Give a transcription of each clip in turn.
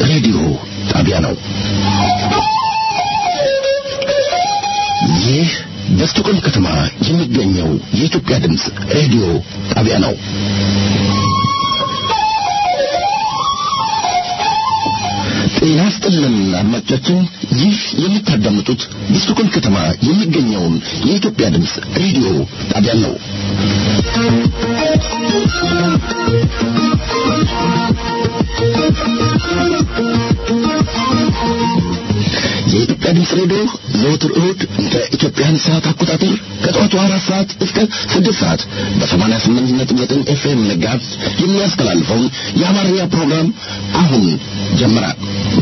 ሬዲዮ ጣቢያ ነው። ይህ በስቶኮልም ከተማ የሚገኘው የኢትዮጵያ ድምፅ ሬዲዮ ጣቢያ ነው። ጤና ይስጥልን አድማጮቻችን፣ ይህ የምታዳምጡት በስቶኮልም ከተማ የሚገኘውን የኢትዮጵያ ድምፅ ሬዲዮ ጣቢያ ነው። የኢትዮጵያ ድምፅ ሬዲዮ ዘወትር እሁድ እንደ ኢትዮጵያን ሰዓት አቆጣጠር ከጠዋቱ አራት ሰዓት እስከ ስድስት ሰዓት በሰማንያ ስምንት ነጥብ ዘጠኝ ኤፍኤም መጋዝ የሚያስተላልፈውን የአማርኛ ፕሮግራም አሁን ጀምራል።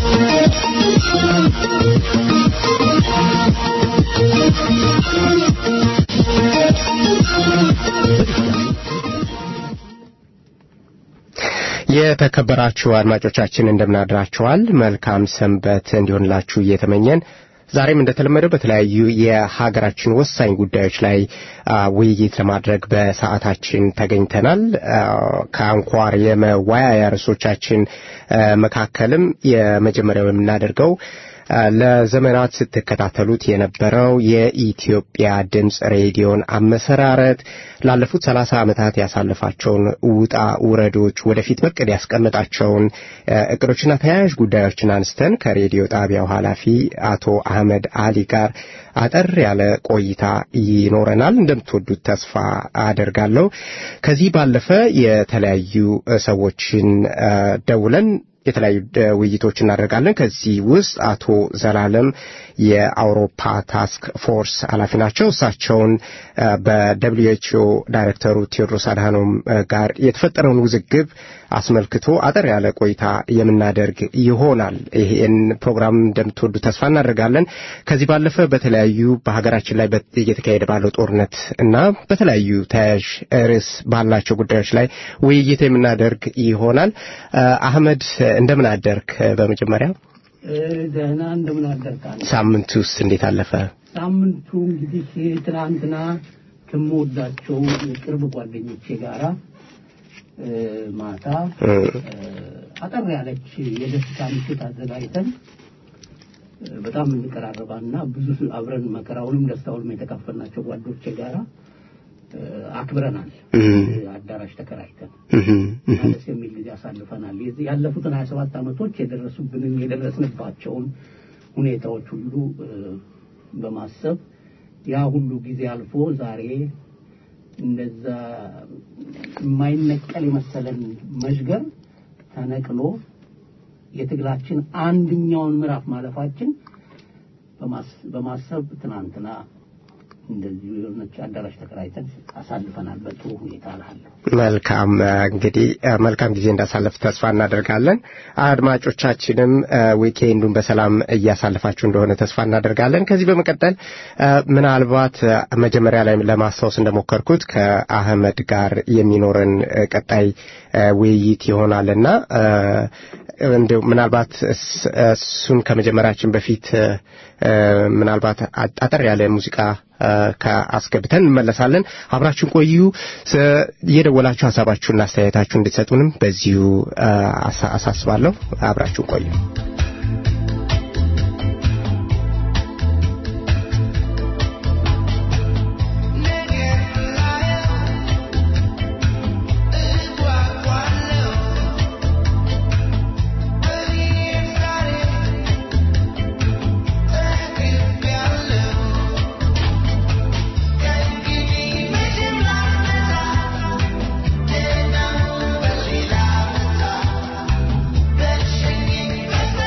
የተከበራችሁ አድማጮቻችን እንደምናድራችኋል። መልካም ሰንበት እንዲሆንላችሁ እየተመኘን ዛሬም እንደተለመደው በተለያዩ የሀገራችን ወሳኝ ጉዳዮች ላይ ውይይት ለማድረግ በሰዓታችን ተገኝተናል። ከአንኳር የመወያያ ርዕሶቻችን መካከልም የመጀመሪያው የምናደርገው ለዘመናት ስትከታተሉት የነበረው የኢትዮጵያ ድምፅ ሬዲዮን አመሰራረት ላለፉት ሰላሳ ዓመታት ያሳለፋቸውን ውጣ ውረዶች ወደፊት በቅድ ያስቀመጣቸውን እቅዶችና ተያያዥ ጉዳዮችን አንስተን ከሬዲዮ ጣቢያው ኃላፊ አቶ አህመድ አሊ ጋር አጠር ያለ ቆይታ ይኖረናል። እንደምትወዱት ተስፋ አደርጋለሁ። ከዚህ ባለፈ የተለያዩ ሰዎችን ደውለን የተለያዩ ውይይቶች እናደርጋለን። ከዚህ ውስጥ አቶ ዘላለም የአውሮፓ ታስክ ፎርስ ኃላፊ ናቸው። እሳቸውን በደብሊዩ ኤችኦ ዳይሬክተሩ ቴዎድሮስ አድሃኖም ጋር የተፈጠረውን ውዝግብ አስመልክቶ አጠር ያለ ቆይታ የምናደርግ ይሆናል። ይህን ፕሮግራም እንደምትወዱ ተስፋ እናደርጋለን። ከዚህ ባለፈ በተለያዩ በሀገራችን ላይ እየተካሄደ ባለው ጦርነት እና በተለያዩ ተያያዥ ርዕስ ባላቸው ጉዳዮች ላይ ውይይት የምናደርግ ይሆናል። አህመድ እንደምን አደርክ? በመጀመሪያ ደህና እንደምን አደርክ? ሳምንቱ ውስጥ እንዴት አለፈ? ሳምንቱ እንግዲህ ትናንትና ከምወዳቸው የቅርብ ጓደኞቼ ጋራ ማታ አጠር ያለች የደስታ ምሽት አዘጋጅተን በጣም እንቀራረባና ብዙ አብረን መከራውንም ደስታውንም የተካፈልናቸው ጓዶቼ ጋራ አክብረናል። አዳራሽ ተከራይተን ደስ የሚል ጊዜ አሳልፈናል። ያለፉትን ሀያ ሰባት ዓመቶች የደረሱብንን የደረስንባቸውን ሁኔታዎች ሁሉ በማሰብ ያ ሁሉ ጊዜ አልፎ ዛሬ እንደዛ የማይነቀል የመሰለን መዥገር ተነቅሎ የትግላችን አንድኛውን ምዕራፍ ማለፋችን በማሰብ ትናንትና እንደዚህ የሆነች አዳራሽ ተከራይተን አሳልፈናል በጥሩ ሁኔታ እላለሁ። መልካም እንግዲህ መልካም ጊዜ እንዳሳለፍ ተስፋ እናደርጋለን። አድማጮቻችንም ዊኬንዱን በሰላም እያሳለፋችሁ እንደሆነ ተስፋ እናደርጋለን። ከዚህ በመቀጠል ምናልባት መጀመሪያ ላይ ለማስታወስ እንደሞከርኩት ከአህመድ ጋር የሚኖረን ቀጣይ ውይይት ይሆናልና እንዲሁ ምናልባት እሱን ከመጀመራችን በፊት ምናልባት አጠር ያለ ሙዚቃ ከአስገብተን እንመለሳለን። አብራችሁን ቆዩ። እየደወላችሁ ሀሳባችሁና አስተያየታችሁ እንድትሰጡንም በዚሁ አሳስባለሁ። አብራችሁን ቆዩ። Thank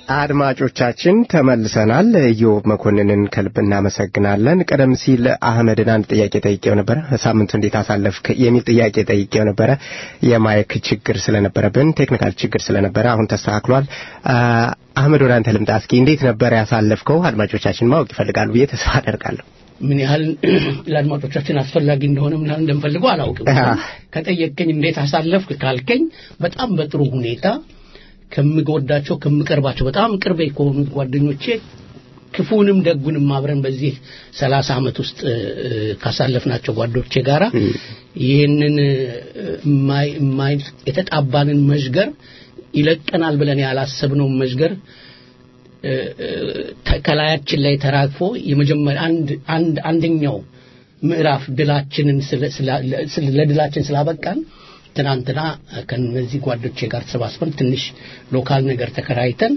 አድማጮቻችን ተመልሰናል። ኢዮብ መኮንንን ከልብ እናመሰግናለን። ቀደም ሲል አህመድን አንድ ጥያቄ ጠይቄው ነበረ። ሳምንቱ እንዴት አሳለፍክ የሚል ጥያቄ ጠይቄው ነበረ። የማይክ ችግር ስለነበረብን ቴክኒካል ችግር ስለነበረ አሁን ተስተካክሏል። አህመድ ወደ አንተ ልምጣ። እስኪ እንዴት ነበረ ያሳለፍከው? አድማጮቻችን ማወቅ ይፈልጋሉ ብዬ ተስፋ አደርጋለሁ። ምን ያህል ለአድማጮቻችን አስፈላጊ እንደሆነ ምን ያህል እንደምፈልገው አላውቅም። ከጠየቀኝ እንዴት አሳለፍክ ካልከኝ በጣም በጥሩ ሁኔታ ከምወዳቸው ከምቀርባቸው በጣም ቅርቤ ከሆኑት ጓደኞቼ ክፉንም ደጉንም አብረን በዚህ ሰላሳ ዓመት ውስጥ ካሳለፍናቸው ጓዶቼ ጋራ ይህንን የተጣባንን መዥገር ይለቀናል ብለን ያላሰብነውን መዥገር ከላያችን ላይ ተራግፎ የመጀመሪያ አንድ አንድ አንደኛው ምዕራፍ ድላችንን ለድላችን ስላበቃን ትናንትና ከነዚህ ጓዶቼ ጋር ተሰባስበን ትንሽ ሎካል ነገር ተከራይተን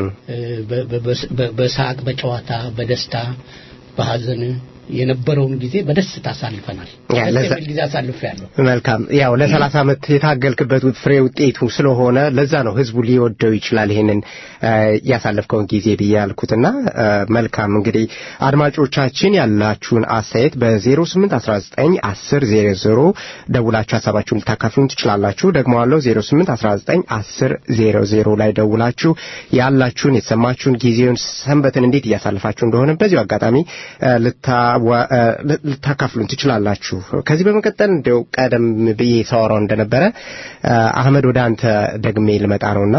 በሳቅ በጨዋታ በደስታ በሀዘን የነበረውን ጊዜ በደስታ አሳልፈናል። ጊዜ አሳልፍ ያለሁ መልካም። ያው ለሰላሳ ዓመት የታገልክበት ፍሬ ውጤቱ ስለሆነ ለዛ ነው ህዝቡ ሊወደው ይችላል ይሄንን ያሳለፍከውን ጊዜ ብዬ ያልኩትና መልካም። እንግዲህ አድማጮቻችን ያላችሁን አስተያየት በ08 19 10 00 ደውላችሁ ሀሳባችሁን ልታካፍሉን ትችላላችሁ። ደግሞ አለው 08 19 10 00 ላይ ደውላችሁ ያላችሁን የተሰማችሁን ጊዜውን ሰንበትን እንዴት እያሳልፋችሁ እንደሆነ በዚሁ አጋጣሚ ልታካፍሉን ትችላላችሁ። ከዚህ በመቀጠል እንዲያው ቀደም ብዬ ሳወራው እንደነበረ አህመድ ወደ አንተ ደግሜ ልመጣ ነውና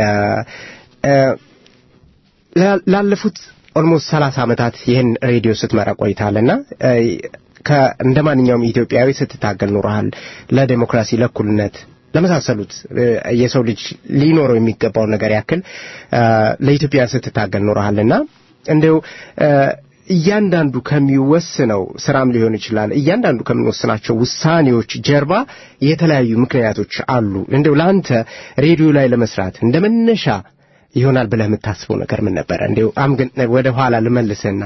ላለፉት ኦልሞስት ሰላሳ ዓመታት ይህን ሬዲዮ ስትመራ ቆይታልና እንደ ማንኛውም ኢትዮጵያዊ ስትታገል ኑረሃል። ለዴሞክራሲ፣ ለእኩልነት ለመሳሰሉት የሰው ልጅ ሊኖረው የሚገባውን ነገር ያክል ለኢትዮጵያን ስትታገል ኑረሃልና እንዲው እያንዳንዱ ከሚወስነው ስራም ሊሆን ይችላል። እያንዳንዱ ከምንወስናቸው ውሳኔዎች ጀርባ የተለያዩ ምክንያቶች አሉ። እንደው ለአንተ ሬዲዮ ላይ ለመስራት እንደ መነሻ ይሆናል ብለህ የምታስበው ነገር ምን ነበረ? እንዲው አምግን ወደ ኋላ ልመልስህና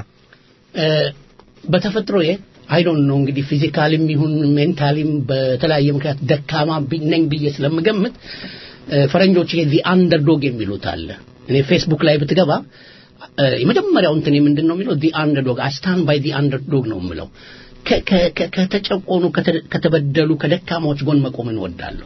በተፈጥሮዬ አይ ዶንት ኖ እንግዲህ ፊዚካሊም ይሁን ሜንታሊም በተለያየ ምክንያት ደካማ ነኝ ብዬ ስለምገምት ፈረንጆች ይሄ ዚ አንደርዶግ የሚሉት አለ። እኔ ፌስቡክ ላይ ብትገባ የመጀመሪያው እንትን ምንድን ነው የሚለው ዲ አንደርዶግ አይ ስታንድ ባይ ዲ አንደርዶግ ነው የምለው ከተጨቆኑ ከተበደሉ ከደካማዎች ጎን መቆም እንወዳለሁ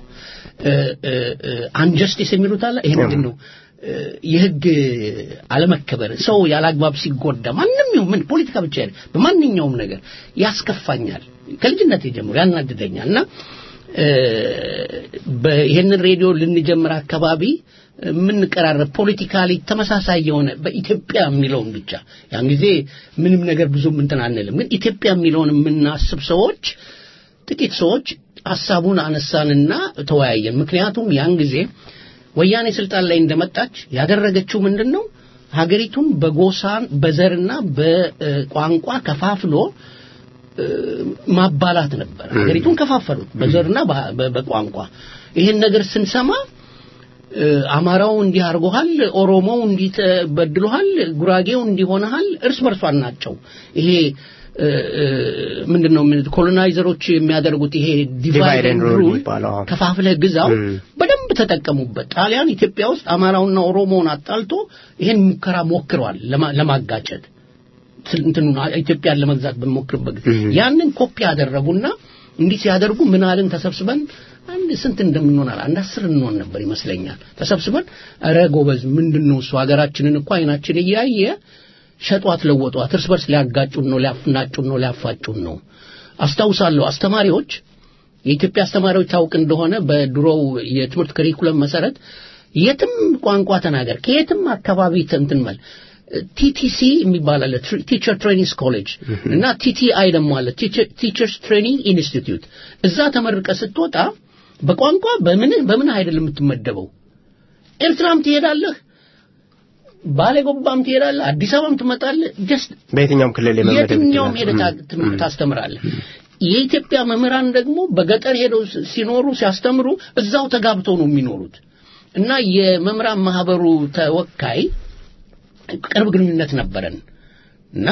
አንጀስቲስ የሚሉት አለ ይሄ ምንድን ነው የህግ አለመከበር ሰው ያላግባብ ሲጎዳ ማንም ይሁን ምን ፖለቲካ ብቻ በማንኛውም ነገር ያስከፋኛል ከልጅነት ጀምሮ ያናድደኛል እና ይህንን ሬዲዮ ልንጀምር አካባቢ የምንቀራረብ ፖለቲካሊ ተመሳሳይ የሆነ በኢትዮጵያ የሚለውን ብቻ ያን ጊዜ ምንም ነገር ብዙም እንትን አንልም ግን ኢትዮጵያ የሚለውን የምናስብ ሰዎች ጥቂት ሰዎች ሀሳቡን አነሳንና ተወያየን ምክንያቱም ያን ጊዜ ወያኔ ስልጣን ላይ እንደመጣች ያደረገችው ምንድን ነው ሀገሪቱን በጎሳን በዘርና በቋንቋ ከፋፍሎ ማባላት ነበር ሀገሪቱን ከፋፈሉት በዘርና በቋንቋ ይህን ነገር ስንሰማ አማራው እንዲህ አድርጎሃል ኦሮሞው እንዲህ ተበድሎሃል ጉራጌው እንዲሆነሃል እርስ በርሷን ናቸው ይሄ ምንድነው ኮሎናይዘሮች የሚያደርጉት ይሄ ዲቫይድ ሩል ከፋፍለህ ግዛው በደንብ ተጠቀሙበት ጣሊያን ኢትዮጵያ ውስጥ አማራውና ኦሮሞውን አጣልቶ ይሄን ሙከራ ሞክረዋል ለማጋጨት እንትኑ ኢትዮጵያን ለመግዛት በሞክርበት ያንን ኮፒ ያደረጉና እንዲህ ሲያደርጉ ምናልን ተሰብስበን አንድ ስንት እንደምንሆናል አንድ አስር እንሆን ነበር ይመስለኛል ተሰብስበን ረ ጎበዝ ምንድን ነው እሱ ሀገራችንን እኮ አይናችን እያየ ሸጧት ለወጧት እርስ በርስ ሊያጋጩን ነው ሊያፍናጩን ነው ሊያፋጩን ነው አስታውሳለሁ አስተማሪዎች የኢትዮጵያ አስተማሪዎች ታውቅ እንደሆነ በድሮው የትምህርት ከሪኩለም መሰረት የትም ቋንቋ ተናገር ከየትም አካባቢ ትንትንመል ቲቲሲ የሚባል አለ ቲቸር ትሬኒንግ ኮሌጅ እና ቲቲአይ ደግሞ አለ ቲቸርስ ትሬኒንግ ኢንስቲትዩት እዛ ተመርቀ ስትወጣ በቋንቋ በምን በምን አይደለም የምትመደበው ኤርትራም ትሄዳለህ ባሌ ጎባም ትሄዳለህ አዲስ አበባም ትመጣለህ ጀስት በየትኛውም ክልል የትኛውም ሄደህ ታስተምራለህ የኢትዮጵያ መምህራን ደግሞ በገጠር ሄደው ሲኖሩ ሲያስተምሩ እዛው ተጋብተው ነው የሚኖሩት እና የመምህራን ማህበሩ ተወካይ ቅርብ ግንኙነት ነበረን እና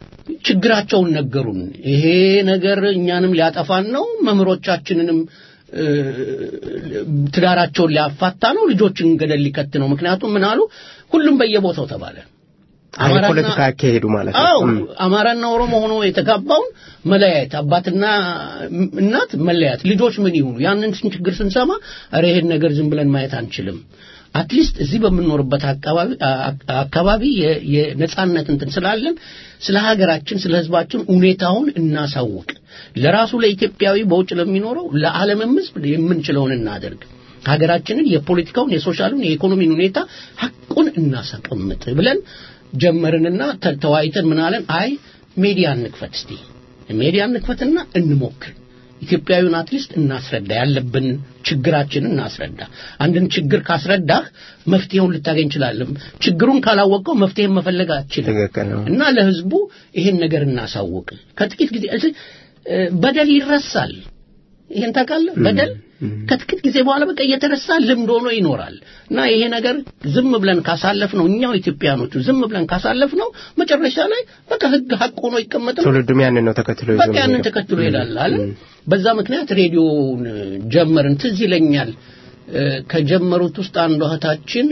ችግራቸውን ነገሩን ይሄ ነገር እኛንም ሊያጠፋን ነው መምህሮቻችንንም ትዳራቸውን ሊያፋታ ነው፣ ልጆችን ገደል ሊከት ነው። ምክንያቱም ምን አሉ? ሁሉም በየቦታው ተባለ። ፖለቲካ ያካሄዱ ማለት ነው። አዎ አማራና ኦሮሞ ሆኖ የተጋባውን መለያየት፣ አባትና እናት መለያየት፣ ልጆች ምን ይሁኑ? ያንን ችግር ስንሰማ ኧረ ይሄን ነገር ዝም ብለን ማየት አንችልም። አትሊስት እዚህ በምንኖርበት አካባቢ አካባቢ የነጻነት እንትን ስላለን ስለ ሀገራችን ስለ ህዝባችን ሁኔታውን እናሳውቅ። ለራሱ ለኢትዮጵያዊ በውጭ ለሚኖረው ለዓለምም ህዝብ የምንችለውን እናደርግ። ሀገራችንን የፖለቲካውን፣ የሶሻሉን፣ የኢኮኖሚን ሁኔታ ሐቁን እናስቀምጥ ብለን ጀመርንና ተወያይተን ምን አለን? አይ ሜዲያ እንክፈት እስቲ ሜዲያ እንክፈትና እንሞክር ኢትዮጵያዊውን አትሊስት እናስረዳ፣ ያለብን ችግራችንን እናስረዳ። አንድን ችግር ካስረዳህ መፍትሄውን ልታገኝ ይችላለም። ችግሩን ካላወቀው መፍትሄን መፈለግ አትችልም። እና ለህዝቡ ይሄን ነገር እናሳውቅ። ከጥቂት ጊዜ በደል ይረሳል። ይሄን ታውቃለህ? በደል ከጥቂት ጊዜ በኋላ በቃ እየተረሳ ልምድ ሆኖ ይኖራል። እና ይሄ ነገር ዝም ብለን ካሳለፍ ነው እኛው ኢትዮጵያኖቹ ዝም ብለን ካሳለፍ ነው መጨረሻ ላይ በቃ ህግ ሀቅ ሆኖ ይቀመጣል። ትውልዱም ያንን ነው ተከትሎ በቃ ያንን ተከትሎ ይሄዳል አለ። በዛ ምክንያት ሬዲዮውን ጀመርን። ትዝ ይለኛል ከጀመሩት ውስጥ አንዷ እህታችን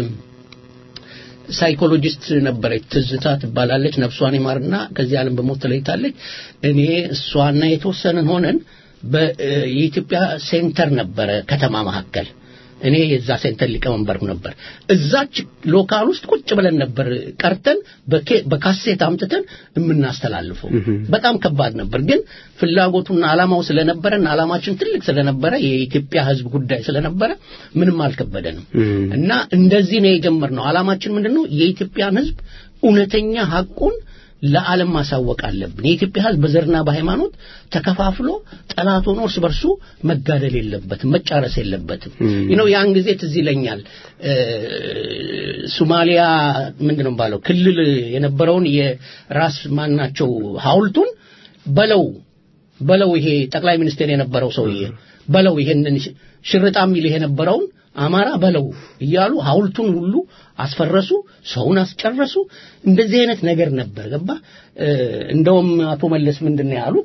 ሳይኮሎጂስት ነበረች፣ ትዝታ ትባላለች። ነፍሷን ይማርና ከዚህ ዓለም በሞት ተለይታለች። እኔ እሷና የተወሰንን ሆነን የኢትዮጵያ ሴንተር ነበረ ከተማ መካከል እኔ የዛ ሴንተር ሊቀመንበር ነበር። እዛች ሎካል ውስጥ ቁጭ ብለን ነበር ቀርተን በካሴት አምጥተን የምናስተላልፈው። በጣም ከባድ ነበር፣ ግን ፍላጎቱና አላማው ስለነበረን አላማችን ትልቅ ስለነበረ የኢትዮጵያ ሕዝብ ጉዳይ ስለነበረ ምንም አልከበደንም እና እንደዚህ ነው የጀመርነው። አላማችን ምንድነው? የኢትዮጵያን ሕዝብ እውነተኛ ሐቁን ለዓለም ማሳወቅ አለብን። የኢትዮጵያ ሕዝብ በዘርና በሃይማኖት ተከፋፍሎ ጠላት ሆኖ እርስ በርሱ መጋደል የለበትም፣ መጫረስ የለበትም። ነው ያን ጊዜ ትዝ ይለኛል ሶማሊያ ምንድን ነው ባለው ክልል የነበረውን የራስ ማናቸው ሐውልቱን በለው በለው ይሄ ጠቅላይ ሚኒስቴር የነበረው ሰውዬ በለው ይሄንን ሽርጣ የሚል የነበረውን አማራ በለው እያሉ ሐውልቱን ሁሉ አስፈረሱ፣ ሰውን አስጨረሱ። እንደዚህ አይነት ነገር ነበር። ገባ እንደውም አቶ መለስ ምንድን ነው ያሉት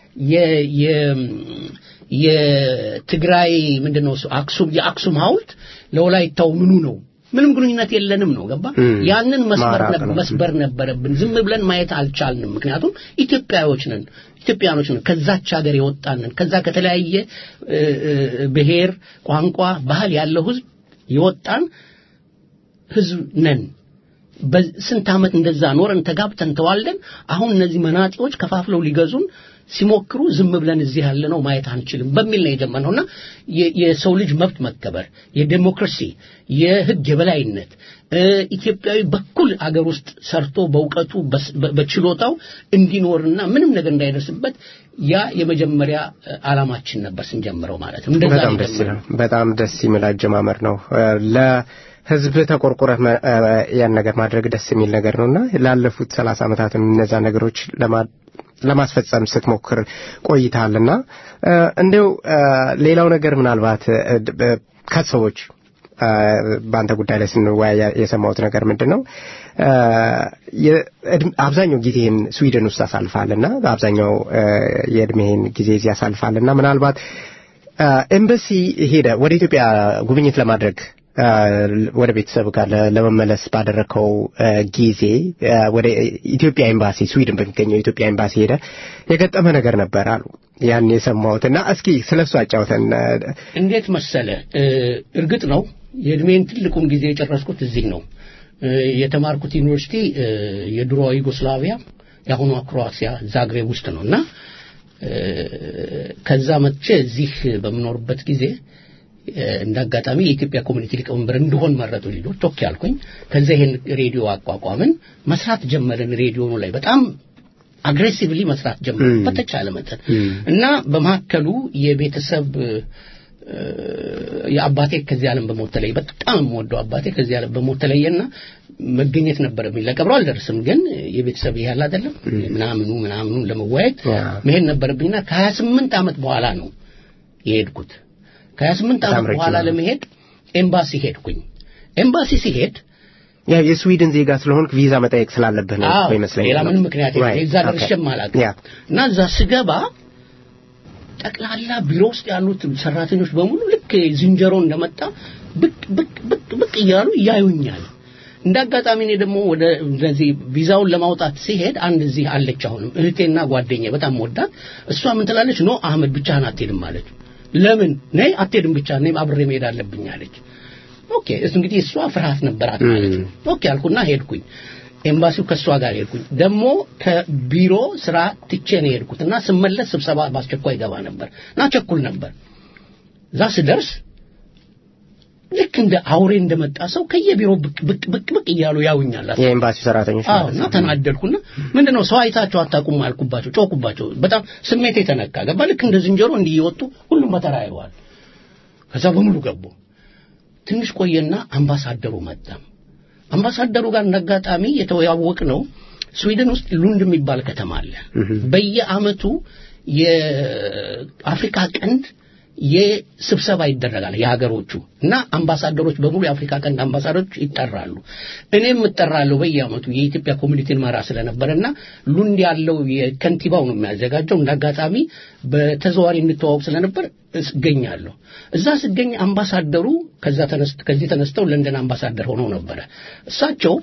የትግራይ ምንድን ነው አክሱም የአክሱም ሐውልት ለወላይታው ምኑ ነው ምንም ግንኙነት የለንም ነው ገባ ያንን መስበር ነበረብን ዝም ብለን ማየት አልቻልንም ምክንያቱም ኢትዮጵያዎች ነን ኢትዮጵያኖች ነን ከዛች ሀገር የወጣንን ከዛ ከተለያየ ብሔር ቋንቋ ባህል ያለው ህዝብ የወጣን ህዝብ ነን በስንት ዓመት እንደዛ ኖረን ተጋብተን ተዋልደን አሁን እነዚህ መናጢዎች ከፋፍለው ሊገዙን ሲሞክሩ ዝም ብለን እዚህ ያለ ነው ማየት አንችልም በሚል ነው የጀመርነውና የሰው ልጅ መብት መከበር የዴሞክራሲ የህግ የበላይነት ኢትዮጵያዊ በኩል አገር ውስጥ ሰርቶ በእውቀቱ በችሎታው እንዲኖርና ምንም ነገር እንዳይደርስበት ያ የመጀመሪያ አላማችን ነበር ስንጀምረው ማለት ነው በጣም ደስ ይላል በጣም ደስ የሚል አጀማመር ነው ህዝብ ተቆርቆረህ ያን ነገር ማድረግ ደስ የሚል ነገር ነውና ላለፉት ሰላሳ ዓመታትም እነዛ ነገሮች ለማስፈጸም ስትሞክር ቆይታልና እንዲው ሌላው ነገር ምናልባት ከሰዎች በአንተ ጉዳይ ላይ ስንወያይ የሰማሁት ነገር ምንድን ነው አብዛኛው ጊዜህን ስዊድን ውስጥ አሳልፋልና አብዛኛው የእድሜህን ጊዜ እዚህ አሳልፋልና ምናልባት ኤምበሲ ሄደ ወደ ኢትዮጵያ ጉብኝት ለማድረግ ወደ ቤተሰብ ጋር ለመመለስ ባደረከው ጊዜ ወደ ኢትዮጵያ ኤምባሲ ስዊድን በሚገኘው ኢትዮጵያ ኤምባሲ ሄደ የገጠመ ነገር ነበር አሉ ያን የሰማሁትና እስኪ ስለ እሱ አጫውተን እንዴት መሰለ እርግጥ ነው የእድሜን ትልቁን ጊዜ የጨረስኩት እዚህ ነው የተማርኩት ዩኒቨርሲቲ የድሮ ዩጎስላቪያ የአሁኗ ክሮአሲያ ዛግሬብ ውስጥ ነው እና ከዛ መጥቼ እዚህ በምኖርበት ጊዜ እንደ አጋጣሚ የኢትዮጵያ ኮሚኒቲ ሊቀመንበር እንደሆን መረጡ ልጆች ቶክ ያልኩኝ ከዛ ይሄን ሬዲዮ አቋቋምን መስራት ጀመርን ሬዲዮኑ ላይ በጣም አግሬሲቭሊ መስራት ጀመርን በተቻለ መጠን እና በመካከሉ የቤተሰብ የአባቴ ከዚህ ዓለም በሞት ተለየ በጣም የምወደው አባቴ ከዚህ ዓለም በሞት ተለየና መገኘት ነበረብኝ ለቀብሮ አልደርስም ግን የቤተሰብ ያህል አይደለም ምናምኑ ምናምኑ ለመወያየት መሄድ ነበረብኝና ከሀያ ስምንት ዓመት በኋላ ነው የሄድኩት ከሀያ ስምንት ዓመት በኋላ ለመሄድ ኤምባሲ ሄድኩኝ ኤምባሲ ሲሄድ ያ የስዊድን ዜጋ ስለሆንክ ቪዛ መጠየቅ ስላለብህ ነው ይመስለኛል ሌላ ምንም ምክንያት የለም እዛ ደርሼም አላውቅም እና እዛ ስገባ ጠቅላላ ቢሮ ውስጥ ያሉት ሰራተኞች በሙሉ ልክ ዝንጀሮ እንደመጣ ብቅ ብቅ ብቅ ብቅ እያሉ ያዩኛል። እንደ አጋጣሚ እኔ ደግሞ ወደ እንደዚህ ቪዛውን ለማውጣት ሲሄድ አንድ እዚህ አለች አሁንም እህቴና ጓደኛ በጣም ወዳት እሷ ምን ትላለች ኖ አህመድ ብቻህን አትሄድም አለች ለምን ነይ አትሄድም ብቻ እኔም አብሬ መሄድ አለብኝ አለች ኦኬ እሱ እንግዲህ እሷ ፍርሃት ነበራት ማለት ነው ኦኬ አልኩና ሄድኩኝ ኤምባሲው ከእሷ ጋር ሄድኩኝ ደግሞ ከቢሮ ስራ ትቼ ነው የሄድኩት እና ስመለስ ስብሰባ በአስቸኳይ ገባ ነበር እና ቸኩል ነበር እዛ ስደርስ ልክ እንደ አውሬ እንደመጣ ሰው ከየቢሮ ብቅ ብቅ ብቅ ብቅ እያሉ ያውኛል የኤምባሲው ሰራተኞች አዎ እና ተናደድኩና ምንድነው ሰው አይታቸው አታውቁም አልኩባቸው ጮኩባቸው በጣም ስሜት የተነካ ገባ ልክ እንደ ዝንጀሮ እንዲህ እየወጡ ሁሉም በተራ ያዩዋል ከዛ በሙሉ ገቡ ትንሽ ቆየና አምባሳደሩ መጣ አምባሳደሩ ጋር እንዳጋጣሚ የተዋወቅ ነው ስዊድን ውስጥ ሉንድ የሚባል ከተማ አለ በየአመቱ የአፍሪካ ቀንድ የስብሰባ ይደረጋል የሀገሮቹ እና አምባሳደሮች በሙሉ የአፍሪካ ቀንድ አምባሳደሮች ይጠራሉ እኔም እጠራለሁ በየአመቱ የኢትዮጵያ ኮሚኒቲን መራ ስለነበረና ሉንድ ያለው የከንቲባው ነው የሚያዘጋጀው እንደ አጋጣሚ በተዘዋሪ እንተዋወቅ ስለነበር እገኛለሁ እዛ ስገኝ አምባሳደሩ ከዛ ከዚህ ተነስተው ለንደን አምባሳደር ሆነው ነበረ እሳቸው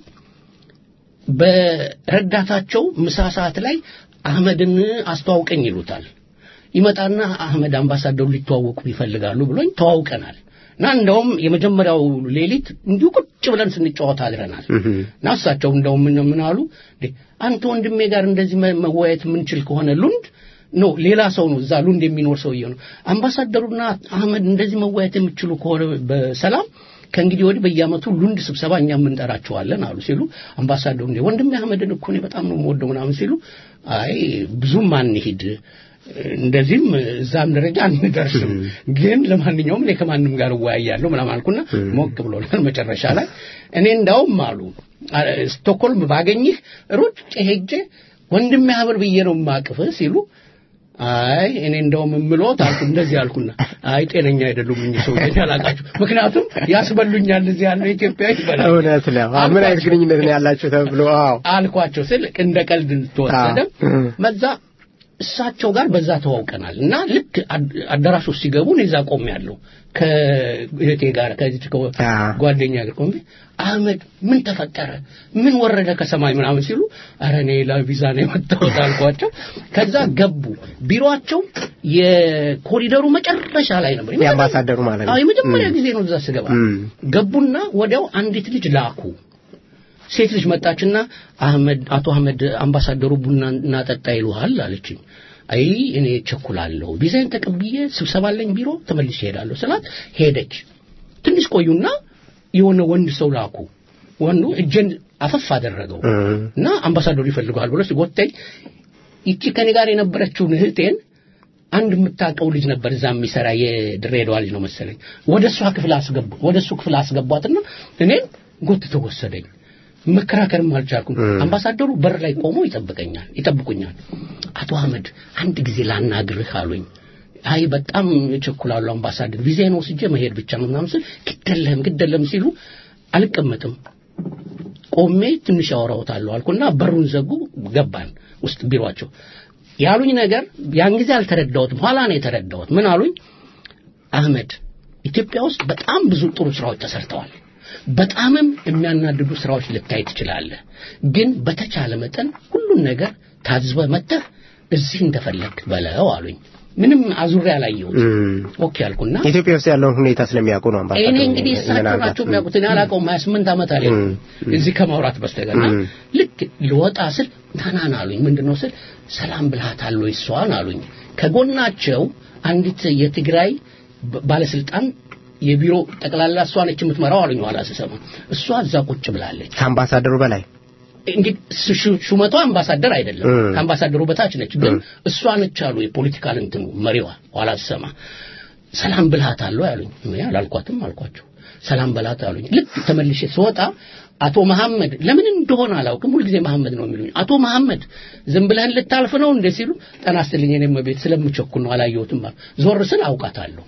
በረዳታቸው ምሳ ሰዓት ላይ አህመድን አስተዋውቀኝ ይሉታል ይመጣና አህመድ አምባሳደሩ ሊተዋወቁ ይፈልጋሉ ብሎኝ ተዋውቀናል እና እንደውም የመጀመሪያው ሌሊት እንዲሁ ቁጭ ብለን ስንጫወት አድረናል እና እሳቸው እንደውም ምን አሉ አንተ ወንድሜ ጋር እንደዚህ መወያየት የምንችል ከሆነ ሉንድ ኖ ሌላ ሰው ነው እዛ ሉንድ የሚኖር ሰውዬ ነው አምባሳደሩና አህመድ እንደዚህ መወያየት የሚችሉ ከሆነ በሰላም ከእንግዲህ ወዲህ በየአመቱ ሉንድ ስብሰባ እኛ እንጠራቸዋለን አሉ ሲሉ አምባሳደሩ እንዴ ወንድሜ አህመድን እኮ እኔ በጣም ነው የምወደው ምናምን ሲሉ አይ ብዙም አንሂድ እንደዚህም እዛም ደረጃ አንደርስም ግን ለማንኛውም እኔ ከማንም ጋር እወያያለሁ ምናምን አልኩና ሞቅ ብሎናል መጨረሻ ላይ እኔ እንዳውም አሉ ስቶክሆልም ባገኝህ ሩጭ ሄጄ ወንድሜ ሀብር ብዬ ነው ማቅፍ ሲሉ አይ እኔ እንደውም የምሎት አልኩ እንደዚህ አልኩና አይ ጤነኛ አይደሉም እኚህ ሰው አላቃችሁ ምክንያቱም ያስበሉኛል እዚህ ያለው ኢትዮጵያ ይበላል እውነት ነው ምን አይነት ግንኙነት ነው ያላችሁ ተብሎ አዎ አልኳቸው ስል እንደ ቀልድ ተወሰደ መዛ እሳቸው ጋር በዛ ተዋውቀናል እና ልክ አዳራሽ ውስጥ ሲገቡ እኔ እዛ ቆም ያለው ከእህቴ ጋር ከዚህ ጓደኛ ጋር ቆሜ አህመድ ምን ተፈጠረ ምን ወረደ ከሰማይ ምናምን ሲሉ አረ እኔ ለቪዛ ነው የመጣሁት አልኳቸው ከዛ ገቡ ቢሮአቸው የኮሪደሩ መጨረሻ ላይ ነበር የአምባሳደሩ ማለት ነው የመጀመሪያ ጊዜ ነው እዛ ስገባ ገቡና ወዲያው አንዲት ልጅ ላኩ ሴት ልጅ መጣችና አህመድ አቶ አህመድ አምባሳደሩ ቡና እናጠጣ ይሉሃል አለችኝ አይ እኔ ቸኩላለሁ ቪዛይን ተቀብዬ ስብሰባ አለኝ ቢሮ ተመልሼ ሄዳለሁ ስላት ሄደች ትንሽ ቆዩና የሆነ ወንድ ሰው ላኩ ወንዱ እጄን አፈፍ አደረገው እና አምባሳደሩ ይፈልገዋል ብሎ ሲጎተኝ ይቺ ከኔ ጋር የነበረችውን እህቴን አንድ የምታውቀው ልጅ ነበር እዛ የሚሰራ የድሬዳዋ ልጅ ነው መሰለኝ ወደ እሷ ክፍል አስገቡ ወደ እሱ ክፍል አስገቧትና እኔን ጎትተው ወሰደኝ መከራከርም አልቻልኩም አምባሳደሩ በር ላይ ቆሞ ይጠብቀኛል ይጠብቁኛል አቶ አህመድ አንድ ጊዜ ላናግርህ አሉኝ አይ በጣም እቸኩላለሁ አምባሳደር ቪዛዬን ወስጄ መሄድ ብቻ ነው ምናምን ስል ግደለም ግደለም ሲሉ አልቀመጥም ቆሜ ትንሽ ያወራውታለሁ አልኩና በሩን ዘጉ ገባን ውስጥ ቢሮአቸው ያሉኝ ነገር ያን ጊዜ አልተረዳሁትም ኋላ ነው የተረዳሁት ምን አሉኝ አህመድ ኢትዮጵያ ውስጥ በጣም ብዙ ጥሩ ስራዎች ተሰርተዋል በጣምም የሚያናድዱ ስራዎች ልታይ ትችላለህ ግን በተቻለ መጠን ሁሉን ነገር ታዝበ መጥተህ እዚህ እንደፈለግ በለው አሉኝ ምንም አዙሬ አላየሁት ኦኬ አልኩና ኢትዮጵያ ውስጥ ያለውን ሁኔታ ስለሚያውቁ ነው አምባሳደሩ እኔ እንግዲህ እሳቸው ናቸው የሚያውቁት እኔ አላውቀውም ሀያ ስምንት ዓመት አለ እዚህ ከማውራት በስተቀርና ልክ ልወጣ ስል ናናን አሉኝ ምንድነው ስል ሰላም ብልሃታል ወይ እሷን አሉኝ ከጎናቸው አንዲት የትግራይ ባለስልጣን የቢሮ ጠቅላላ እሷ ነች የምትመራው አሉኝ ኋላ ስሰማ እሷ እዛ ቁጭ ብላለች ከአምባሳደሩ በላይ እንግዲህ ሹመቷ አምባሳደር አይደለም ከአምባሳደሩ በታች ነች ግን እሷ ነች አሉ የፖለቲካል እንትኑ መሪዋ ኋላ ስሰማ ሰላም ብልሃት አለው ያሉኝ አላልኳትም አልኳቸው ሰላም በላት አሉኝ ልክ ተመልሼ ስወጣ አቶ መሐመድ ለምን እንደሆነ አላውቅም ሁልጊዜ መሐመድ ነው የሚሉኝ አቶ መሐመድ ዝም ብለህን ልታልፍ ነው እንደ ሲሉ ጠና ስትልኝ እኔም ቤት ስለምቸኩል ነው አላየሁትም ዞር ስል አውቃታለሁ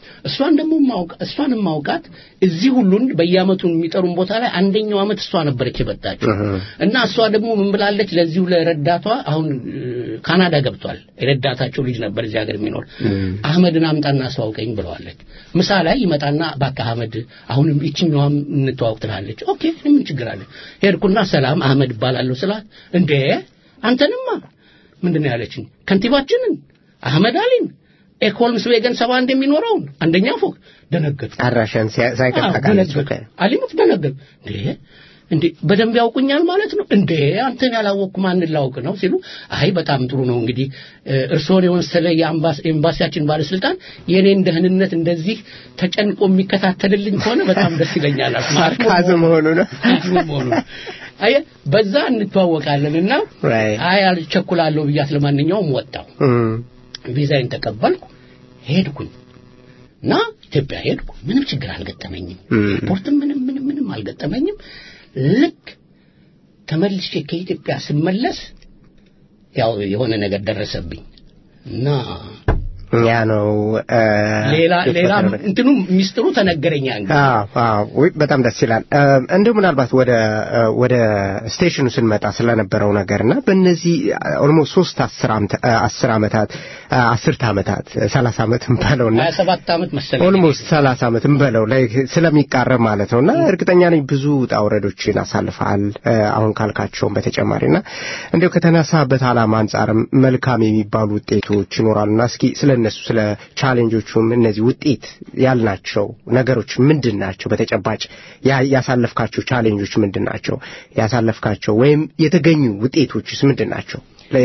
እሷን ደግሞ እሷን ማውቃት እዚህ ሁሉን በየአመቱ የሚጠሩን ቦታ ላይ አንደኛው አመት እሷ ነበረች የመጣችው እና እሷ ደግሞ ምን ብላለች ለዚሁ ለረዳቷ አሁን ካናዳ ገብቷል የረዳታቸው ልጅ ነበር እዚህ ሀገር የሚኖር አህመድን አምጣና አስተዋውቀኝ ብለዋለች ምሳ ላይ ይመጣና ባካ አህመድ አሁንም ይችኛዋም እንተዋውቅ ትላለች ኦኬ ምን ችግር አለ ሄድኩና ሰላም አህመድ እባላለሁ ስላት እንዴ አንተንማ ምንድን ነው ያለችኝ ከንቲባችንን አህመድ አሊን ኤኮልምስ ዌገን ሰባ እንደሚኖረውን አንደኛ ፎቅ ደነገጥኩ አድራሻን ሳይቀጣቃለች አሊሙት ደነገጥ እንዴ እንዴ በደንብ ያውቁኛል ማለት ነው እንዴ አንተን ያላወቅኩ ማንን ላውቅ ነው ሲሉ አይ በጣም ጥሩ ነው እንግዲህ እርስዎን የመሰለ የኤምባሲያችን ባለስልጣን የኔን ደህንነት እንደዚህ ተጨንቆ የሚከታተልልኝ ከሆነ በጣም ደስ ይለኛል ማርካዝ መሆኑ ነው መሆኑ ነው አየ በዛ እንተዋወቃለን እና አይ አልቸኩላለሁ ብያት ለማንኛውም ወጣው ቪዛዬን ተቀበልኩ ሄድኩኝ እና ኢትዮጵያ ሄድኩ ምንም ችግር አልገጠመኝም ኤርፖርትም ምንም ምንም ምንም አልገጠመኝም ልክ ተመልሼ ከኢትዮጵያ ስመለስ ያው የሆነ ነገር ደረሰብኝ እና ያ ነው ሌላ ሌላ እንትኑ ሚስጥሩ ተነገረኛ በጣም ደስ ይላል እንደው ምናልባት ወደ ወደ ስቴሽኑ ስንመጣ ስለነበረው ነገርና በእነዚህ ኦልሞስት ሶስት አስር ዓመታት አስርት ዓመታት ሰላሳ ዓመት እንበለውና ሀያ ሰባት ዓመት መሰለኝ ኦልሞስት ሰላሳ ዓመት እንበለው ላይ ስለሚቃረብ ማለት ነውና እርግጠኛ ነኝ ብዙ ውጣ ውረዶችን አሳልፈሃል አሁን ካልካቸውም በተጨማሪና እንዲያው ከተነሳበት ዓላማ አንጻርም መልካም የሚባሉ ውጤቶች ይኖራሉና እስኪ ስለ እነሱ ስለ ቻሌንጆቹም እነዚህ ውጤት ያልናቸው ነገሮች ምንድን ናቸው በተጨባጭ ያሳለፍካቸው ቻሌንጆች ምንድን ናቸው ያሳለፍካቸው ወይም የተገኙ ውጤቶችስ ምንድን ናቸው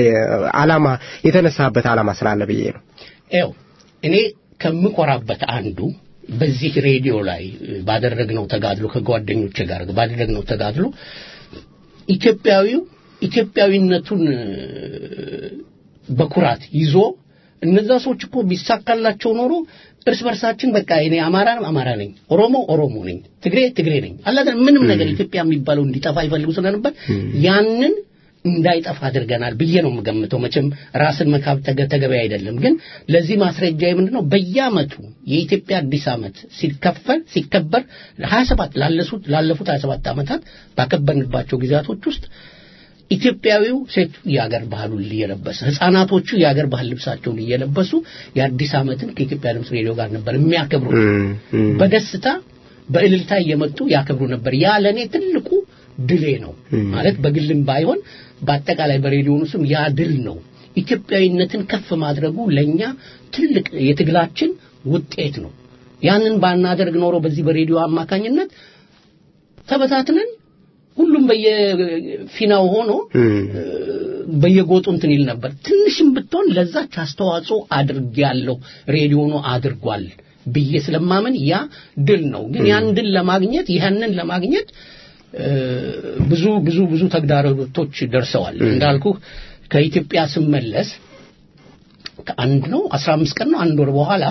አላማ የተነሳበት አላማ ስላለ ብዬ ነው ው እኔ ከምኮራበት አንዱ በዚህ ሬዲዮ ላይ ባደረግነው ተጋድሎ ከጓደኞቼ ጋር ባደረግነው ተጋድሎ ኢትዮጵያዊው ኢትዮጵያዊነቱን በኩራት ይዞ እነዛ ሰዎች እኮ ቢሳካላቸው ኖሮ እርስ በርሳችን በቃ እኔ አማራ አማራ ነኝ፣ ኦሮሞ ኦሮሞ ነኝ፣ ትግሬ ትግሬ ነኝ አላደ ምንም ነገር ኢትዮጵያ የሚባለው እንዲጠፋ ይፈልጉ ስለነበር ያንን እንዳይጠፋ አድርገናል ብዬ ነው የምገምተው። መቼም ራስን መካብ ተገቢ አይደለም። ግን ለዚህ ማስረጃ ምንድን ነው? በየአመቱ የኢትዮጵያ አዲስ ዓመት ሲከፈል ሲከበር 27 ላለፉት ላለፉት 27 ዓመታት ባከበርንባቸው ጊዜያቶች ውስጥ ኢትዮጵያዊው ሴቱ የአገር ባህሉን እየለበሰ ህፃናቶቹ የአገር ባህል ልብሳቸውን እየለበሱ የአዲስ ዓመትን ከኢትዮጵያ ድምፅ ሬዲዮ ጋር ነበር የሚያከብሩ። በደስታ በእልልታ እየመጡ ያከብሩ ነበር። ያ ለእኔ ትልቁ ድሌ ነው ማለት በግልም ባይሆን በአጠቃላይ በሬዲዮኑ ስም ያ ድል ነው። ኢትዮጵያዊነትን ከፍ ማድረጉ ለእኛ ትልቅ የትግላችን ውጤት ነው። ያንን ባናደርግ ኖሮ በዚህ በሬዲዮ አማካኝነት ተበታትነን ሁሉም በየፊናው ሆኖ በየጎጡ እንትን ይል ነበር። ትንሽም ብትሆን ለዛች አስተዋጽኦ አድርጌያለሁ ሬዲዮኑ አድርጓል ብዬ ስለማመን ያ ድል ነው። ግን ያን ድል ለማግኘት ያንን ለማግኘት ብዙ ብዙ ብዙ ተግዳሮቶች ደርሰዋል። እንዳልኩ ከኢትዮጵያ ስመለስ ከአንድ ነው አስራ አምስት ቀን ነው አንድ ወር በኋላ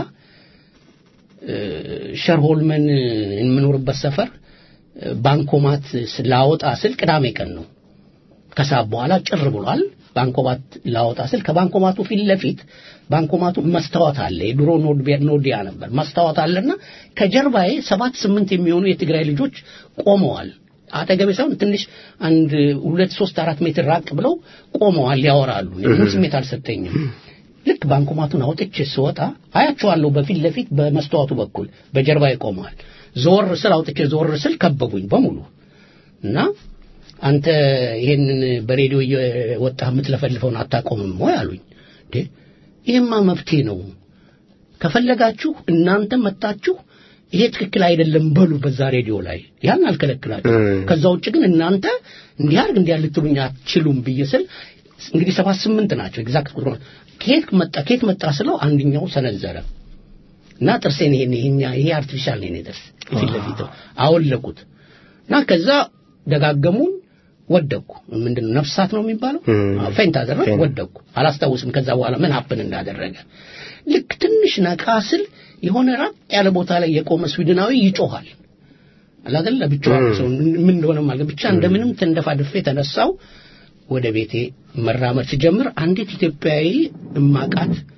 ሸርሆልመን የምኖርበት ሰፈር ባንኮማት ላወጣ ስል ቅዳሜ ቀን ነው። ከሰዓት በኋላ ጭር ብሏል። ባንኮማት ላወጣ ስል ከባንኮማቱ ፊት ለፊት ባንኮማቱ መስታወት አለ። የድሮ ኖዲያ ነበር። መስታወት አለና ከጀርባዬ ሰባት ስምንት የሚሆኑ የትግራይ ልጆች ቆመዋል። አጠገቤ ሳይሆን ትንሽ አንድ ሁለት ሶስት አራት ሜትር ራቅ ብለው ቆመዋል፣ ያወራሉ። ምንም ስሜት አልሰጠኝም። ልክ ባንኮማቱን አውጥቼ ስወጣ አያቸዋለሁ። በፊት ለፊት በመስተዋቱ በኩል በጀርባዬ ቆመዋል። ዞር ስል አውጥቼ ዞር ስል ከበቡኝ በሙሉ እና አንተ ይሄንን በሬዲዮ እየወጣህ የምትለፈልፈውን አታቆምም ወይ አሉኝ። እንዴ ይሄማ መብቴ ነው። ከፈለጋችሁ እናንተ መጣችሁ ይሄ ትክክል አይደለም በሉ በዛ ሬዲዮ ላይ ያን አልከለክላችሁ። ከዛ ውጭ ግን እናንተ እንዲህ አድርግ እንዲህ ልትሉኝ አትችሉም ብዬ ስል እንግዲህ ሰባት ስምንት ናቸው ኤግዛክት ቁጥሩ ከየት መጣ ከየት መጣ ስለው አንደኛው ሰነዘረ እና ጥርሴን ይሄን ይሄኛ ይሄ አርቲፊሻል ነው የኔ ጥርስ ፊት ለፊት አወለቁት እና ከዛ ደጋገሙን ወደኩ ምንድነው ነፍሳት ነው የሚባለው ፌንት አደረግ ወደኩ አላስታውስም ከዛ በኋላ ምን ሀፕን እንዳደረገ ልክ ትንሽ ነቃ ስል የሆነ ራቅ ያለ ቦታ ላይ የቆመ ስዊድናዊ ይጮሃል አላገል ለብቻው ሰው ምን እንደሆነ ማለት ብቻ እንደምንም ተንደፋድፌ ተነሳው ወደ ቤቴ መራመድ ሲጀምር አንዲት ኢትዮጵያዊ እማቃት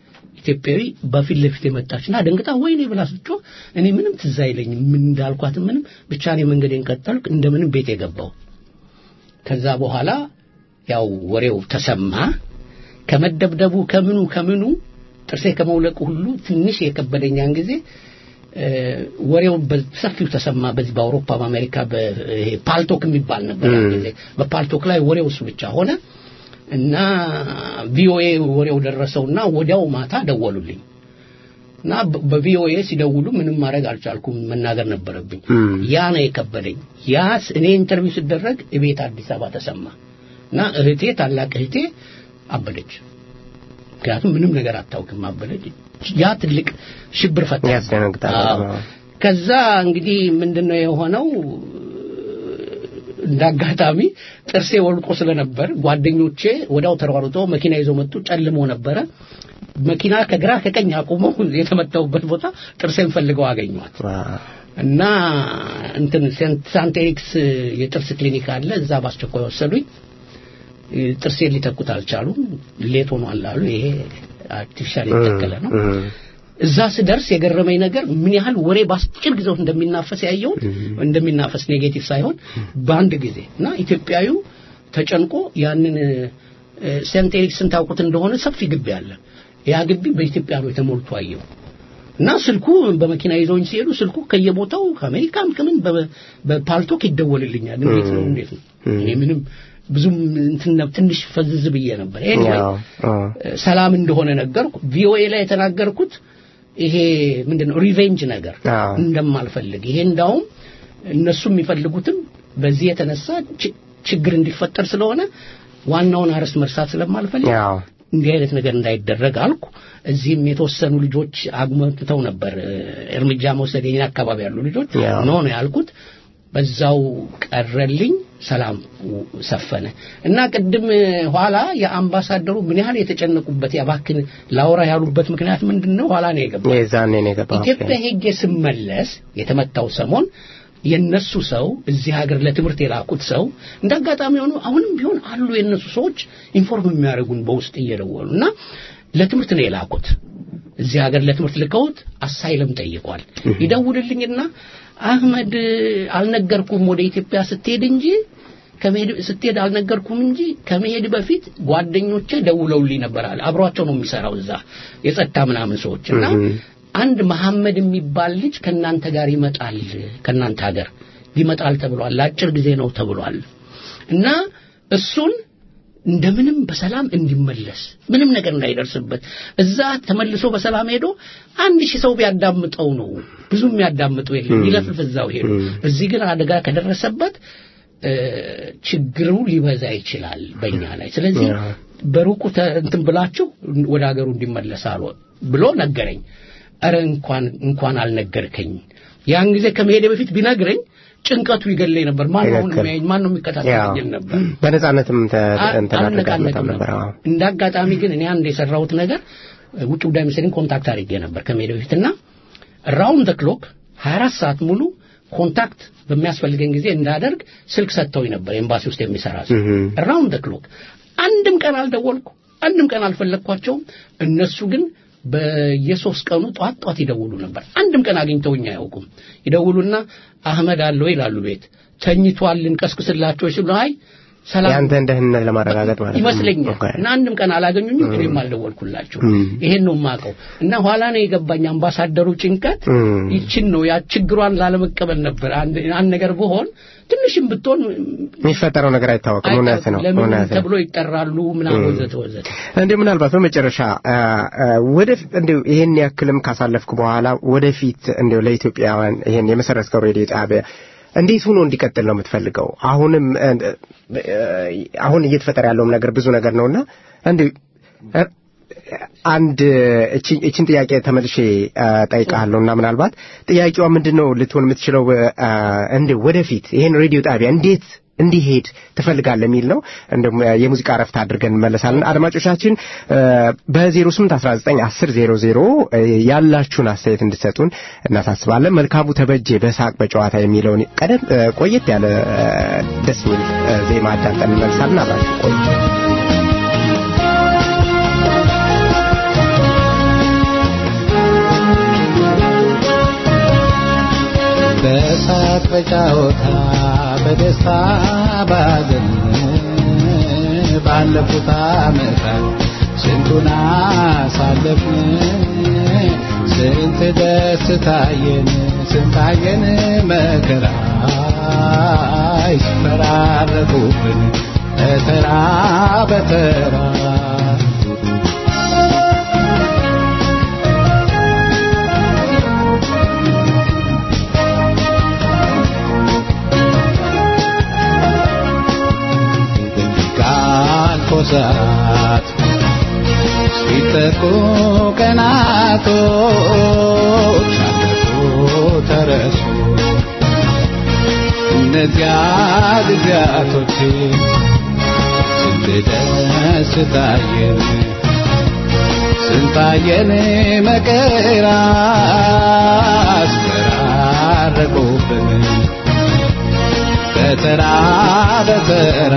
ኢትዮጵያዊ በፊት ለፊት የመጣችና ደንግጣ ወይኔ ብላ ስትጮህ እኔ ምንም ትዝ አይለኝም ምን እንዳልኳት ምንም ብቻ እኔ መንገዴን ቀጠልኩ እንደምንም ቤት የገባው ከዛ በኋላ ያው ወሬው ተሰማ ከመደብደቡ ከምኑ ከምኑ ጥርሴ ከመውለቁ ሁሉ ትንሽ የከበደኛን ጊዜ ወሬው በሰፊው ተሰማ በዚህ በአውሮፓ በአሜሪካ ፓልቶክ የሚባል ነበር ጊዜ በፓልቶክ ላይ ወሬው እሱ ብቻ ሆነ እና ቪኦኤ ወሬው ደረሰውና ወዲያው ማታ ደወሉልኝ እና በቪኦኤ ሲደውሉ ምንም ማድረግ አልቻልኩም መናገር ነበረብኝ ያ ነው የከበደኝ ያ እኔ ኢንተርቪው ስደረግ እቤት አዲስ አበባ ተሰማ እና እህቴ ታላቅ እህቴ አበደች ምክንያቱም ምንም ነገር አታውቅም አበደች ያ ትልቅ ሽብር ፈታ ያስደነግጣል ከዛ እንግዲህ ምንድነው የሆነው እንዳጋጣሚ ጥርሴ ወልቆ ስለነበር ጓደኞቼ ወዳው ተሯሩጠው መኪና ይዘው መጡ ጨልሞ ነበረ መኪና ከግራ ከቀኝ አቁመው የተመታውበት ቦታ ጥርሴን ፈልገው አገኟት እና እንትን ሳንት ኤሪክስ የጥርስ ክሊኒክ አለ እዛ በአስቸኳይ ወሰዱኝ ጥርሴን ሊተኩት አልቻሉም ሌት ሆኗል አሉ ይሄ አርቲፊሻል የተተከለ ነው እዛ ስደርስ የገረመኝ ነገር ምን ያህል ወሬ በአጭር ጊዜ እንደሚናፈስ ያየሁት እንደሚናፈስ ኔጌቲቭ ሳይሆን በአንድ ጊዜ እና ኢትዮጵያዊው ተጨንቆ ያንን ሴንት ኤሪክስን ታውቁት እንደሆነ ሰፊ ግቢ አለ ያ ግቢ በኢትዮጵያኖች ተሞልቶ አየው እና ስልኩ በመኪና ይዘውኝ ሲሄዱ ስልኩ ከየቦታው ከአሜሪካም ከምን በፓልቶክ ይደወልልኛል እንዴት ነው እንዴት ነው እኔ ምንም ብዙም ትንሽ ፈዝዝ ብዬ ነበር ኤኒዌይ ሰላም እንደሆነ ነገርኩ ቪኦኤ ላይ የተናገርኩት ይሄ ምንድነው ሪቬንጅ ነገር እንደማልፈልግ ይሄ እንዳውም እነሱ የሚፈልጉትም በዚህ የተነሳ ችግር እንዲፈጠር ስለሆነ ዋናውን አርዕስት መርሳት ስለማልፈልግ እንዲህ አይነት ነገር እንዳይደረግ አልኩ እዚህም የተወሰኑ ልጆች አጉመጥተው ነበር እርምጃ መውሰድ የኛ አካባቢ ያሉ ልጆች ኖ ነው ያልኩት በዛው ቀረልኝ ሰላም ሰፈነ እና ቅድም ኋላ የአምባሳደሩ ምን ያህል የተጨነቁበት ያባክን ላውራ ያሉበት ምክንያት ምንድን ነው ኋላ ነው የገባው የዛኔ ነው የገባው ኢትዮጵያ ሄጄ ስመለስ የተመታው ሰሞን የነሱ ሰው እዚህ ሀገር ለትምህርት የላኩት ሰው እንደ አጋጣሚ ሆኖ አሁንም ቢሆን አሉ የነሱ ሰዎች ኢንፎርም የሚያደርጉን በውስጥ እየደወሉ እና ለትምህርት ነው የላኩት እዚህ ሀገር ለትምህርት ልከውት አሳይለም ጠይቋል ይደውልልኝና አህመድ አልነገርኩም ወደ ኢትዮጵያ ስትሄድ እንጂ ከመሄድ ስትሄድ አልነገርኩም እንጂ ከመሄድ በፊት ጓደኞቼ ደውለውልኝ ነበር አለ አብሯቸው ነው የሚሰራው እዛ የጸጥታ ምናምን ሰዎች እና አንድ መሐመድ የሚባል ልጅ ከናንተ ጋር ይመጣል ከናንተ ሀገር ይመጣል ተብሏል ለአጭር ጊዜ ነው ተብሏል እና እሱን እንደምንም በሰላም እንዲመለስ ምንም ነገር እንዳይደርስበት እዛ ተመልሶ በሰላም ሄዶ አንድ ሺህ ሰው ቢያዳምጠው ነው ብዙ የሚያዳምጠው የለም ይለፍልፍ እዛው ሄዱ እዚህ ግን አደጋ ከደረሰበት ችግሩ ሊበዛ ይችላል በእኛ ላይ ስለዚህ በሩቁ እንትን ብላችሁ ወደ ሀገሩ እንዲመለስ አሉ ብሎ ነገረኝ አረ እንኳን እንኳን አልነገርከኝ ያን ጊዜ ከመሄደ በፊት ቢነግረኝ ጭንቀቱ ይገለኝ ነበር ማን ነው የሚያየኝ ማን ነው የሚከታተለኝ ነበር በነጻነትም አልነቃነቅም ነበር እንደ አጋጣሚ ግን እኔ አንድ የሰራሁት ነገር ውጭ ጉዳይ ሚኒስቴርን ኮንታክት አድርጌ ነበር ከመሄደ በፊትና ራውንድ ደ ክሎክ 24 ሰዓት ሙሉ ኮንታክት በሚያስፈልገኝ ጊዜ እንዳደርግ ስልክ ሰጥተውኝ ነበር ኤምባሲ ውስጥ የሚሰራ ሰው ራውንድ ደ ክሎክ አንድም ቀን አልደወልኩ አንድም ቀን አልፈለግኳቸውም እነሱ ግን በየሶስት ቀኑ ጧት ጧት ይደውሉ ነበር አንድም ቀን አግኝተውኝ አያውቁም ይደውሉና አህመድ አለው ይላሉ ቤት ተኝቷል እንቀስቅስላቸው ሲሉ አይ ሰላም ያንተን ደህንነት ለማረጋገጥ ማለት ይመስለኛል እና አንድም ቀን አላገኙኝም እኔም አልደወልኩላቸው ይሄን ነው የማውቀው እና ኋላ ነው የገባኝ አምባሳደሩ ጭንቀት ይችን ነው ያ ችግሯን ላለመቀበል ነበር አንድ ነገር ብሆን ትንሽም ብትሆን የሚፈጠረው ነገር አይታወቅም እውነት ነው ለምን ተብሎ ይጠራሉ ምናምን ወዘተ ወዘተ እንዲሁ ምናልባት በመጨረሻ ወደፊት እንዲሁ ይሄን ያክልም ካሳለፍኩ በኋላ ወደፊት እንዲሁ ለኢትዮጵያውያን ይሄን የመሰረትከው ሬዲዮ ጣቢያ እንዴት ሆኖ እንዲቀጥል ነው የምትፈልገው አሁንም አሁን እየተፈጠረ ያለውም ነገር ብዙ ነገር ነውና እንዲሁ አንድ እችን ጥያቄ ተመልሼ ጠይቃለሁ እና ምናልባት ጥያቄዋ ምንድን ነው ልትሆን የምትችለው እንዲ ወደፊት ይሄን ሬዲዮ ጣቢያ እንዴት እንዲሄድ ትፈልጋለህ የሚል ነው እንደም የሙዚቃ ረፍት አድርገን እንመለሳለን አድማጮቻችን በ08 19 10 00 ያላችሁን አስተያየት እንድሰጡን እናሳስባለን መልካሙ ተበጄ በሳቅ በጨዋታ የሚለውን ቀደም ቆየት ያለ ደስ የሚል ዜማ አዳምጠን እንመልሳለን አብራችሁ ቆዩ በጫወታ በደስታ ባዘን ባለፉት ዓመታት ስንቱን አሳለፍን ስንት ደስታየን ስንታየን መከራ ይስፈራረቁብን በተራ በተራ ሰዓት ሲጠቁ ቀናቶች አለፉ ተረሱ እነዚያ ጊዜያቶች ስንት ደስ ታየን ስንታየን መከራ አስፈራረቁብን በተራ በተራ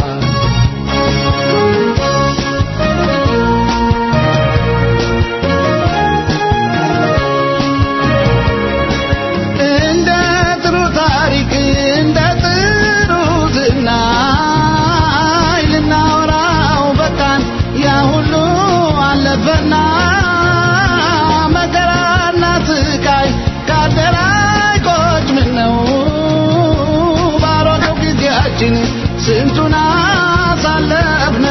ስንቱን አሳለፍነ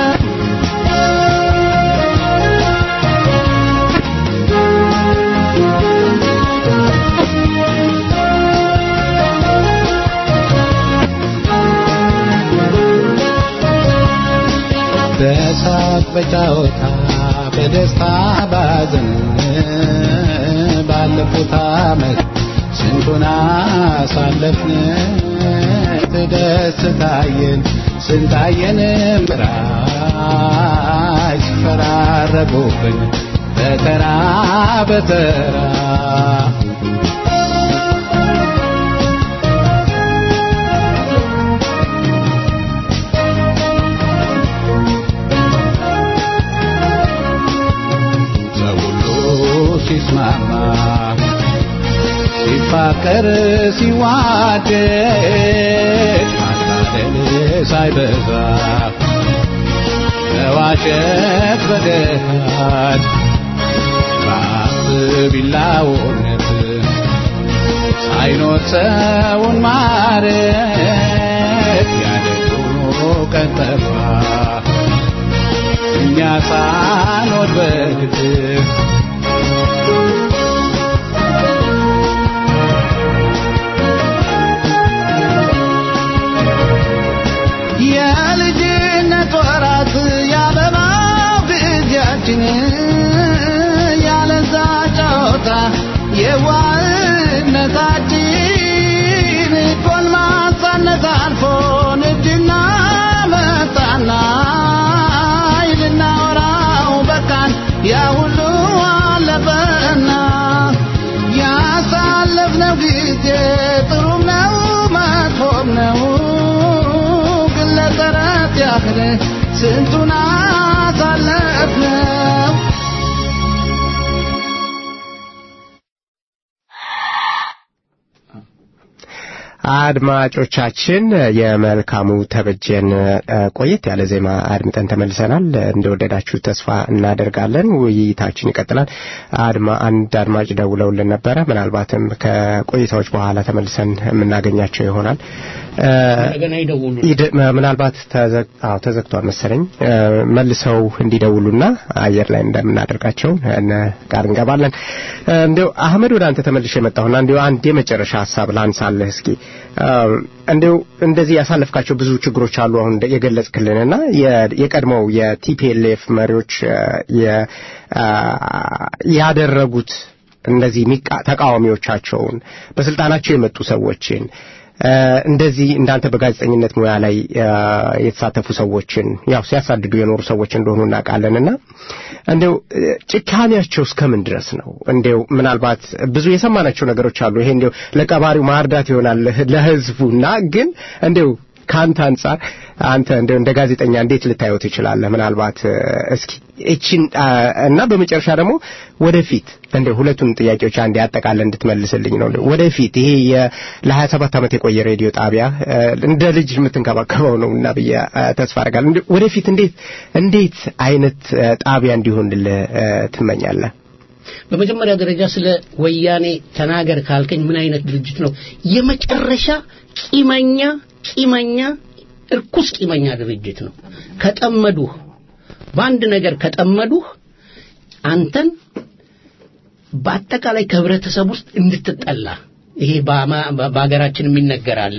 በሳቅ በጫወታ በደስታ ባዘን ባለፉት ዓመት ስንቱን አሳለፍን ደስታየን ስንታየን ምራይ ሲፈራረቁብን በተራ በተራ ሰው ሁሉ ሲስማማ ሲፋቀር ሲዋደድ ማታለል ሳይበዛ መዋሸት በገሃድ በአፍ ቢላውነት ሳይኖር ሰውን ማረት ያደጉ ቀን ጠፋ እኛ ሳንወድ በግድፍ የልጅነት ወራት ያበባው ጊዜያችን ያለዛ ጨዋታ የዋህነታችን ጎልማሳነት አልፎ ንድና መጣና ልናወራው በቃን ያ ሁሉ አለፈና ያሳለፍነው ጊዜ ጥሩም ነው መጥፎም ነው ግን ለተረት ያህል ስንቱን አሳለፍነው አድማጮቻችን የመልካሙ ተበጀን ቆየት ያለ ዜማ አድምጠን ተመልሰናል። እንደወደዳችሁ ተስፋ እናደርጋለን። ውይይታችን ይቀጥላል። አድማ አንድ አድማጭ ደውለውልን ነበረ። ምናልባትም ከቆይታዎች በኋላ ተመልሰን የምናገኛቸው ይሆናል። እንደገና ይደውሉ። ምናልባት ተዘግቷል መሰለኝ። መልሰው እንዲደውሉና አየር ላይ እንደምናደርጋቸው ቃል እንገባለን። እንዲያው አህመድ ወደ አንተ ተመልሼ የመጣሁና እንዲያው አንድ የመጨረሻ ሀሳብ ላንሳለህ እስኪ እንዲው እንደዚህ ያሳለፍካቸው ብዙ ችግሮች አሉ አሁን የገለጽክልንና የቀድሞው የቲፒኤልኤፍ መሪዎች ያደረጉት እንደዚህ ተቃዋሚዎቻቸውን በስልጣናቸው የመጡ ሰዎችን እንደዚህ እንዳንተ በጋዜጠኝነት ሙያ ላይ የተሳተፉ ሰዎችን ያው ሲያሳድዱ የኖሩ ሰዎች እንደሆኑ እናውቃለንና እንዲው ጭካኔያቸው እስከምን ድረስ ነው? እንዲው ምናልባት ብዙ የሰማናቸው ነገሮች አሉ። ይሄ እንዲው ለቀባሪው ማርዳት ይሆናል ለህዝቡና ግን እንዲው ከአንተ አንጻር አንተ እንደው እንደ ጋዜጠኛ እንዴት ልታየው ትችላለህ? ምናልባት እስኪ እቺን እና በመጨረሻ ደግሞ ወደፊት እንደ ሁለቱን ጥያቄዎች አንድ ያጠቃለ እንድትመልስልኝ ነው። ወደፊት ይሄ ለ27 ሰባት ዓመት የቆየ ሬዲዮ ጣቢያ እንደ ልጅ የምትንከባከበው ነው እና ብዬ ተስፋ አደርጋለሁ። ወደፊት እንዴት እንዴት አይነት ጣቢያ እንዲሆንልህ ትመኛለህ? በመጀመሪያ ደረጃ ስለ ወያኔ ተናገር ካልከኝ ምን አይነት ድርጅት ነው? የመጨረሻ ቂመኛ ቂመኛ እርኩስ ቂመኛ ድርጅት ነው። ከጠመዱህ በአንድ ነገር ከጠመዱህ አንተን በአጠቃላይ ከህብረተሰብ ውስጥ እንድትጠላ ይሄ በሀገራችን የሚነገራል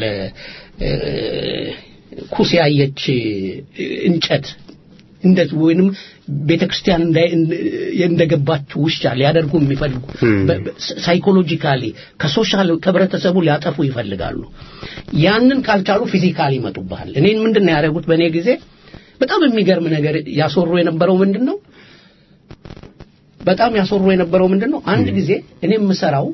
ኩስ ያየች እንጨት እንደዚህ ወይንም ቤተክርስቲያን እንደገባች ውሻ ሊያደርጉ የሚፈልጉ ሳይኮሎጂካሊ ከሶሻል ከህብረተሰቡ ሊያጠፉ ይፈልጋሉ። ያንን ካልቻሉ ፊዚካሊ ይመጡብሃል። እኔን ምንድን ነው ያደረጉት? በእኔ ጊዜ በጣም የሚገርም ነገር ያስወሩ የነበረው ምንድን ነው? በጣም ያስወሩ የነበረው ምንድን ነው? አንድ ጊዜ እኔ የምሰራው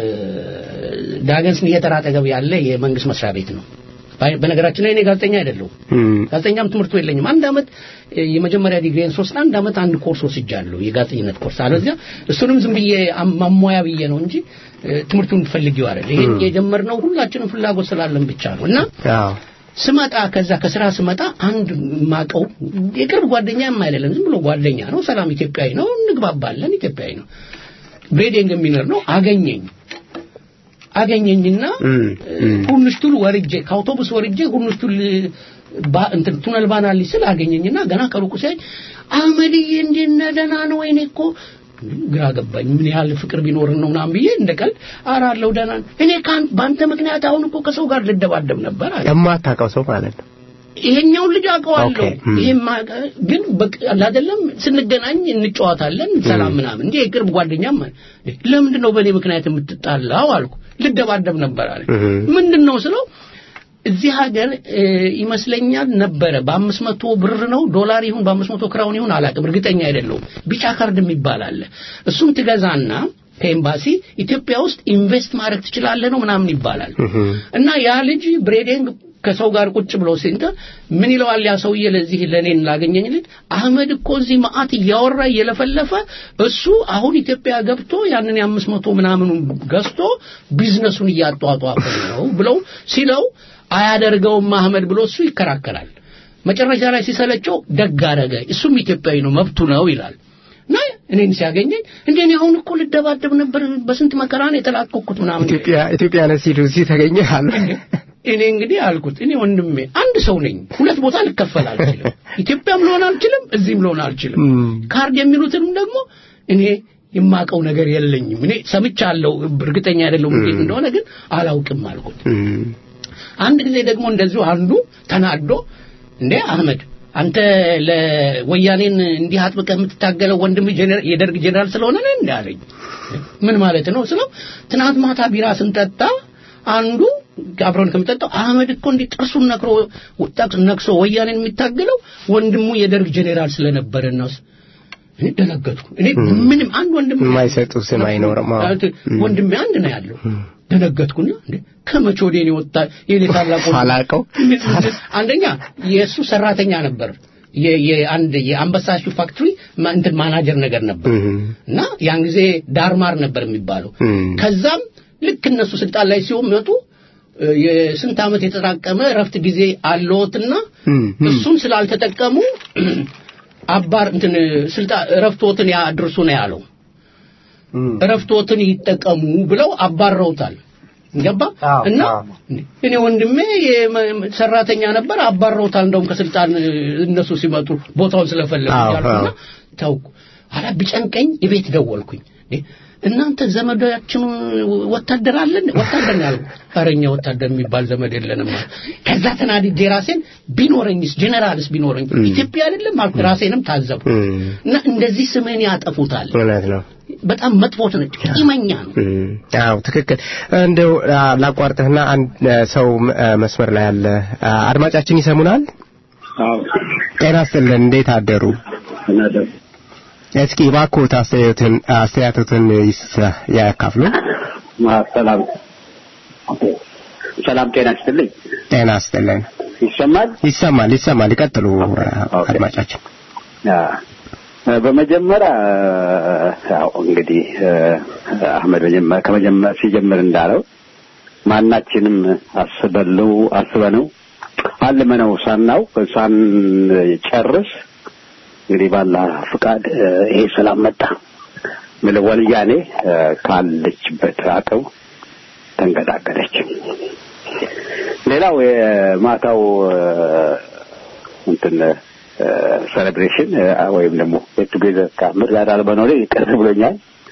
ዳገንስ የጠራ አጠገብ ያለ የመንግስት መስሪያ ቤት ነው። በነገራችን ላይ እኔ ጋዜጠኛ አይደለሁም። ጋዜጠኛም ትምህርቱ የለኝም። አንድ አመት የመጀመሪያ ዲግሪን ሶስት አንድ አመት አንድ ኮርስ ወስጃለሁ፣ የጋዜጠኝነት ኮርስ። አለዚያ እሱንም ዝም ብዬ ማሟያ ብዬ ነው እንጂ ትምህርቱን ፈልጌው አይደል። ይሄን የጀመርነው ሁላችንም ፍላጎት ስላለን ብቻ ነው እና ስመጣ ከዛ ከስራ ስመጣ አንድ ማቀው የቅርብ ጓደኛም አይደለም፣ ዝም ብሎ ጓደኛ ነው። ሰላም ኢትዮጵያዊ ነው፣ እንግባባለን፣ ኢትዮጵያዊ ነው። ብሬዲንግ የሚኖር ነው። አገኘኝ አገኘኝና ሁንሽቱል ወርጄ ከአውቶቡስ ወርጄ ሁንሽቱል እንትን ቱነል ባናሊ ስል አገኘኝና ገና ከሩቁ ሲያይ አህመድዬ እንዴት ነህ? ደህና ነው? ወይኔ እኮ ግራ ገባኝ። ምን ያህል ፍቅር ቢኖርን ነው ምናምን ብዬ እንደ ቀልድ ኧረ አለሁ ደህና እኔ በአንተ ምክንያት አሁን እኮ ከሰው ጋር ልደባደብ ነበር አለ። የማታውቀው ሰው ማለት ነው። ይሄኛውን ልጅ አውቀዋለሁ። ይሄማ ግን አይደለም ስንገናኝ እንጨዋታለን ሰላም ምናምን እንጂ የቅርብ ጓደኛም ለምንድን ነው በእኔ ምክንያት የምትጣላው አልኩ። ልደባደብ ነበር አለ። ምንድን ነው ስለው እዚህ ሀገር ይመስለኛል ነበረ በአምስት መቶ ብር ነው ዶላር ይሁን በአምስት መቶ ክራውን ይሁን አላውቅም፣ እርግጠኛ አይደለሁም። ቢጫ ካርድ የሚባል አለ። እሱም ትገዛና ከኤምባሲ ኢትዮጵያ ውስጥ ኢንቨስት ማድረግ ትችላለህ ነው ምናምን ይባላል። እና ያ ልጅ ብሬዲንግ ከሰው ጋር ቁጭ ብሎ ሲንተ ምን ይለዋል ያ ሰውዬ ለዚህ ለኔን ላገኘኝ ልጅ አህመድ እኮ እዚህ መዓት እያወራ እየለፈለፈ እሱ አሁን ኢትዮጵያ ገብቶ ያንን የአምስት መቶ ምናምኑን ገዝቶ ቢዝነሱን እያጧጧፈ ነው ብለው ሲለው አያደርገውም አህመድ ብሎ እሱ ይከራከራል። መጨረሻ ላይ ሲሰለቸው ደግ አረገ፣ እሱም ኢትዮጵያዊ ነው መብቱ ነው ይላል። እና እኔን ሲያገኘኝ እንዴ እኔ አሁን እኮ ልደባደብ ነበር በስንት መከራ ነው የተላቀቅኩት ምናምን ኢትዮጵያ ኢትዮጵያ ነህ ሲሉ እዚህ ተገኘ አለ። እኔ እንግዲህ አልኩት እኔ ወንድሜ አንድ ሰው ነኝ፣ ሁለት ቦታ ልከፈል አልችልም። ኢትዮጵያም ልሆን አልችልም፣ እዚህም ልሆን አልችልም። ካርድ የሚሉትንም ደግሞ እኔ የማቀው ነገር የለኝም። እኔ ሰምቻለሁ፣ እርግጠኛ አይደለሁም እንዴት እንደሆነ ግን አላውቅም አልኩት። አንድ ጊዜ ደግሞ እንደዚሁ አንዱ ተናዶ እንዴ አህመድ አንተ ለወያኔን እንዲህ አጥብቀህ የምትታገለው ወንድም የደርግ ጄኔራል ስለሆነ ነው እንዴ አለኝ። ምን ማለት ነው ስለው ትናንት ማታ ቢራ ስንጠጣ አንዱ አብረን ከምጠጣው አህመድ እኮ እንዲህ ጥርሱን ነክሮ ነክሶ ወያኔን የሚታገለው ወንድሙ የደርግ ጄኔራል ስለነበረ ነው። እኔ ደነገጥኩ። እኔ ምንም አንድ ወንድም የማይሰጡ ስም አይኖርም። ወንድሜ አንድ ነው ያለው። ደነገጥኩና እንዴ ከመቼ ወዲህ ነው ወጣ የኔ ታላቁ አላቀው አንደኛ የእሱ ሰራተኛ ነበር የአንድ የአንበሳሹ ፋክትሪ እንትን ማናጀር ነገር ነበር እና ያን ጊዜ ዳርማር ነበር የሚባለው ከዛም ልክ እነሱ ስልጣን ላይ ሲመጡ የስንት ዓመት የተጠራቀመ ረፍት ጊዜ አለዎትና እሱን ስላልተጠቀሙ አባር እንትን ስልጣን ረፍቶትን ያድርሱ ነው ያለው ረፍቶትን ይጠቀሙ ብለው አባረውታል ገባ እና እኔ ወንድሜ ሰራተኛ ነበር አባረውታል እንደውም ከስልጣን እነሱ ሲመጡ ቦታውን ስለፈለጉ ያልኩና ታውቁ አላ ቢጨንቀኝ ቤት ደወልኩኝ እናንተ ዘመዳችን ወታደር አለን ወታደር ያልኩ አረኛ ወታደር የሚባል ዘመድ የለንም ከዛ ተናድጄ ራሴን ቢኖረኝስ ጀነራልስ ቢኖረኝ ኢትዮጵያ አይደለም አልኩ ራሴንም ታዘቡ እና እንደዚህ ስምህን ያጠፉታል እውነት ነው በጣም መጥፎት ነች ቂመኛ ነው አዎ ትክክል እንደው ላቋርጥህና አንድ ሰው መስመር ላይ ያለ አድማጫችን ይሰሙናል ጤና ይስጥልን እንዴት አደሩ እስኪ እባክዎት አስተያየትን አስተያየቶትን ያካፍሉ ሰላም ሰላም ጤና ይስጥልኝ ጤና ይስጥልን ይሰማል ይሰማል ይሰማል ይቀጥሉ አድማጫችን በመጀመሪያ ያው እንግዲህ አህመድ ከመጀመር ሲጀምር እንዳለው ማናችንም አስበለው አስበነው አልመነው ሳናው ሳንጨርስ እንግዲህ ባላ ፍቃድ ይሄ ሰላም መጣ ምለ ወልያኔ ካለችበት አቅም ተንገዳገደች። ሌላው የማታው እንትን ሴሌብሬሽን ወይም ደግሞ ጌት ቱጌዘር ከአህመድ ጋር አለመኖሬ ይቅር ብሎኛል።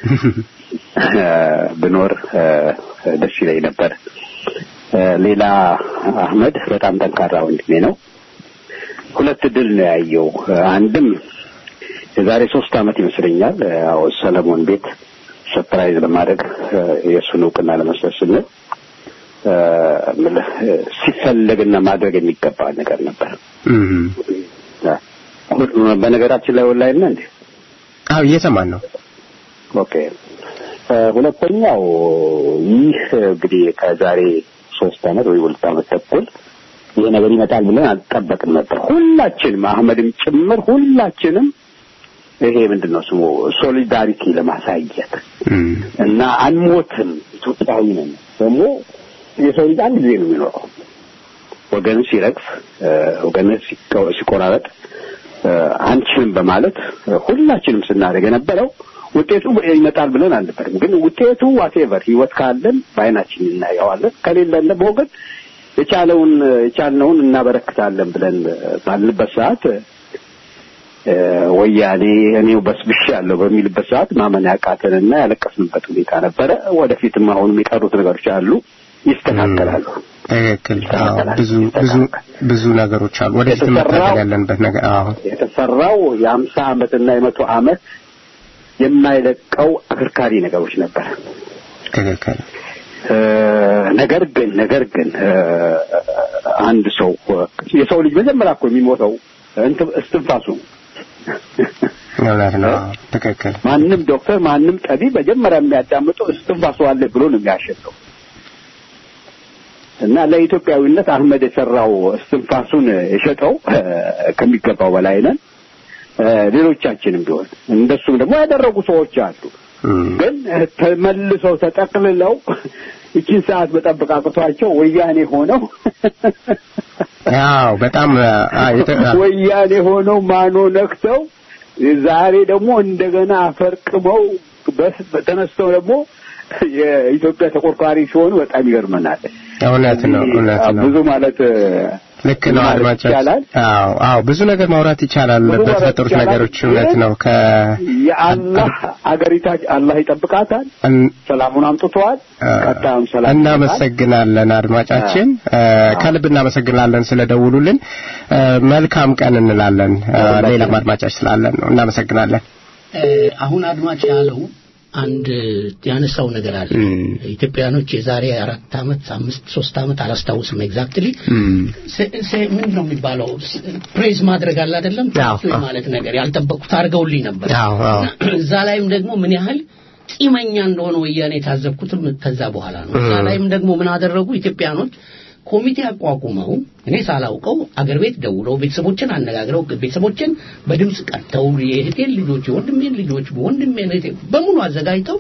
ብኖር ደስ ይለኝ ነበር። ሌላ አህመድ በጣም ጠንካራ ወንድሜ ነው። ሁለት ድል ነው ያየው። አንድም የዛሬ ሶስት ዓመት ይመስለኛል ያው ሰለሞን ቤት ሰርፕራይዝ ለማድረግ የእሱን እውቅና ለመስጠት ስንል ሲፈለግና ማድረግ የሚገባ ነገር ነበር። በነገራችን ላይ ኦንላይን ነው እንዴ? አዎ እየሰማን ነው። ኦኬ። ሁለተኛው ይህ እንግዲህ ከዛሬ ሶስት ዓመት ወይ ሁለት ዓመት ተኩል ይሄ ነገር ይመጣል ብለን አልጠበቅም ነበር። ሁላችንም አህመድም ጭምር ሁላችንም ይሄ ምንድን ነው ስሙ ሶሊዳሪቲ ለማሳየት እና አንሞትም፣ ኢትዮጵያዊ ነን። ደግሞ የሰው ልጅ አንድ ጊዜ ነው የሚኖረው። ወገን ሲረግፍ፣ ወገን ሲቆራረጥ አንችልም በማለት ሁላችንም ስናደርግ የነበረው ውጤቱ ይመጣል ብለን አልነበርም። ግን ውጤቱ ዋቴቨር ህይወት ካለን በአይናችን እናየዋለን፣ ከሌለን ደግሞ ግን የቻለውን የቻልነውን እናበረክታለን ብለን ባልንበት ሰዓት ወያኔ እኔው በስብሽ ያለው በሚልበት ሰዓት ማመን ያቃተንና ያለቀስንበት ሁኔታ ነበረ። ወደፊትም አሁንም የቀሩት ነገሮች አሉ፣ ይስተካከላሉ። ትክክል። ብዙ ብዙ ብዙ ነገሮች አሉ ወደፊት መታገል ያለንበት ነገር። አዎ የተሰራው የአምሳ ዓመትና የመቶ ዓመት የማይለቀው አከርካሪ ነገሮች ነበር። ትክክል። ነገር ግን ነገር ግን አንድ ሰው የሰው ልጅ መጀመሪያ እኮ የሚሞተው እስትንፋሱ እውነት ነው። ትክክል። ማንም ዶክተር ማንም ጠቢብ መጀመሪያ የሚያዳምጠው እስትንፋሱ አለ ብሎ ነው የሚያሸተው እና ለኢትዮጵያዊነት አህመድ የሰራው እስትንፋሱን የሸጠው ከሚገባው በላይ ነን። ሌሎቻችንም ቢሆን እንደሱም ደግሞ ያደረጉ ሰዎች አሉ። ግን ተመልሰው ተጠቅልለው ይችን ሰዓት መጠበቅ አቅቷቸው ወያኔ ሆነው ያው በጣም ወያኔ ሆነው ማኖ ነክተው ዛሬ ደግሞ እንደገና አፈርቅመው ተነስተው ደግሞ የኢትዮጵያ ተቆርቋሪ ሲሆኑ በጣም ይገርመናል። እውነት ነው፣ እውነት ነው። ብዙ ማለት ልክ ነው አድማጮች። አዎ አዎ፣ ብዙ ነገር ማውራት ይቻላል በተፈጠሩት ነገሮች። እውነት ነው። ከ የአላህ አገሪታችን አላህ ይጠብቃታል። ሰላሙን አምጥተዋል። ቀጣዩም ሰላም እናመሰግናለን አድማጫችን፣ ከልብ እናመሰግናለን ስለደውሉልን። መልካም ቀን እንላለን። ሌላም አድማጫች ስላለን ነው። እናመሰግናለን። አሁን አድማጭ ያለው አንድ ያነሳው ነገር አለ። ኢትዮጵያኖች የዛሬ አራት ዓመት አምስት ሶስት ዓመት አላስታውስም ኤግዛክትሊ ምንድን ነው የሚባለው ፕሬዝ ማድረግ አለ አይደለም ማለት ነገር ያልጠበቁት አድርገውልኝ ነበር። እዛ ላይም ደግሞ ምን ያህል ቂመኛ እንደሆነ ወያኔ የታዘብኩትም ከዛ በኋላ ነው። እዛ ላይም ደግሞ ምን አደረጉ ኢትዮጵያኖች ኮሚቴ አቋቁመው እኔ ሳላውቀው አገር ቤት ደውለው ቤተሰቦችን አነጋግረው ቤተሰቦችን በድምፅ ቀርተው የእህቴን ልጆች የወንድሜን ልጆች ወንድሜን እህቴ በሙሉ አዘጋጅተው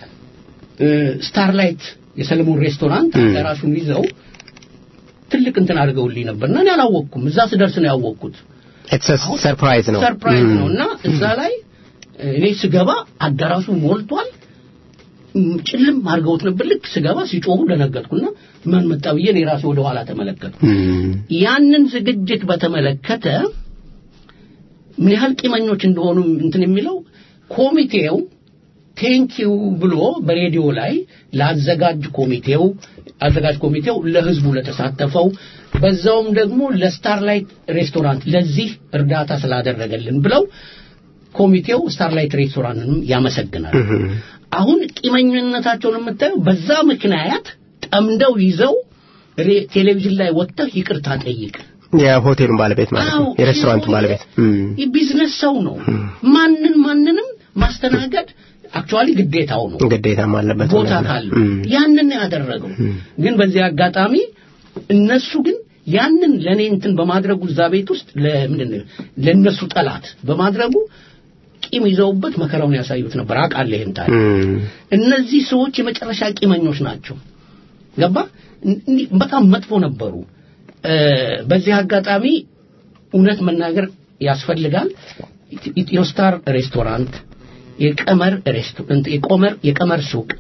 ስታርላይት የሰለሞን ሬስቶራንት አዳራሹን ይዘው ትልቅ እንትን አድርገውልኝ ነበርና እኔ አላወቅኩም። እዛ ስደርስ ነው ያወቅኩት። ሰርፕራይዝ ነው ሰርፕራይዝ ነው እና እዛ ላይ እኔ ስገባ አዳራሹ ሞልቷል። ጭልም አድርገውት ነበር። ልክ ስገባ ሲጮሁ ደነገጥኩና ማን መጣ ብዬ እኔ ራሴ ወደ ኋላ ተመለከትኩ። ያንን ዝግጅት በተመለከተ ምን ያህል ቂመኞች እንደሆኑ እንትን የሚለው ኮሚቴው ቴንኪው ብሎ በሬዲዮ ላይ ለአዘጋጅ ኮሚቴው አዘጋጅ ኮሚቴው ለህዝቡ ለተሳተፈው በዛውም ደግሞ ለስታርላይት ሬስቶራንት ለዚህ እርዳታ ስላደረገልን ብለው ኮሚቴው ስታርላይት ሬስቶራንትንም ያመሰግናል። አሁን ቂመኝነታቸውን የምታየው በዛ ምክንያት ጠምደው ይዘው ቴሌቪዥን ላይ ወጥተህ ይቅርታ ጠይቅ። የሆቴሉን ባለቤት ማለት ነው፣ የሬስቶራንቱን ባለቤት ቢዝነስ ሰው ነው። ማንን ማንንም ማስተናገድ አክቹዋሊ ግዴታው ነው፣ ግዴታም አለበት ቦታ ካለው ያንን ያደረገው። ግን በዚህ አጋጣሚ እነሱ ግን ያንን ለእኔ እንትን በማድረጉ እዛ ቤት ውስጥ ለምንድን ነው ለእነሱ ጠላት በማድረጉ ቂም ይዘውበት መከራውን ያሳዩት ነበር። አውቃለሁ ይሄን ታሪክ። እነዚህ ሰዎች የመጨረሻ ቂመኞች ናቸው። ገባ? እንዲህ በጣም መጥፎ ነበሩ። በዚህ አጋጣሚ እውነት መናገር ያስፈልጋል። ኢትዮስታር ሬስቶራንት፣ የቀመር ሬስቶራንት፣ የቆመር የቀመር ሱቅ፣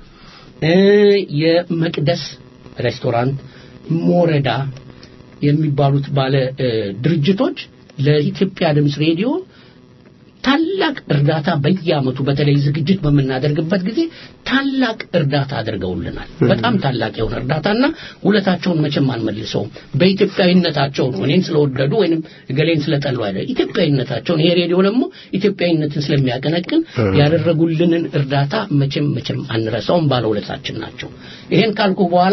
የመቅደስ ሬስቶራንት፣ ሞረዳ የሚባሉት ባለ ድርጅቶች ለኢትዮጵያ ድምፅ ሬዲዮ ታላቅ እርዳታ በየአመቱ በተለይ ዝግጅት በምናደርግበት ጊዜ ታላቅ እርዳታ አድርገውልናል። በጣም ታላቅ የሆነ እርዳታና ውለታቸውን መቼም አንመልሰውም። በኢትዮጵያዊነታቸው ነው። እኔን ስለወደዱ ወይንም እገሌን ስለጠሉ አይደል። ኢትዮጵያዊነታቸውን ይሄ ሬዲዮ ደግሞ ኢትዮጵያዊነትን ስለሚያቀነቅን ያደረጉልንን እርዳታ መቼም መቼም አንረሳውም። ባለውለታችን ናቸው። ይሄን ካልኩ በኋላ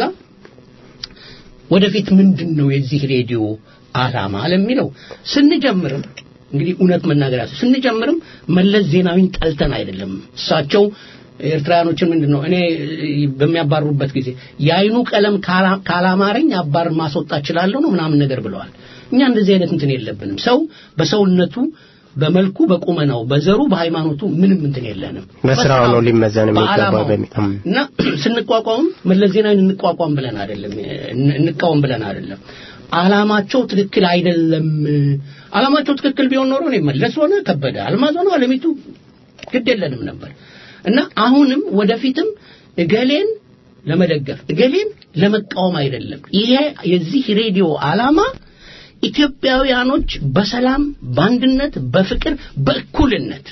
ወደፊት ምንድን ነው የዚህ ሬዲዮ አላማ ለሚለው ስንጀምርም እንግዲህ እውነት መናገር ያስ ስንጀምርም መለስ ዜናዊን ጠልተን አይደለም። እሳቸው ኤርትራውያኖችን ምንድን ነው እኔ በሚያባሩበት ጊዜ የአይኑ ቀለም ካላማረኝ አባር ማስወጣት እችላለሁ ነው ምናምን ነገር ብለዋል። እኛ እንደዚህ አይነት እንትን የለብንም። ሰው በሰውነቱ በመልኩ በቁመናው በዘሩ በሃይማኖቱ ምንም እንትን የለንም። በስራው ነው ሊመዘን የሚገባው እና ስንቋቋም መለስ ዜናዊን እንቋቋም ብለን አይደለም እንቃወም ብለን አይደለም አላማቸው ትክክል አይደለም። አላማቸው ትክክል ቢሆን ኖሮ እኔ መለስ ሆነ ከበደ አልማዝ ሆነ አለሚቱ ግድ የለንም ነበር እና አሁንም ወደፊትም እገሌን ለመደገፍ እገሌን ለመቃወም አይደለም። ይሄ የዚህ ሬዲዮ አላማ ኢትዮጵያውያኖች በሰላም በአንድነት፣ በፍቅር፣ በእኩልነት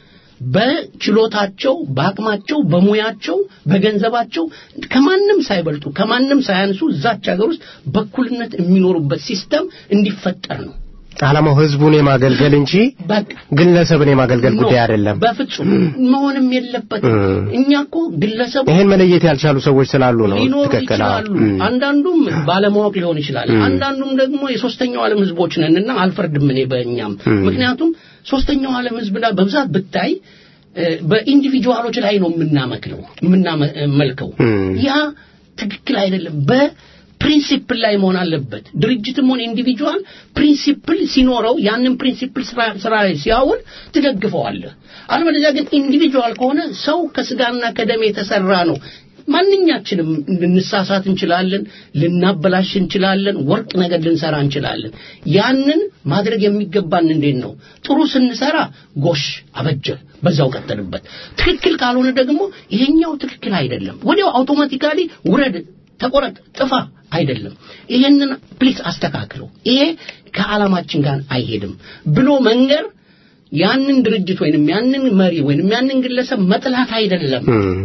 በችሎታቸው፣ በአቅማቸው፣ በሙያቸው፣ በገንዘባቸው ከማንም ሳይበልጡ ከማንም ሳያንሱ እዛች ሀገር ውስጥ በእኩልነት የሚኖሩበት ሲስተም እንዲፈጠር ነው። ዓላማው ህዝቡን የማገልገል እንጂ ግለሰብን የማገልገል ጉዳይ አይደለም። በፍጹም መሆንም የለበትም። እኛ እኮ ግለሰቡ ይሄን መለየት ያልቻሉ ሰዎች ስላሉ ነው። ሊኖሩ ትክክል። ይችላሉ። አንዳንዱም ባለማወቅ ሊሆን ይችላል። አንዳንዱም ደግሞ የሶስተኛው ዓለም ህዝቦች ነንና አልፈርድም እኔ በእኛም ምክንያቱም ሶስተኛው ዓለም ህዝብ ላይ በብዛት ብታይ በኢንዲቪጁዋሎች ላይ ነው የምናመክለው የምናመልከው። ያ ትክክል አይደለም። በፕሪንሲፕል ላይ መሆን አለበት። ድርጅትም ሆነ ኢንዲቪጁዋል ፕሪንሲፕል ሲኖረው ያንን ፕሪንሲፕል ስራ ላይ ሲያውል ትደግፈዋለህ። አለበለዚያ ግን ኢንዲቪጁዋል ከሆነ ሰው ከስጋና ከደም የተሰራ ነው። ማንኛችንም ልንሳሳት እንችላለን፣ ልናበላሽ እንችላለን፣ ወርቅ ነገር ልንሰራ እንችላለን። ያንን ማድረግ የሚገባን እንዴት ነው? ጥሩ ስንሰራ ጎሽ አበጀ፣ በዛው ቀጠልበት። ትክክል ካልሆነ ደግሞ ይሄኛው ትክክል አይደለም፣ ወዲያው አውቶማቲካሊ ውረድ፣ ተቆረጥ፣ ጥፋ አይደለም። ይሄንን ፕሊስ አስተካክለው፣ ይሄ ከዓላማችን ጋር አይሄድም ብሎ መንገር ያንን ድርጅት ወይንም ያንን መሪ ወይንም ያንን ግለሰብ መጥላት አይደለም።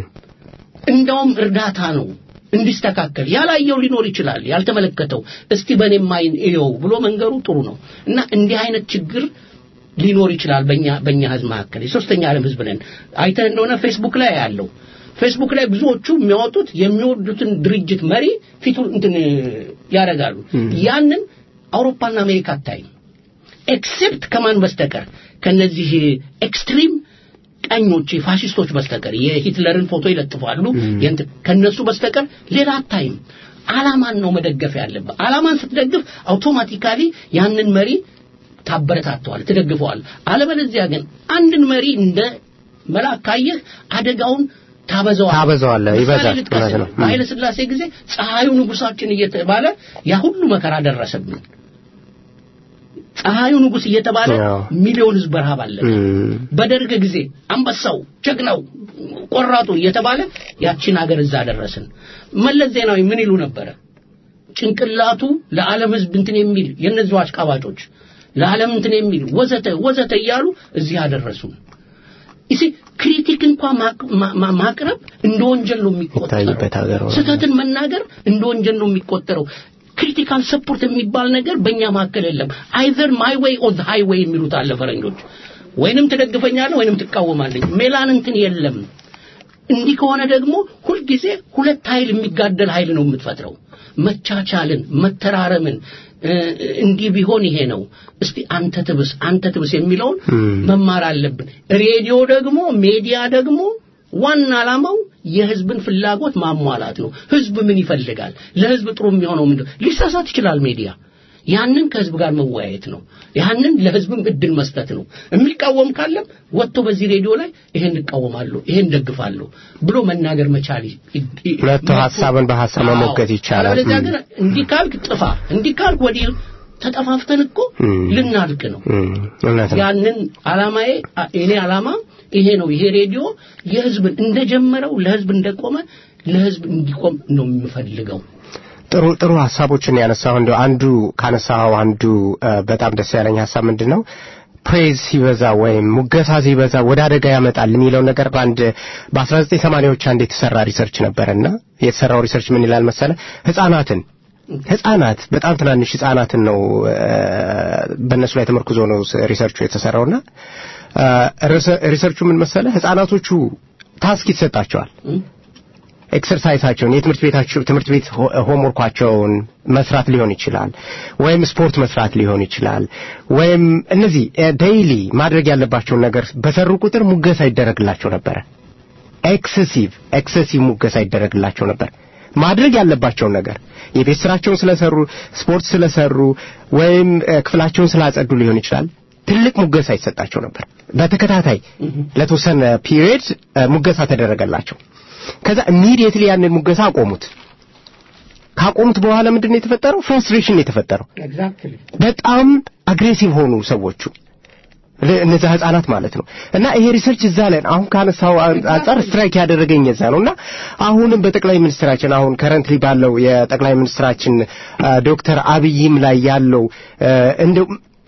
እንደውም እርዳታ ነው እንዲስተካከል። ያላየው ሊኖር ይችላል፣ ያልተመለከተው እስቲ በእኔም አይን እየው ብሎ መንገሩ ጥሩ ነው እና እንዲህ አይነት ችግር ሊኖር ይችላል በእኛ በእኛ ህዝብ መካከል። የሶስተኛ ዓለም ህዝብ ነን። አይተህ እንደሆነ ፌስቡክ ላይ ያለው ፌስቡክ ላይ ብዙዎቹ የሚያወጡት የሚወዱትን ድርጅት መሪ ፊቱን እንትን ያደርጋሉ። ያንን አውሮፓና አሜሪካ አታይም። ኤክሴፕት ከማን በስተቀር ከነዚህ ኤክስትሪም ቀኞች ፋሽስቶች በስተቀር የሂትለርን ፎቶ ይለጥፋሉ። ከነሱ በስተቀር ሌላ አታይም። አላማን ነው መደገፍ ያለበት። አላማን ስትደግፍ አውቶማቲካሊ ያንን መሪ ታበረታተዋል፣ ትደግፈዋል። አለበለዚያ ግን አንድን መሪ እንደ መልአክ ካየህ አደጋውን ታበዛዋል ታበዛዋለህ፣ ይበዛል። ልጥቀስ ነው። በኃይለ ሥላሴ ጊዜ ፀሐዩ ንጉሳችን እየተባለ ያ ሁሉ መከራ ደረሰብን። ፀሐዩ ንጉስ እየተባለ ሚሊዮን ህዝብ በረሃብ አለቀ። በደርግ ጊዜ አንበሳው፣ ጀግናው፣ ቆራጡ እየተባለ ያቺን ሀገር እዛ ደረስን። መለስ ዜናዊ ምን ይሉ ነበረ? ጭንቅላቱ ለዓለም ህዝብ እንትን የሚል የነዚሁ አሽቃባጮች ለዓለም እንትን የሚል ወዘተ ወዘተ እያሉ እዚህ አደረሱን። ይሲ ክሪቲክ እንኳን ማቅረብ እንደ ወንጀል ነው የሚቆጠረው። ስህተትን መናገር እንደ ወንጀል ነው የሚቆጠረው። ክሪቲካል ሰፖርት የሚባል ነገር በእኛ መካከል የለም። አይዘር ማይ ዌይ ኦር ዘ ሃይዌይ የሚሉት አለ ፈረንጆች። ወይንም ትደግፈኛለህ ወይንም ትቃወማለህ። ሜላን እንትን የለም። እንዲህ ከሆነ ደግሞ ሁልጊዜ ሁለት ኃይል የሚጋደል ኃይል ነው የምትፈጥረው። መቻቻልን፣ መተራረምን እንዲህ ቢሆን ይሄ ነው። እስቲ አንተ ትብስ አንተ ትብስ የሚለውን መማር አለብን። ሬዲዮ ደግሞ ሜዲያ ደግሞ ዋና ዓላማው የህዝብን ፍላጎት ማሟላት ነው። ህዝብ ምን ይፈልጋል? ለህዝብ ጥሩ የሚሆነው ምንድን ሊሳሳት ይችላል። ሜዲያ ያንን ከህዝብ ጋር መወያየት ነው። ያንን ለህዝብም እድል መስጠት ነው። የሚቃወም ካለም ወጥቶ በዚህ ሬዲዮ ላይ ይሄን እቃወማለሁ፣ ይሄን ደግፋለሁ ብሎ መናገር መቻል ሁለቱ ሀሳብን በሀሳብ መሞገት ይቻላል። አለበለዚያ ግን እንዲህ ካልክ ጥፋ፣ እንዲህ ካልክ ወዲህ ተጠፋፍተን እኮ ልናልቅ ነው። ያንን አላማዬ እኔ አላማ ይሄ ነው። ይሄ ሬዲዮ የህዝብን እንደጀመረው ለህዝብ እንደቆመ ለህዝብ እንዲቆም ነው የምፈልገው። ጥሩ ጥሩ ሀሳቦችን ያነሳው እንደው አንዱ ካነሳው አንዱ በጣም ደስ ያለኝ ሀሳብ ምንድን ነው ፕሬዝ ሲበዛ ወይም ሙገሳ ሲበዛ ወደ አደጋ ያመጣል የሚለው ነገር በአንድ በ1980ዎች አንድ የተሰራ ሪሰርች ነበረና የተሰራው ሪሰርች ምን ይላል መሰለ ህጻናትን ህጻናት በጣም ትናንሽ ህጻናትን ነው በእነሱ ላይ ተመርኩዞ ነው ሪሰርቹ የተሰራውና ሪሰርቹ ምን መሰለ ህጻናቶቹ ታስክ ይሰጣቸዋል ኤክሰርሳይሳቸውን የትምህርት ቤታቸው ትምህርት ቤት ሆምወርኳቸውን መስራት ሊሆን ይችላል ወይም ስፖርት መስራት ሊሆን ይችላል ወይም እነዚህ ዴይሊ ማድረግ ያለባቸውን ነገር በሰሩ ቁጥር ሙገሳ ይደረግላቸው ነበረ ኤክሰሲቭ ኤክሰሲቭ ሙገሳ ይደረግላቸው ነበር ማድረግ ያለባቸውን ነገር የቤት ስራቸውን ስለሰሩ ስፖርት ስለሰሩ ወይም ክፍላቸውን ስላጸዱ ሊሆን ይችላል ትልቅ ሙገሳ ይሰጣቸው ነበር በተከታታይ ለተወሰነ ፒሪየድ ሙገሳ ተደረገላቸው ከዛ ኢሚዲየትሊ ያንን ሙገሳ አቆሙት ካቆሙት በኋላ ምንድን ነው የተፈጠረው ፍራስትሬሽን ነው የተፈጠረው በጣም አግሬሲቭ ሆኑ ሰዎቹ እነዛ ህጻናት ማለት ነው እና ይሄ ሪሰርች እዛ ላይ አሁን ካነሳው አንጻር ስትራይክ ያደረገኝ እዛ ነው እና አሁንም በጠቅላይ ሚኒስትራችን አሁን ከረንትሊ ባለው የጠቅላይ ሚኒስትራችን ዶክተር አብይም ላይ ያለው እንደው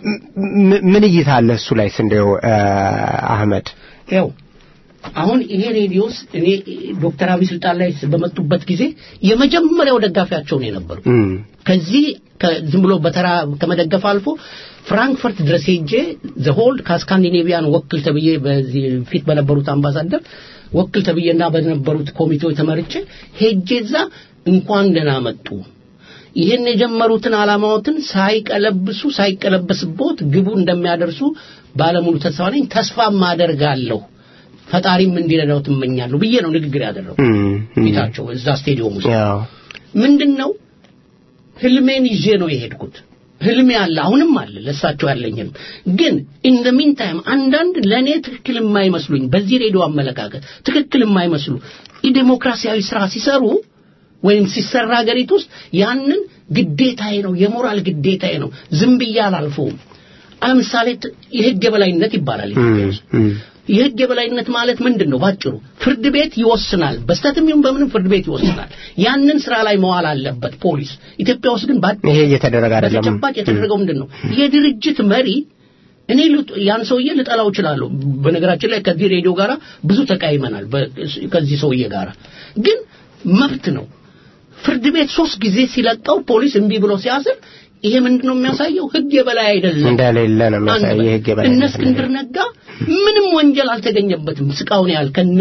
ምን እይታ አለ እሱ ላይ እንደው አህመድ ያው አሁን ይሄ ሬዲዮስ እኔ ዶክተር አብይ ስልጣን ላይ በመጡበት ጊዜ የመጀመሪያው ደጋፊያቸው ነው የነበሩ ከዚህ ዝም ብሎ በተራ ከመደገፍ አልፎ ፍራንክፈርት ድረስ ሄጄ ዘሆልድ ከስካንዲኔቪያን ወክል ተብዬ በዚህ ፊት በነበሩት አምባሳደር ወክል ተብዬና በነበሩት ኮሚቴዎች ተመርጬ ሄጄ እዛ እንኳን ደህና መጡ ይህን የጀመሩትን ዓላማዎትን ሳይቀለብሱ ሳይቀለበስቦት ግቡ እንደሚያደርሱ ባለሙሉ ተስፋ ነኝ ተስፋም አደርጋለሁ ፈጣሪም እንዲረዳው ትመኛለሁ ብዬ ነው ንግግር ያደረጉ ፊታቸው እዛ ስቴዲየም ውስጥ ምንድን ነው ህልሜን ይዤ ነው የሄድኩት ህልሜ አለ አሁንም አለ ለሳቸው ያለኝም ግን ኢን ዘ ሚን ታይም አንዳንድ ለእኔ ትክክል የማይመስሉኝ በዚህ ሬዲዮ አመለካከት ትክክል የማይመስሉ የዴሞክራሲያዊ ስራ ሲሰሩ ወይም ሲሰራ ሀገሪቱ ውስጥ ያንን ግዴታዬ ነው የሞራል ግዴታዬ ነው ዝም ብዬ አላልፈውም ለምሳሌ የህግ የበላይነት ይባላል ኢትዮጵያ ውስጥ የህግ የበላይነት ማለት ምንድን ነው ባጭሩ ፍርድ ቤት ይወስናል በስተትም ይሁን በምንም ፍርድ ቤት ይወስናል ያንን ስራ ላይ መዋል አለበት ፖሊስ ኢትዮጵያ ውስጥ ግን ይሄ እየተደረገ አይደለም በተጨባጭ የተደረገው ምንድን ነው የድርጅት መሪ እኔ ያን ሰውዬ ልጠላው እችላለሁ በነገራችን ላይ ከዚህ ሬዲዮ ጋር ብዙ ተቃይመናል ከዚህ ሰውዬ ጋር ግን መብት ነው ፍርድ ቤት ሶስት ጊዜ ሲለቀው ፖሊስ እምቢ ብሎ ሲያስር ይሄ ምንድን ነው የሚያሳየው ህግ የበላይ አይደለም እንደሌለ ነው የሚያሳየው የህግ የበላይ እነ እስክንድር ነጋ ምንም ወንጀል አልተገኘበትም ስቃውን ያህል ከነ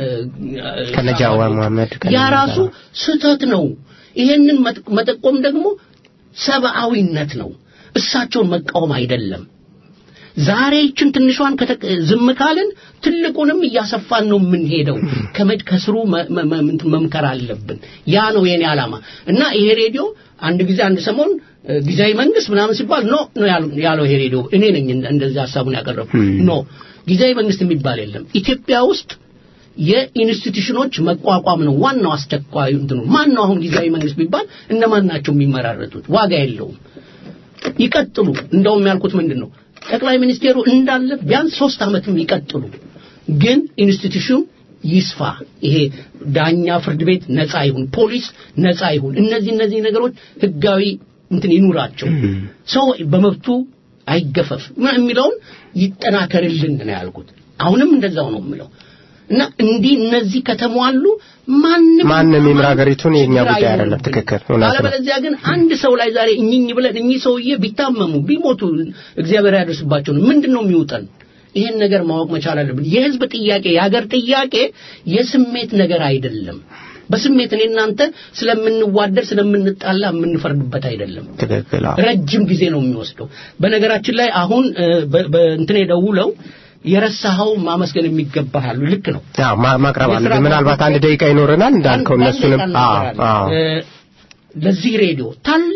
ከነ ጃዋር መሐመድ ያ ራሱ ስህተት ነው ይሄንን መጠቆም ደግሞ ሰብአዊነት ነው እሳቸውን መቃወም አይደለም ዛሬ ይችን ትንሿን ዝም ካልን ትልቁንም እያሰፋን ነው የምንሄደው ከመድ ከስሩ መምከር አለብን ያ ነው የኔ ዓላማ እና ይሄ ሬዲዮ አንድ ጊዜ አንድ ሰሞን ጊዜያዊ መንግስት ምናምን ሲባል ኖ ነው ያለው ይሄ ሬዲዮ እኔ ነኝ እንደዚህ ሀሳቡን ያቀረቡ ኖ ጊዜያዊ መንግስት የሚባል የለም ኢትዮጵያ ውስጥ የኢንስቲትዩሽኖች መቋቋም ነው ዋናው አስቸኳዩ እንትኑ ማን ነው አሁን ጊዜያዊ መንግስት ቢባል እነማን ናቸው የሚመራረጡት ዋጋ የለውም ይቀጥሉ እንደውም ያልኩት ምንድን ነው ጠቅላይ ሚኒስቴሩ እንዳለ ቢያንስ ሶስት ዓመትም ይቀጥሉ ግን ኢንስቲትዩሽን ይስፋ ይሄ ዳኛ ፍርድ ቤት ነፃ ይሁን ፖሊስ ነፃ ይሁን እነዚህ እነዚህ ነገሮች ህጋዊ እንትን ይኑራቸው ሰው በመብቱ አይገፈፍ የሚለውን ይጠናከርልን ነው ያልኩት አሁንም እንደዛው ነው የምለው እና እንዲህ እነዚህ ከተሟሉ ማንም ማንም ይምራ ሀገሪቱን የኛ ጉዳይ አይደለም ትክክል አለበለዚያ ግን አንድ ሰው ላይ ዛሬ እኝኝ ብለን እኚህ ሰውዬ ቢታመሙ ቢሞቱ እግዚአብሔር ያደርስባቸው ነው ምንድን ነው የሚውጠን ይህን ነገር ማወቅ መቻል አለብን የህዝብ ጥያቄ የሀገር ጥያቄ የስሜት ነገር አይደለም በስሜት እኔ እናንተ ስለምንዋደድ ስለምንጣላ የምንፈርድበት አይደለም ትክክል ረጅም ጊዜ ነው የሚወስደው በነገራችን ላይ አሁን በእንትን ደውለው የረሳኸው ማመስገን የሚገባህ አሉ ልክ ነው ማቅረብ አለብን ምናልባት አንድ ደቂቃ ይኖረናል እንዳልከው እነሱንም ለዚህ ሬዲዮ ታላቅ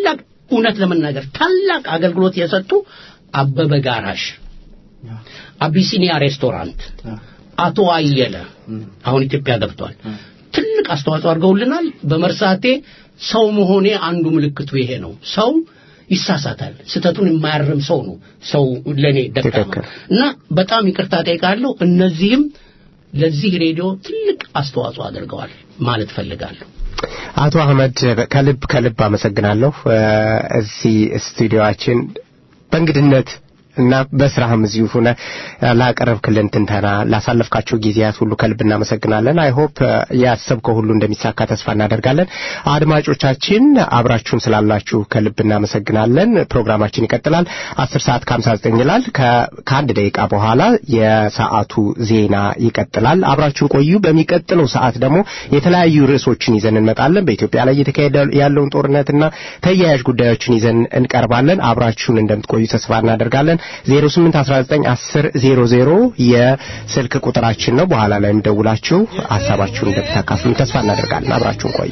እውነት ለመናገር ታላቅ አገልግሎት የሰጡ አበበ ጋራሽ፣ አቢሲኒያ ሬስቶራንት፣ አቶ አየለ አሁን ኢትዮጵያ ገብቷል። ትልቅ አስተዋጽኦ አድርገውልናል። በመርሳቴ ሰው መሆኔ አንዱ ምልክቱ ይሄ ነው። ሰው ይሳሳታል። ስተቱን የማያርም ሰው ነው ሰው ለኔ ደካማ እና በጣም ይቅርታ ጠይቃለሁ። እነዚህም ለዚህ ሬዲዮ ትልቅ አስተዋጽኦ አድርገዋል ማለት ፈልጋለሁ። አቶ አህመድ ከልብ ከልብ አመሰግናለሁ። እዚህ ስቱዲዮአችን በእንግድነት እና በስራህም እዚሁ ሆነ ላቀረብክልን ትንተና ላሳለፍካቸው ጊዜያት ሁሉ ከልብ እናመሰግናለን። አይ ሆፕ ያሰብከው ሁሉ እንደሚሳካ ተስፋ እናደርጋለን። አድማጮቻችን አብራችሁን ስላላችሁ ከልብ እናመሰግናለን። ፕሮግራማችን ይቀጥላል። አስር ሰዓት ከሀምሳ ዘጠኝ ይላል። ከአንድ ደቂቃ በኋላ የሰዓቱ ዜና ይቀጥላል። አብራችሁን ቆዩ። በሚቀጥለው ሰዓት ደግሞ የተለያዩ ርዕሶችን ይዘን እንመጣለን። በኢትዮጵያ ላይ እየተካሄደ ያለውን ጦርነትና ተያያዥ ጉዳዮችን ይዘን እንቀርባለን። አብራችሁን እንደምትቆዩ ተስፋ እናደርጋለን። 08191000 የስልክ ቁጥራችን ነው። በኋላ ላይ ደውላችሁ ሀሳባችሁን እንደምታካፍሉን ተስፋ እናደርጋለን። አብራችሁን ቆዩ።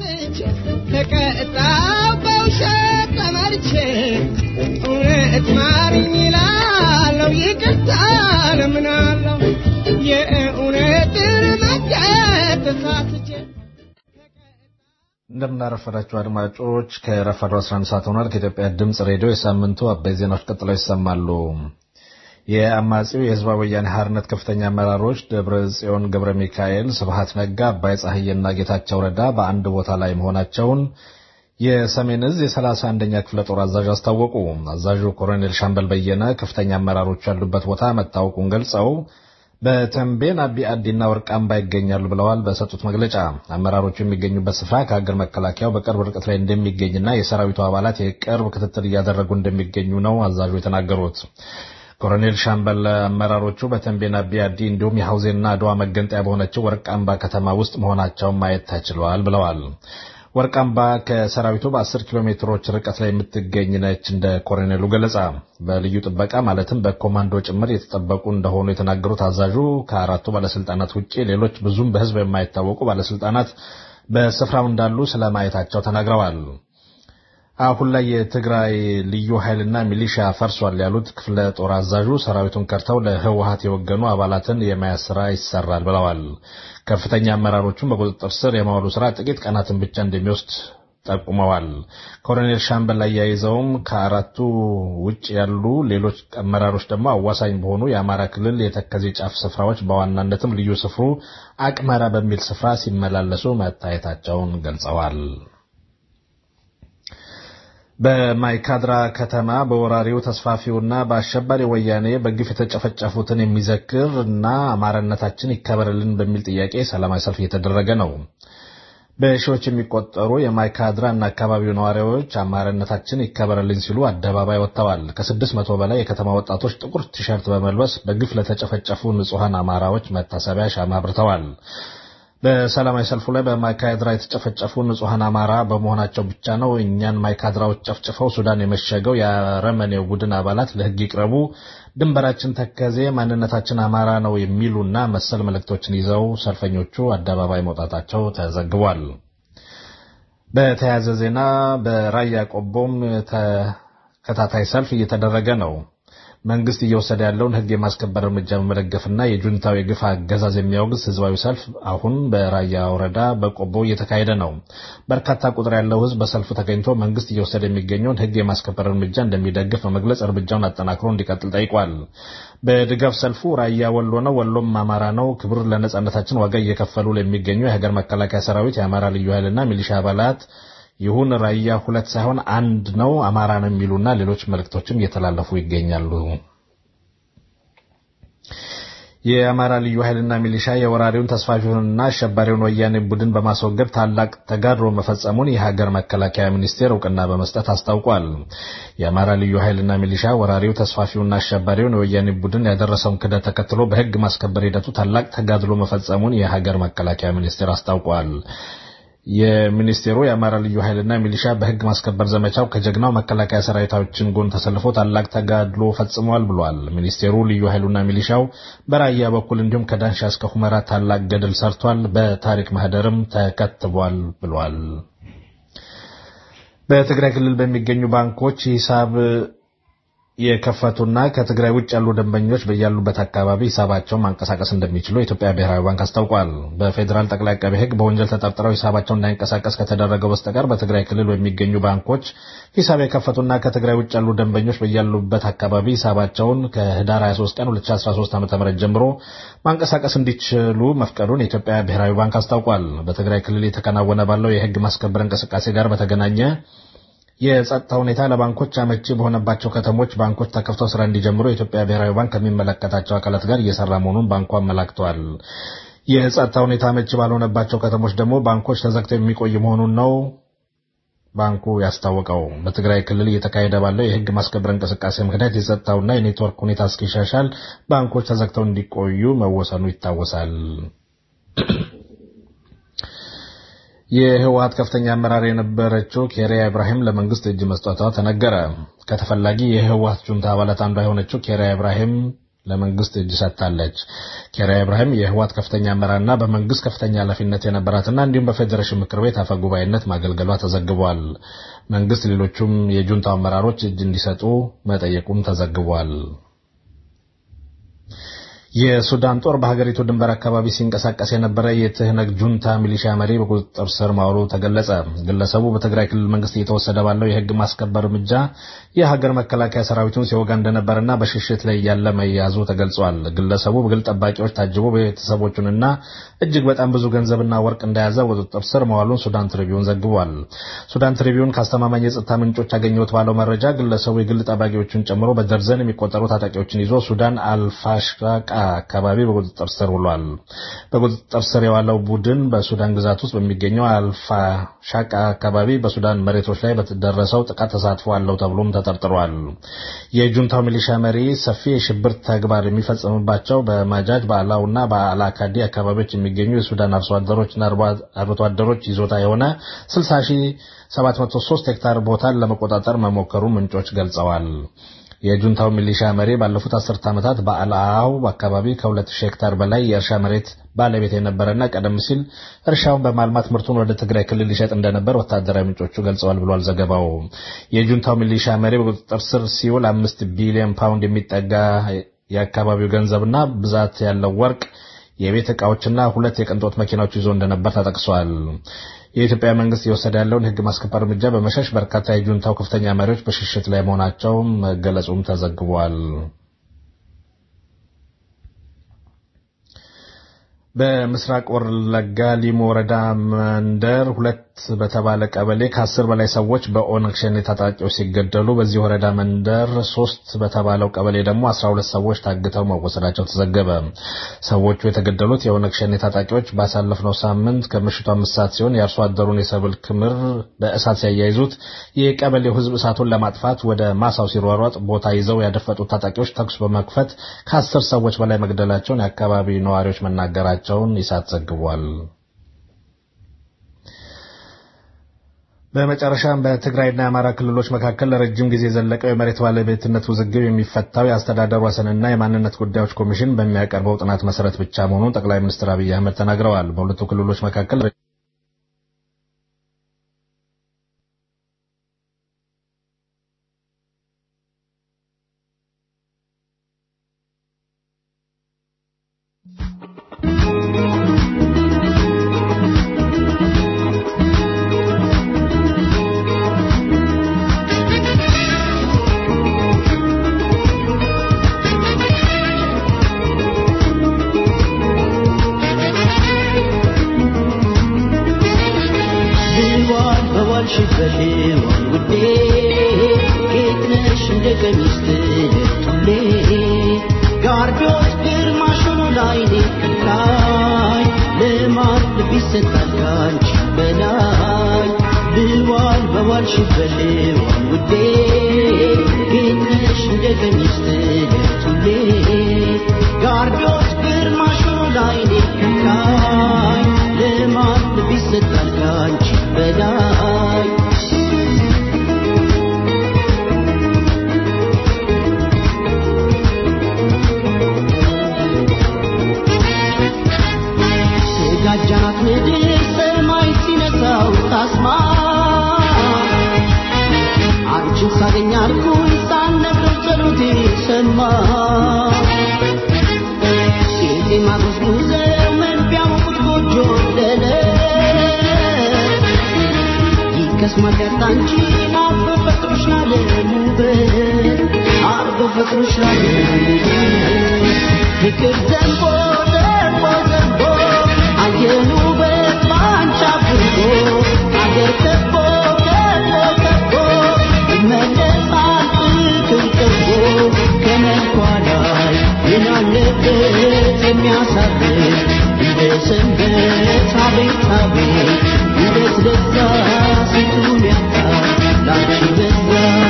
ተቀጣው በውሸት ተመርቼ እውነት ማርኝ ይላለው ይቅርታ ለምናለው የእውነትን መንገድ ተሳስቼ እንደምናረፈዳችሁ አድማጮች ከረፋዱ 11 ሰዓት ሆኗል። ከኢትዮጵያ ድምፅ ሬዲዮ የሳምንቱ አበይ ዜናዎች ቀጥለው ይሰማሉ። የአማጺው የህዝባዊ ወያኔ ሓርነት ከፍተኛ አመራሮች ደብረ ጽዮን ገብረ ሚካኤል፣ ስብሃት ነጋ፣ አባይ ፀሐዬና ጌታቸው ረዳ በአንድ ቦታ ላይ መሆናቸውን የሰሜን እዝ የሰላሳ አንደኛ ክፍለ ጦር አዛዥ አስታወቁ። አዛዡ ኮሎኔል ሻምበል በየነ ከፍተኛ አመራሮች ያሉበት ቦታ መታወቁን ገልጸው በተንቤን አቢ አዲና ወርቃምባ ይገኛሉ ብለዋል። በሰጡት መግለጫ አመራሮቹ የሚገኙበት ስፍራ ከሀገር መከላከያው በቅርብ ርቀት ላይ እንደሚገኝና የሰራዊቱ አባላት የቅርብ ክትትል እያደረጉ እንደሚገኙ ነው አዛዡ የተናገሩት። ኮሎኔል ሻምበል አመራሮቹ በተንቤን አቢ አዲ እንዲሁም የሐውዜንና አድዋ መገንጠያ በሆነችው ወርቃምባ ከተማ ውስጥ መሆናቸውን ማየት ተችሏል ብለዋል። ወርቃምባ ከሰራዊቱ በ10 ኪሎ ሜትሮች ርቀት ላይ የምትገኝ ነች። እንደ ኮሎኔሉ ገለጻ በልዩ ጥበቃ ማለትም በኮማንዶ ጭምር የተጠበቁ እንደሆኑ የተናገሩት አዛዡ ከአራቱ ባለስልጣናት ውጭ ሌሎች ብዙም በሕዝብ የማይታወቁ ባለስልጣናት በስፍራው እንዳሉ ስለማየታቸው ተናግረዋል። አሁን ላይ የትግራይ ልዩ ኃይልና ሚሊሻ ፈርሷል ያሉት ክፍለ ጦር አዛዡ ሰራዊቱን ከርተው ለህወሀት የወገኑ አባላትን የመያዝ ስራ ይሰራል ብለዋል። ከፍተኛ አመራሮቹን በቁጥጥር ስር የማዋሉ ስራ ጥቂት ቀናትን ብቻ እንደሚወስድ ጠቁመዋል። ኮሎኔል ሻምበል አያይዘውም ከአራቱ ውጭ ያሉ ሌሎች አመራሮች ደግሞ አዋሳኝ በሆኑ የአማራ ክልል የተከዜ ጫፍ ስፍራዎች በዋናነትም ልዩ ስፍሩ አቅመራ በሚል ስፍራ ሲመላለሱ መታየታቸውን ገልጸዋል። በማይካድራ ከተማ በወራሪው ተስፋፊውና በአሸባሪ ወያኔ በግፍ የተጨፈጨፉትን የሚዘክር እና አማራነታችን ይከበርልን በሚል ጥያቄ ሰላማዊ ሰልፍ እየተደረገ ነው። በሺዎች የሚቆጠሩ የማይካድራ እና አካባቢው ነዋሪዎች አማራነታችን ይከበርልን ሲሉ አደባባይ ወጥተዋል። ከስድስት መቶ በላይ የከተማ ወጣቶች ጥቁር ቲሸርት በመልበስ በግፍ ለተጨፈጨፉ ንጹሐን አማራዎች መታሰቢያ ሻማ አብርተዋል። በሰላማዊ ሰልፉ ላይ በማይካድራ የተጨፈጨፉ ንጹሐን አማራ በመሆናቸው ብቻ ነው እኛን ማይካድራዎች ጨፍጭፈው ሱዳን የመሸገው የአረመኔው ቡድን አባላት ለሕግ ይቅረቡ፣ ድንበራችን ተከዜ፣ ማንነታችን አማራ ነው የሚሉና መሰል መልእክቶችን ይዘው ሰልፈኞቹ አደባባይ መውጣታቸው ተዘግቧል። በተያያዘ ዜና በራያ ቆቦም ተከታታይ ሰልፍ እየተደረገ ነው። መንግስት እየወሰደ ያለውን ህግ የማስከበር እርምጃ በመደገፍና የጁንታው የግፍ አገዛዝ የሚያወግዝ ህዝባዊ ሰልፍ አሁን በራያ ወረዳ በቆቦ እየተካሄደ ነው። በርካታ ቁጥር ያለው ህዝብ በሰልፉ ተገኝቶ መንግስት እየወሰደ የሚገኘውን ህግ የማስከበር እርምጃ እንደሚደግፍ በመግለጽ እርምጃውን አጠናክሮ እንዲቀጥል ጠይቋል። በድጋፍ ሰልፉ ራያ ወሎ ነው፣ ወሎም አማራ ነው፣ ክብር ለነጻነታችን ዋጋ እየከፈሉ ለሚገኙ የሀገር መከላከያ ሰራዊት፣ የአማራ ልዩ ኃይልና ሚሊሻ አባላት ይሁን ራያ ሁለት ሳይሆን አንድ ነው አማራ ነው የሚሉና ሌሎች መልእክቶችም እየተላለፉ ይገኛሉ። የአማራ ልዩ ኃይልና ሚሊሻ የወራሪውን ተስፋፊውንና አሸባሪውን ወያኔ ቡድን በማስወገድ ታላቅ ተጋድሎ መፈጸሙን የሀገር መከላከያ ሚኒስቴር እውቅና በመስጠት አስታውቋል። የአማራ ልዩ ኃይልና ሚሊሻ ወራሪው ተስፋፊውና አሸባሪውን የወያኔ ቡድን ያደረሰውን ክደት ተከትሎ በህግ ማስከበር ሂደቱ ታላቅ ተጋድሎ መፈጸሙን የሀገር መከላከያ ሚኒስቴር አስታውቋል። የሚኒስቴሩ የአማራ ልዩ ኃይልና ሚሊሻ በህግ ማስከበር ዘመቻው ከጀግናው መከላከያ ሰራዊታችን ጎን ተሰልፎ ታላቅ ተጋድሎ ፈጽሟል ብሏል። ሚኒስቴሩ ልዩ ኃይሉና ሚሊሻው በራያ በኩል እንዲሁም ከዳንሻ እስከ ሁመራ ታላቅ ገድል ሰርቷል፣ በታሪክ ማህደርም ተከትቧል ብሏል። በትግራይ ክልል በሚገኙ ባንኮች ሂሳብ የከፈቱና ከትግራይ ውጭ ያሉ ደንበኞች በያሉበት አካባቢ ሂሳባቸውን ማንቀሳቀስ እንደሚችሉ የኢትዮጵያ ብሔራዊ ባንክ አስታውቋል። በፌዴራል ጠቅላይ አቃቤ ሕግ በወንጀል ተጠርጥረው ሂሳባቸው እንዳይንቀሳቀስ ከተደረገው በስተቀር በትግራይ ክልል በሚገኙ ባንኮች ሂሳብ የከፈቱና ከትግራይ ውጭ ያሉ ደንበኞች በያሉበት አካባቢ ሂሳባቸውን ከህዳር 23 ቀን 2013 ዓ.ም ጀምሮ ማንቀሳቀስ እንዲችሉ መፍቀዱን የኢትዮጵያ ብሔራዊ ባንክ አስታውቋል። በትግራይ ክልል የተከናወነ ባለው የህግ ማስከበር እንቅስቃሴ ጋር በተገናኘ የጸጥታ ሁኔታ ለባንኮች አመቺ በሆነባቸው ከተሞች ባንኮች ተከፍተው ስራ እንዲጀምሩ የኢትዮጵያ ብሔራዊ ባንክ ከሚመለከታቸው አካላት ጋር እየሰራ መሆኑን ባንኩ አመላክቷል። የጸጥታ ሁኔታ አመቺ ባልሆነባቸው ከተሞች ደግሞ ባንኮች ተዘግተው የሚቆይ መሆኑን ነው ባንኩ ያስታወቀው። በትግራይ ክልል እየተካሄደ ባለው የህግ ማስከበር እንቅስቃሴ ምክንያት የጸጥታውና የኔትወርክ ሁኔታ እስኪሻሻል ባንኮች ተዘግተው እንዲቆዩ መወሰኑ ይታወሳል። የህወሀት ከፍተኛ አመራር የነበረችው ኬሪያ ኢብራሂም ለመንግስት እጅ መስጠቷ ተነገረ። ከተፈላጊ የህወሀት ጁንታ አባላት አንዷ የሆነችው ኬሪያ ኢብራሂም ለመንግስት እጅ ሰጥታለች። ኬሪያ ኢብራሂም የህወሀት ከፍተኛ አመራርና በመንግስት ከፍተኛ ኃላፊነት የነበራትና እንዲሁም በፌዴሬሽን ምክር ቤት አፈ ጉባኤነት ማገልገሏ ተዘግቧል። መንግስት ሌሎቹም የጁንታው አመራሮች እጅ እንዲሰጡ መጠየቁም ተዘግቧል። የሱዳን ጦር በሀገሪቱ ድንበር አካባቢ ሲንቀሳቀስ የነበረ የትህነግ ጁንታ ሚሊሺያ መሪ በቁጥጥር ስር ማዋሉ ተገለጸ። ግለሰቡ በትግራይ ክልል መንግስት እየተወሰደ ባለው የህግ ማስከበር እርምጃ የሀገር መከላከያ ሰራዊቱን ሲወጋ እንደነበርና በሽሽት ላይ ያለ መያዙ ተገልጿል። ግለሰቡ በግል ጠባቂዎች ታጅቦ ቤተሰቦቹንና እጅግ በጣም ብዙ ገንዘብና ወርቅ እንደያዘ በቁጥጥር ስር መዋሉን ሱዳን ትሪቢዩን ዘግቧል። ሱዳን ትሪቢዩን ከአስተማማኝ የጸጥታ ምንጮች ያገኘሁት ባለው መረጃ ግለሰቡ የግል ጠባቂዎቹን ጨምሮ በደርዘን የሚቆጠሩ ታጣቂዎችን ይዞ ሱዳን አልፋሽቃ አካባቢ በቁጥጥር ስር ውሏል። በቁጥጥር ስር የዋለው ቡድን በሱዳን ግዛት ውስጥ በሚገኘው አልፋ ሻቃ አካባቢ በሱዳን መሬቶች ላይ በተደረሰው ጥቃት ተሳትፎ አለው ተብሎም ተጠርጥሯል። የጁንታው ሚሊሻ መሪ ሰፊ የሽብር ተግባር የሚፈጽምባቸው በማጃጅ በአላውና በአላካዲ አካባቢዎች የሚገኙ የሱዳን አርሶ አደሮችና አርብቶ አደሮች ይዞታ የሆነ 60703 ሄክታር ቦታን ለመቆጣጠር መሞከሩ ምንጮች ገልጸዋል። የጁንታው ሚሊሻ መሪ ባለፉት አስርት ዓመታት በአልአው አካባቢ ከ2000 ሄክታር በላይ የእርሻ መሬት ባለቤት የነበረና ቀደም ሲል እርሻውን በማልማት ምርቱን ወደ ትግራይ ክልል ሊሸጥ እንደነበር ወታደራዊ ምንጮቹ ገልጸዋል ብሏል ዘገባው። የጁንታው ሚሊሻ መሪ በቁጥጥር ስር ሲውል አምስት ቢሊዮን ፓውንድ የሚጠጋ የአካባቢው ገንዘብና ብዛት ያለው ወርቅ የቤት ዕቃዎችና ሁለት የቅንጦት መኪናዎች ይዞ እንደነበር ተጠቅሷል። የኢትዮጵያ መንግስት እየወሰደ ያለውን የሕግ ማስከበር እርምጃ በመሸሽ በርካታ የጁንታው ከፍተኛ መሪዎች በሽሽት ላይ መሆናቸው መገለጹም ተዘግቧል። በምስራቅ ወለጋ ሊሙ ወረዳ መንደር ሁለት በተባለ ቀበሌ ከአስር በላይ ሰዎች በኦነግ ሸኔ ታጣቂዎች ሲገደሉ በዚህ ወረዳ መንደር ሶስት በተባለው ቀበሌ ደግሞ አስራ ሁለት ሰዎች ታግተው መወሰዳቸው ተዘገበ። ሰዎቹ የተገደሉት የኦነግ ሸኔ ታጣቂዎች ባሳለፍነው ሳምንት ከምሽቱ አምስት ሰዓት ሲሆን የአርሶ አደሩን የሰብል ክምር በእሳት ሲያያይዙት የቀበሌው ሕዝብ እሳቱን ለማጥፋት ወደ ማሳው ሲሯሯጥ ቦታ ይዘው ያደፈጡት ታጣቂዎች ተኩስ በመክፈት ከአስር ሰዎች በላይ መግደላቸውን የአካባቢ ነዋሪዎች መናገራቸው መሆናቸውን ኢሳት ዘግቧል። በመጨረሻም በትግራይና የአማራ ክልሎች መካከል ለረጅም ጊዜ የዘለቀው የመሬት ባለቤትነት ውዝግብ የሚፈታው የአስተዳደር ወሰንና የማንነት ጉዳዮች ኮሚሽን በሚያቀርበው ጥናት መሰረት ብቻ መሆኑን ጠቅላይ ሚኒስትር አብይ አህመድ ተናግረዋል። በሁለቱ ክልሎች መካከል መስማት አንቺ አርጎ ፈጥሮሻል ውበት አርጎ ፈጥሮሻል ፍቅር ዘንቦ ዘንቦ ዘንቦ አየን ውበት ባንቺ አብቦ አገር ከቦ ከቦ ከቦ ይመለሳል ፍቅር ከቦ ከመልኳ ላይ ምን አለበት የሚያሳርፍ እንደ ሰንበት አቤት አቤት ውበት በዛ ስንቱን ያጣ ላንቺ በዛ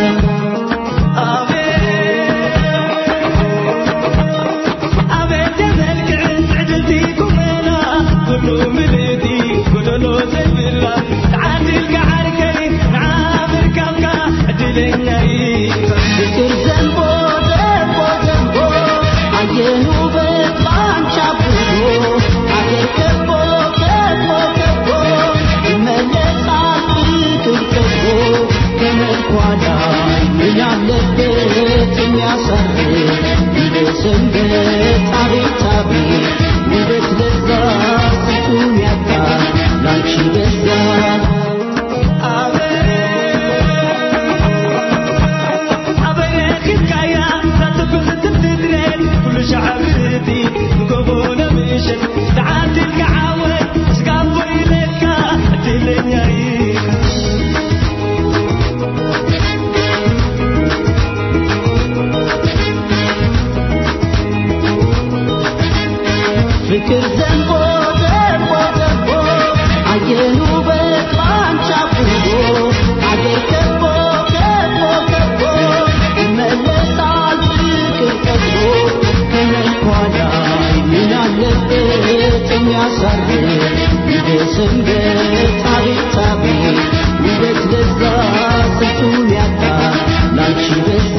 አቤት የመልክዕን ዕድልቲ ቁመና ኩሉ ምልእቲ ጎደሎ ዘይብላ ተዓዲልካ ዓርከይ ንዓብር ካብካ ዕድለኛይ ፍቅር ዘንቦ ዘንቦ ዘንቦ አየን ውበት ባንቺ አብቦ አገር ከቦ ከቦ ከቦ ይመለሳል ፍቅር ከቦ ከመልኳ ላይ ምን አለበት የሚያሳርፍ እንደ ሰንበት አቤት አቤት ውበት በዛ ስንቱን ያጣ ላንቺ በዛ ፍቅር ዘንቦ ዘንቦ ዘንቦ አየን ውበት ባንቺ አብቦ አገር ከቦ ከቦ ከቦ ይመለሳል ፍቅር ከቦ ከመልኳ ላይ ምን አለበት የሚያሳርፍ እንደ ሰንበት አቤት አቤት ውበት በዛ ስንቱን ያጣ ላንቺ በዛ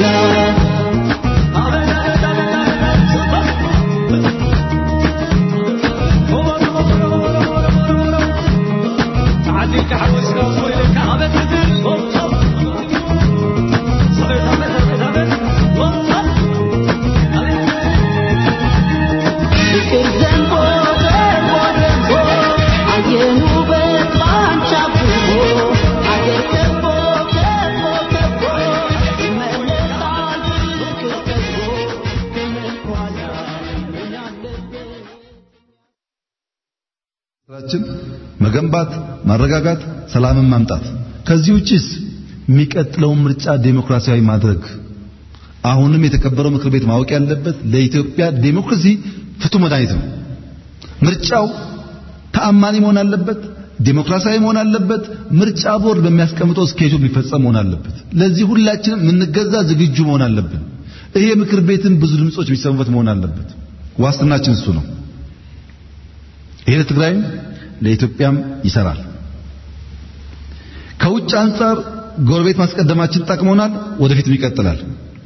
ፍቅር ዘንቦ ዘንቦ ዘንቦ አየን ውበት ባንቺ አብቦ አገር ከቦ ከቦ ከቦ ይመለሳል ፍቅር ከቦ ከመልኳ ላይ ምን አለበት ስራችን መገንባት፣ ማረጋጋት፣ ሰላምን ማምጣት። ከዚህ ውጪስ የሚቀጥለውን ምርጫ ዴሞክራሲያዊ ማድረግ። አሁንም የተከበረው ምክር ቤት ማወቅ ያለበት ለኢትዮጵያ ዴሞክራሲ ፍቱህ መድኃኒት ነው። ምርጫው ተአማኒ መሆን አለበት፣ ዴሞክራሲያዊ መሆን አለበት። ምርጫ ቦርድ በሚያስቀምጠው ስኬጁል የሚፈጸም መሆን አለበት። ለዚህ ሁላችንም የምንገዛ ዝግጁ መሆን አለብን። ይሄ ምክር ቤትም ብዙ ድምጾች የሚሰሙበት መሆን አለበት። ዋስትናችን እሱ ነው። ይሄ ለትግራይም ለኢትዮጵያም ይሰራል። ከውጭ አንጻር ጎረቤት ማስቀደማችን ጠቅሞናል፣ ወደፊትም ይቀጥላል።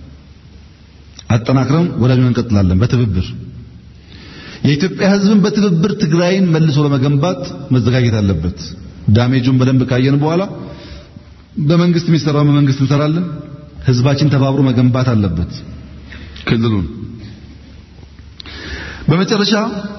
አጠናክረን ወዳጅ እንቀጥላለን በትብብር የኢትዮጵያ ሕዝብን በትብብር ትግራይን መልሶ ለመገንባት መዘጋጀት አለበት። ዳሜጁን በደንብ ካየን በኋላ በመንግስት የሚሰራው በመንግስት እንሰራለን። ሕዝባችን ተባብሮ መገንባት አለበት ክልሉን። በመጨረሻ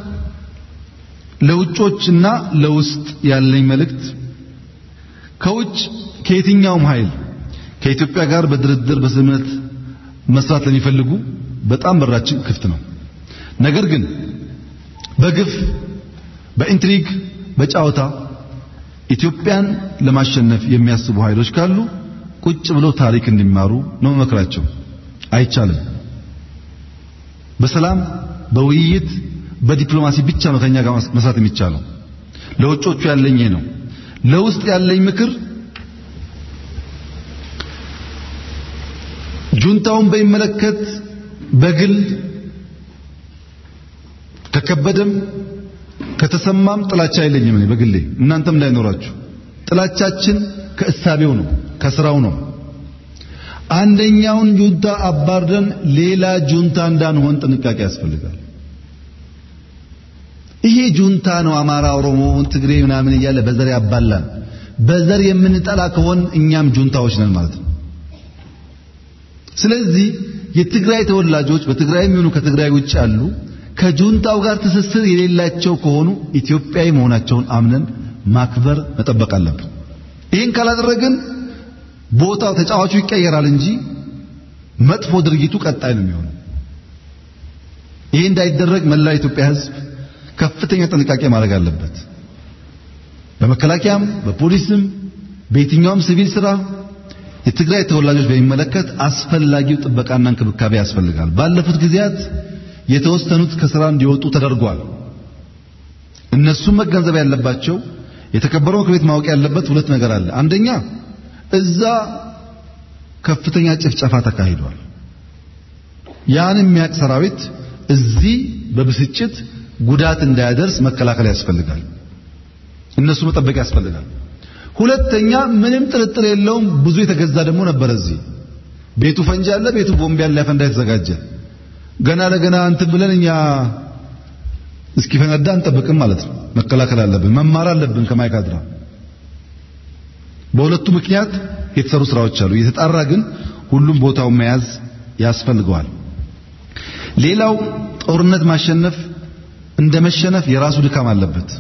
ለውጮችና ለውስጥ ያለኝ መልእክት ከውጭ ከየትኛውም ኃይል ከኢትዮጵያ ጋር በድርድር በስምምነት መስራት ለሚፈልጉ በጣም በራችን ክፍት ነው። ነገር ግን በግፍ በኢንትሪግ በጫወታ ኢትዮጵያን ለማሸነፍ የሚያስቡ ኃይሎች ካሉ ቁጭ ብለው ታሪክ እንዲማሩ ነው መመክራቸው። አይቻልም። በሰላም በውይይት በዲፕሎማሲ ብቻ ነው ከኛ ጋር መስራት የሚቻለው። ለውጮቹ ያለኝ ይሄ ነው። ለውስጥ ያለኝ ምክር ጁንታውን በሚመለከት በግል ከከበደም ከተሰማም ጥላቻ የለኝም እኔ በግሌ እናንተም እንዳይኖራችሁ ጥላቻችን ከእሳቤው ነው ከስራው ነው አንደኛውን ጁንታ አባርደን ሌላ ጁንታ እንዳንሆን ጥንቃቄ ያስፈልጋል ይሄ ጁንታ ነው አማራ ኦሮሞ ትግሬ ምናምን እያለ በዘር ያባላል በዘር የምንጠላ ከሆን እኛም ጁንታዎች ነን ማለት ነው ስለዚህ የትግራይ ተወላጆች በትግራይም ይሁኑ ከትግራይ ውጭ ያሉ ከጁንታው ጋር ትስስር የሌላቸው ከሆኑ ኢትዮጵያዊ መሆናቸውን አምነን ማክበር መጠበቅ አለብን። ይህን ካላደረግን ቦታው ተጫዋቹ ይቀየራል እንጂ መጥፎ ድርጊቱ ቀጣይ ነው የሚሆነው። ይህ እንዳይደረግ መላው የኢትዮጵያ ሕዝብ ከፍተኛ ጥንቃቄ ማድረግ አለበት። በመከላከያም በፖሊስም በየትኛውም ሲቪል ስራ የትግራይ ተወላጆች በሚመለከት አስፈላጊው ጥበቃና እንክብካቤ ያስፈልጋል። ባለፉት ጊዜያት የተወሰኑት ከስራ እንዲወጡ ተደርጓል። እነሱም መገንዘብ ያለባቸው የተከበረው ምክር ቤት ማወቅ ያለበት ሁለት ነገር አለ። አንደኛ እዛ ከፍተኛ ጭፍጨፋ ተካሂዷል። ያን የሚያውቅ ሰራዊት እዚህ በብስጭት ጉዳት እንዳያደርስ መከላከል ያስፈልጋል። እነሱ መጠበቅ ያስፈልጋል። ሁለተኛ ምንም ጥርጥር የለውም ብዙ የተገዛ ደግሞ ነበር። እዚህ ቤቱ ፈንጂ አለ፣ ቤቱ ቦምብ ያለ ያፈንዳ የተዘጋጀ ገና ለገና እንትን ብለን እኛ እስኪፈነዳ እንጠብቅም ማለት ነው። መከላከል አለብን፣ መማር አለብን ከማይካድራ። በሁለቱ ምክንያት የተሰሩ ስራዎች አሉ። የተጣራ ግን ሁሉም ቦታውን መያዝ ያስፈልገዋል። ሌላው ጦርነት ማሸነፍ እንደ መሸነፍ የራሱ ድካም አለበት።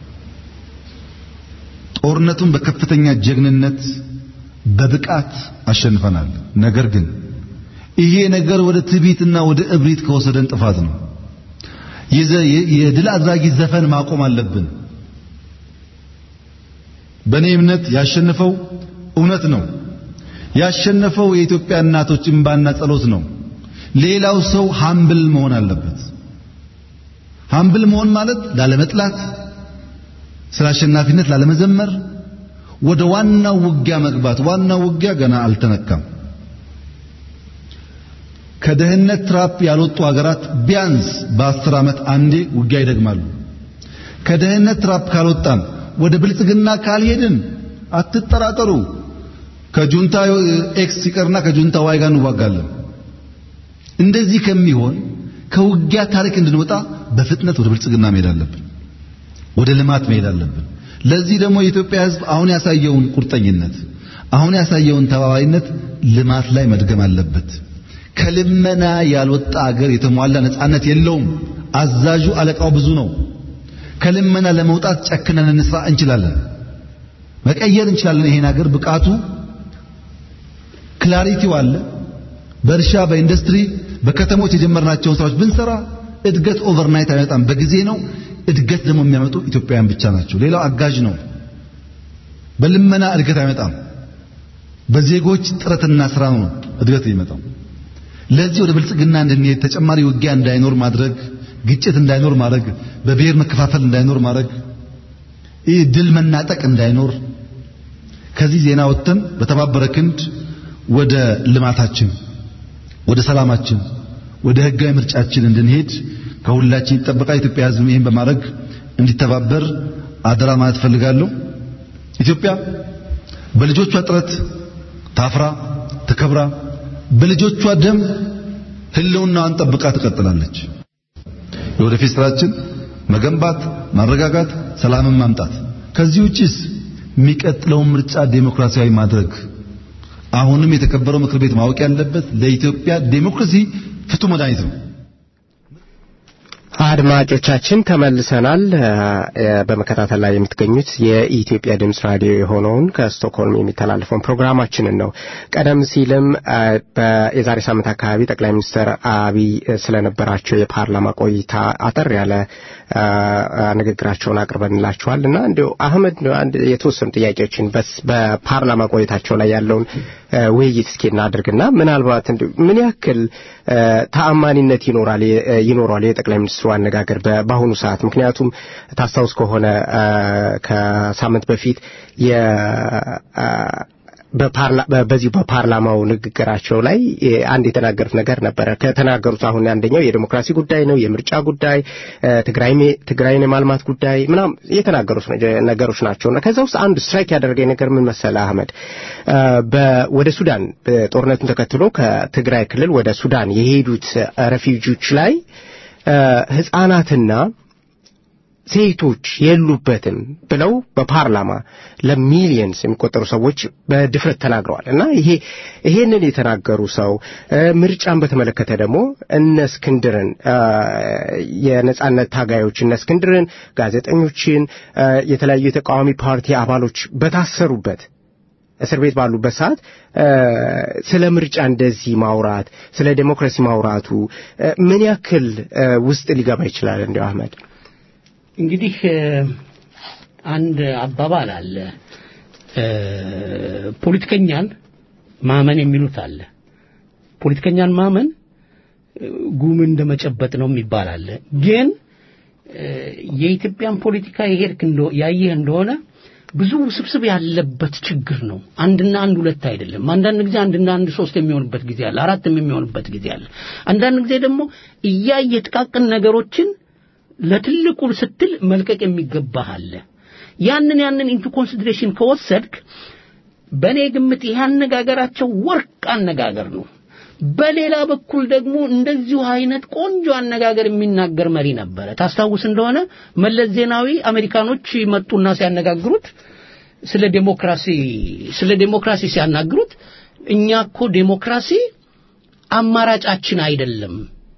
ጦርነቱን በከፍተኛ ጀግንነት በብቃት አሸንፈናል። ነገር ግን ይሄ ነገር ወደ ትዕቢትና ወደ እብሪት ከወሰደን ጥፋት ነው። የድል አድራጊ ዘፈን ማቆም አለብን። በእኔ እምነት ያሸነፈው እውነት ነው። ያሸነፈው የኢትዮጵያ እናቶች እንባና ጸሎት ነው። ሌላው ሰው ሃምብል መሆን አለበት። ሃምብል መሆን ማለት ላለመጥላት፣ ስለ አሸናፊነት ላለመዘመር፣ ወደ ዋናው ውጊያ መግባት። ዋናው ውጊያ ገና አልተነካም። ከደህንነት ትራፕ ያልወጡ ሀገራት ቢያንስ በአስር ዓመት አንዴ ውጊያ ይደግማሉ። ከደህንነት ትራፕ ካልወጣን ወደ ብልጽግና ካልሄድን አትጠራጠሩ፣ ከጁንታ ኤክስ ሲቀርና ከጁንታ ዋይ ጋር እንዋጋለን። እንደዚህ ከሚሆን ከውጊያ ታሪክ እንድንወጣ በፍጥነት ወደ ብልጽግና መሄድ አለብን፣ ወደ ልማት መሄድ አለብን። ለዚህ ደግሞ የኢትዮጵያ ሕዝብ አሁን ያሳየውን ቁርጠኝነት፣ አሁን ያሳየውን ተባባይነት ልማት ላይ መድገም አለበት። ከልመና ያልወጣ አገር የተሟላ ነጻነት የለውም። አዛዡ አለቃው ብዙ ነው። ከልመና ለመውጣት ጨክነን እንስራ እንችላለን፣ መቀየር እንችላለን። ይሄን ሀገር ብቃቱ ክላሪቲው አለ። በእርሻ በኢንዱስትሪ በከተሞች የጀመርናቸውን ስራዎች ብንሰራ እድገት ኦቨርናይት አይመጣም፣ በጊዜ ነው። እድገት ደግሞ የሚያመጡ ኢትዮጵያውያን ብቻ ናቸው። ሌላው አጋዥ ነው። በልመና እድገት አይመጣም። በዜጎች ጥረትና ስራ ነው እድገት የሚመጣው። ለዚህ ወደ ብልጽግና እንድንሄድ ተጨማሪ ውጊያ እንዳይኖር ማድረግ፣ ግጭት እንዳይኖር ማድረግ፣ በብሔር መከፋፈል እንዳይኖር ማድረግ፣ ይህ ድል መናጠቅ እንዳይኖር ከዚህ ዜና ወጥተን በተባበረ ክንድ ወደ ልማታችን፣ ወደ ሰላማችን፣ ወደ ህጋዊ ምርጫችን እንድንሄድ ከሁላችን ይጠበቃል። ኢትዮጵያ ሕዝብ ይህን በማድረግ እንዲተባበር አደራ ማለት ፈልጋለሁ። ኢትዮጵያ በልጆቿ ጥረት ታፍራ ተከብራ በልጆቿ ደም ህልውናዋን ጠብቃ ትቀጥላለች። የወደፊት ስራችን መገንባት፣ ማረጋጋት፣ ሰላምን ማምጣት። ከዚህ ውጪስ የሚቀጥለውን ምርጫ ዴሞክራሲያዊ ማድረግ። አሁንም የተከበረው ምክር ቤት ማወቅ ያለበት ለኢትዮጵያ ዴሞክራሲ ፍቱህ መድኃኒት ነው። አድማጮቻችን ተመልሰናል። በመከታተል ላይ የምትገኙት የኢትዮጵያ ድምፅ ራዲዮ የሆነውን ከስቶክሆልም የሚተላለፈውን ፕሮግራማችንን ነው። ቀደም ሲልም የዛሬ ሳምንት አካባቢ ጠቅላይ ሚኒስትር አብይ ስለነበራቸው የፓርላማ ቆይታ አጠር ያለ ንግግራቸውን አቅርበንላችኋል እና እንዲሁ አህመድ አንድ የተወሰኑ ጥያቄዎችን በፓርላማ ቆይታቸው ላይ ያለውን ውይይት እስኪ እናድርግና ምናልባት እንዲሁ ምን ያክል ተአማኒነት ይኖራል ይኖረዋል የጠቅላይ ሚኒስትሩ አነጋገር በአሁኑ ሰዓት? ምክንያቱም ታስታውስ ከሆነ ከሳምንት በፊት በዚሁ በፓርላማው ንግግራቸው ላይ አንድ የተናገሩት ነገር ነበረ። ከተናገሩት አሁን አንደኛው የዲሞክራሲ ጉዳይ ነው፣ የምርጫ ጉዳይ፣ ትግራይን የማልማት ጉዳይ ምናምን የተናገሩት ነገሮች ናቸውና ከዛ ውስጥ አንዱ ስትራይክ ያደረገኝ ነገር ምን መሰለ አህመድ፣ ወደ ሱዳን ጦርነቱን ተከትሎ ከትግራይ ክልል ወደ ሱዳን የሄዱት ረፊውጂዎች ላይ ህጻናትና ሴቶች የሉበትም ብለው በፓርላማ ለሚሊየንስ የሚቆጠሩ ሰዎች በድፍረት ተናግረዋል እና ይሄ ይሄንን የተናገሩ ሰው ምርጫን በተመለከተ ደግሞ እነ እስክንድርን የነጻነት ታጋዮች እነ እስክንድርን፣ ጋዜጠኞችን፣ የተለያዩ የተቃዋሚ ፓርቲ አባሎች በታሰሩበት እስር ቤት ባሉበት ሰዓት ስለ ምርጫ እንደዚህ ማውራት ስለ ዴሞክራሲ ማውራቱ ምን ያክል ውስጥ ሊገባ ይችላል? እንዲያው አህመድ እንግዲህ አንድ አባባል አለ ፖለቲከኛን ማመን የሚሉት አለ ፖለቲከኛን ማመን ጉም እንደመጨበጥ ነው የሚባል አለ ግን የኢትዮጵያን ፖለቲካ የሄድክ ያየህ እንደሆነ ብዙ ውስብስብ ያለበት ችግር ነው አንድና አንድ ሁለት አይደለም አንዳንድ ጊዜ አንድና አንድ ሶስት የሚሆንበት ጊዜ አለ አራትም የሚሆንበት ጊዜ አለ አንዳንድ ጊዜ ደግሞ እያየ ጥቃቅን ነገሮችን ለትልቁ ስትል መልቀቅ የሚገባህ አለ ያንን ያንን ኢንቱ ኮንሲደሬሽን ከወሰድክ በእኔ ግምት ይህ አነጋገራቸው ወርቅ አነጋገር ነው በሌላ በኩል ደግሞ እንደዚሁ አይነት ቆንጆ አነጋገር የሚናገር መሪ ነበረ ታስታውስ እንደሆነ መለስ ዜናዊ አሜሪካኖች መጡና ሲያነጋግሩት ስለ ዴሞክራሲ ስለ ዴሞክራሲ ሲያናግሩት እኛ እኮ ዴሞክራሲ አማራጫችን አይደለም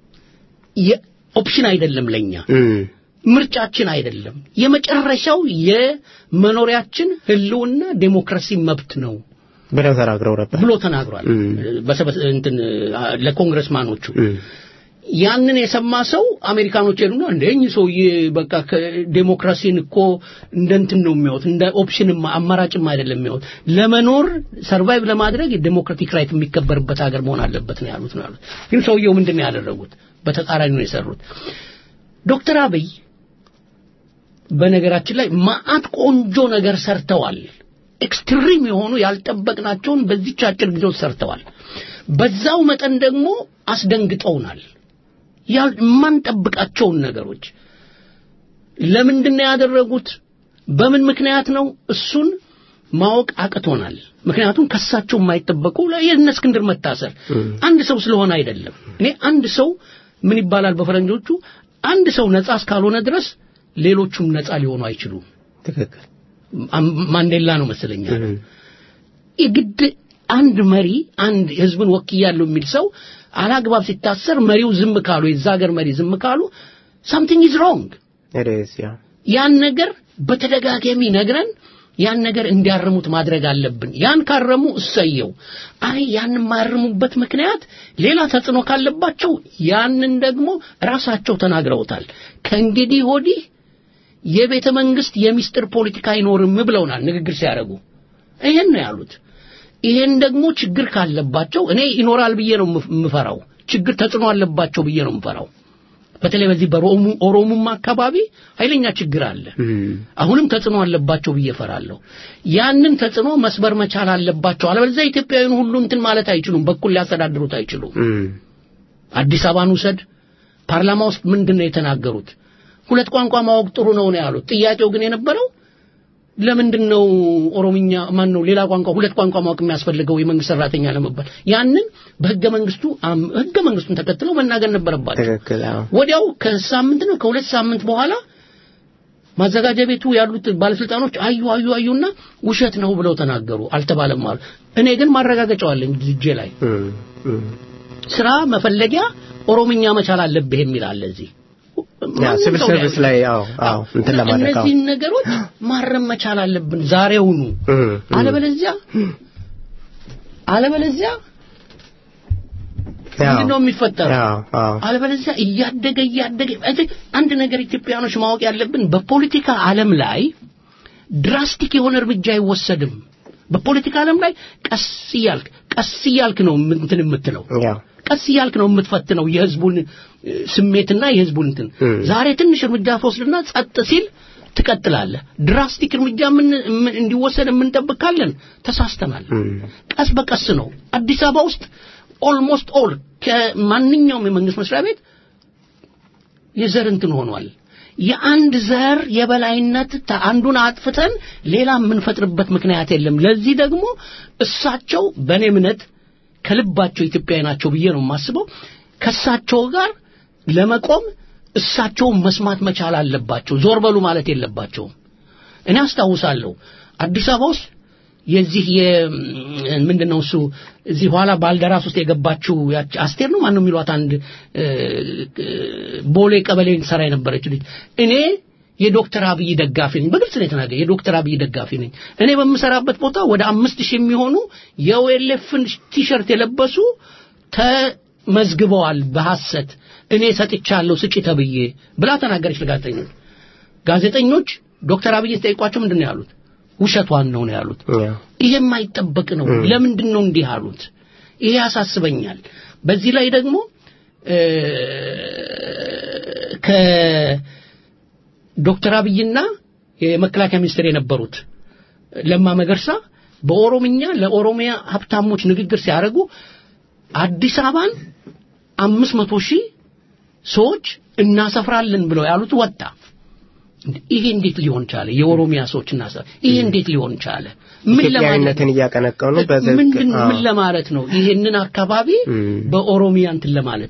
ኦፕሽን አይደለም ለኛ ምርጫችን አይደለም የመጨረሻው የመኖሪያችን ህልውና ዴሞክራሲ መብት ነው ብለው ተናግረው ነበር ብሎ ተናግሯል እንትን ለኮንግረስማኖቹ ያንን የሰማ ሰው አሜሪካኖች ሄዱና እንደ እኚህ ሰውዬ በቃ ዴሞክራሲን እኮ እንደ እንትን ነው የሚያዩት እንደ ኦፕሽንም አማራጭም አይደለም የሚያዩት ለመኖር ሰርቫይቭ ለማድረግ የዴሞክራቲክ ራይት የሚከበርበት ሀገር መሆን አለበት ነው ያሉት ነው ያሉት ግን ሰውየው ምንድን ነው ያደረጉት በተቃራኒ ነው የሰሩት ዶክተር አብይ በነገራችን ላይ ማአት ቆንጆ ነገር ሰርተዋል ኤክስትሪም የሆኑ ያልጠበቅናቸውን በዚች አጭር ጊዜ ውስጥ ሰርተዋል በዛው መጠን ደግሞ አስደንግጠውናል የማንጠብቃቸውን ነገሮች ለምንድን ነው ያደረጉት በምን ምክንያት ነው እሱን ማወቅ አቅቶናል ምክንያቱም ከሳቸው የማይጠበቁ የእነ እስክንድር መታሰር አንድ ሰው ስለሆነ አይደለም እኔ አንድ ሰው ምን ይባላል በፈረንጆቹ አንድ ሰው ነጻ እስካልሆነ ድረስ ሌሎቹም ነጻ ሊሆኑ አይችሉም ትክክል ማንዴላ ነው መሰለኛ የግድ አንድ መሪ አንድ ህዝብን ወክያለሁ የሚል ሰው አላግባብ ሲታሰር መሪው ዝም ካሉ የዛ ሀገር መሪ ዝም ካሉ ሳምቲንግ ኢዝ ሮንግ ያን ነገር በተደጋጋሚ ነግረን ያን ነገር እንዲያርሙት ማድረግ አለብን ያን ካረሙ እሰየው አይ ያን ማርሙበት ምክንያት ሌላ ተጽዕኖ ካለባቸው ያንን ደግሞ ራሳቸው ተናግረውታል ከእንግዲህ ወዲህ የቤተ መንግስት የሚስጥር ፖለቲካ አይኖርም ብለውናል ንግግር ሲያደርጉ ይሄን ነው ያሉት ይሄን ደግሞ ችግር ካለባቸው እኔ ይኖራል ብዬ ነው የምፈራው ችግር ተጽዕኖ አለባቸው ብዬ ነው የምፈራው በተለይ በዚህ በኦሮሙማ አካባቢ ኃይለኛ ችግር አለ አሁንም ተጽዕኖ አለባቸው ብዬ ፈራለሁ ያንን ተጽዕኖ መስበር መቻል አለባቸው አለበለዚያ ኢትዮጵያዊን ሁሉ እንትን ማለት አይችሉም በኩል ሊያስተዳድሩት አይችሉም አዲስ አበባን ውሰድ ፓርላማ ውስጥ ምንድን ነው የተናገሩት ሁለት ቋንቋ ማወቅ ጥሩ ነው ነው ያሉት ጥያቄው ግን የነበረው ለምንድን ነው ኦሮምኛ ማን ነው ሌላ ቋንቋ ሁለት ቋንቋ ማወቅ የሚያስፈልገው የመንግስት ሰራተኛ ለመባል ያንን በህገ መንግስቱ ህገ መንግስቱን ተከትለው መናገር ነበረባቸው ወዲያው ከሳምንት ነው ከሁለት ሳምንት በኋላ ማዘጋጃ ቤቱ ያሉት ባለስልጣኖች አዩ አዩ አዩና ውሸት ነው ብለው ተናገሩ አልተባለም አሉ እኔ ግን ማረጋገጫው አለኝ እጄ ላይ ስራ መፈለጊያ ኦሮምኛ መቻል አለብህ የሚል አለ እዚህ ሲቪል ሰርቪስ ላይ አዎ አዎ እንትን ለማድረግ እነዚህን ነገሮች ማረም መቻል አለብን ዛሬውኑ አለበለዚያ አለበለዚያ ምንድነው የሚፈጠረው አለበለዚያ እያደገ እያደገ አንድ ነገር ኢትዮጵያኖች ማወቅ ያለብን በፖለቲካ ዓለም ላይ ድራስቲክ የሆነ እርምጃ አይወሰድም በፖለቲካ ዓለም ላይ ቀስ እያልክ ቀስ እያልክ ነው እንትን የምትለው ቀስ እያልክ ነው የምትፈትነው የህዝቡን ስሜትና የህዝቡን እንትን ዛሬ ትንሽ እርምጃ ትወስድና ጸጥ ሲል ትቀጥላለህ ድራስቲክ እርምጃ እንዲወሰድ የምንጠብቅ ካለን ተሳስተናል ቀስ በቀስ ነው አዲስ አበባ ውስጥ ኦልሞስት ኦል ከማንኛውም የመንግስት መስሪያ ቤት የዘር እንትን ሆኗል የአንድ ዘር የበላይነት አንዱን አጥፍተን ሌላ የምንፈጥርበት ምክንያት የለም ለዚህ ደግሞ እሳቸው በእኔ እምነት ከልባቸው ኢትዮጵያዊ ናቸው ብዬ ነው የማስበው ከእሳቸው ጋር ለመቆም እሳቸውን መስማት መቻል አለባቸው ዞር በሉ ማለት የለባቸውም እኔ አስታውሳለሁ አዲስ አበባ ውስጥ የዚህ ምንድን ነው እሱ እዚህ ኋላ ባልደራስ ውስጥ የገባችው አስቴር ነው ማነው የሚሏት አንድ ቦሌ ቀበሌ ሰራ የነበረች ልጅ እኔ የዶክተር አብይ ደጋፊ ነኝ። በግልጽ ነው የተናገረ የዶክተር አብይ ደጋፊ ነኝ። እኔ በምሰራበት ቦታ ወደ አምስት ሺህ የሚሆኑ የኦኤልኤፍን ቲሸርት የለበሱ ተመዝግበዋል በሐሰት እኔ ሰጥቻለሁ ስጪ ተብዬ ብላ ተናገረች ለጋዜጠኞች። ጋዜጠኞች ዶክተር አብይ ጠይቋቸው ምንድን ነው ያሉት? ውሸቷን ነው ነው ያሉት። ይሄ የማይጠበቅ ነው። ለምንድን ነው እንዲህ አሉት? ይሄ ያሳስበኛል። በዚህ ላይ ደግሞ ከዶክተር አብይና የመከላከያ ሚኒስትር የነበሩት ለማ መገርሳ በኦሮምኛ ለኦሮሚያ ሀብታሞች ንግግር ሲያደርጉ አዲስ አበባን አምስት መቶ ሺህ ሰዎች እናሰፍራለን ብለው ያሉት ወጣ። ይሄ እንዴት ሊሆን ቻለ? የኦሮሚያ ሰዎች እናሰ ይሄ እንዴት ሊሆን ቻለ? ምን ኢትዮጵያዊነትን እያቀነቀኑ በዘግ ምንድን ምን ለማለት ነው? ይሄንን አካባቢ በኦሮሚያ እንትን ለማለት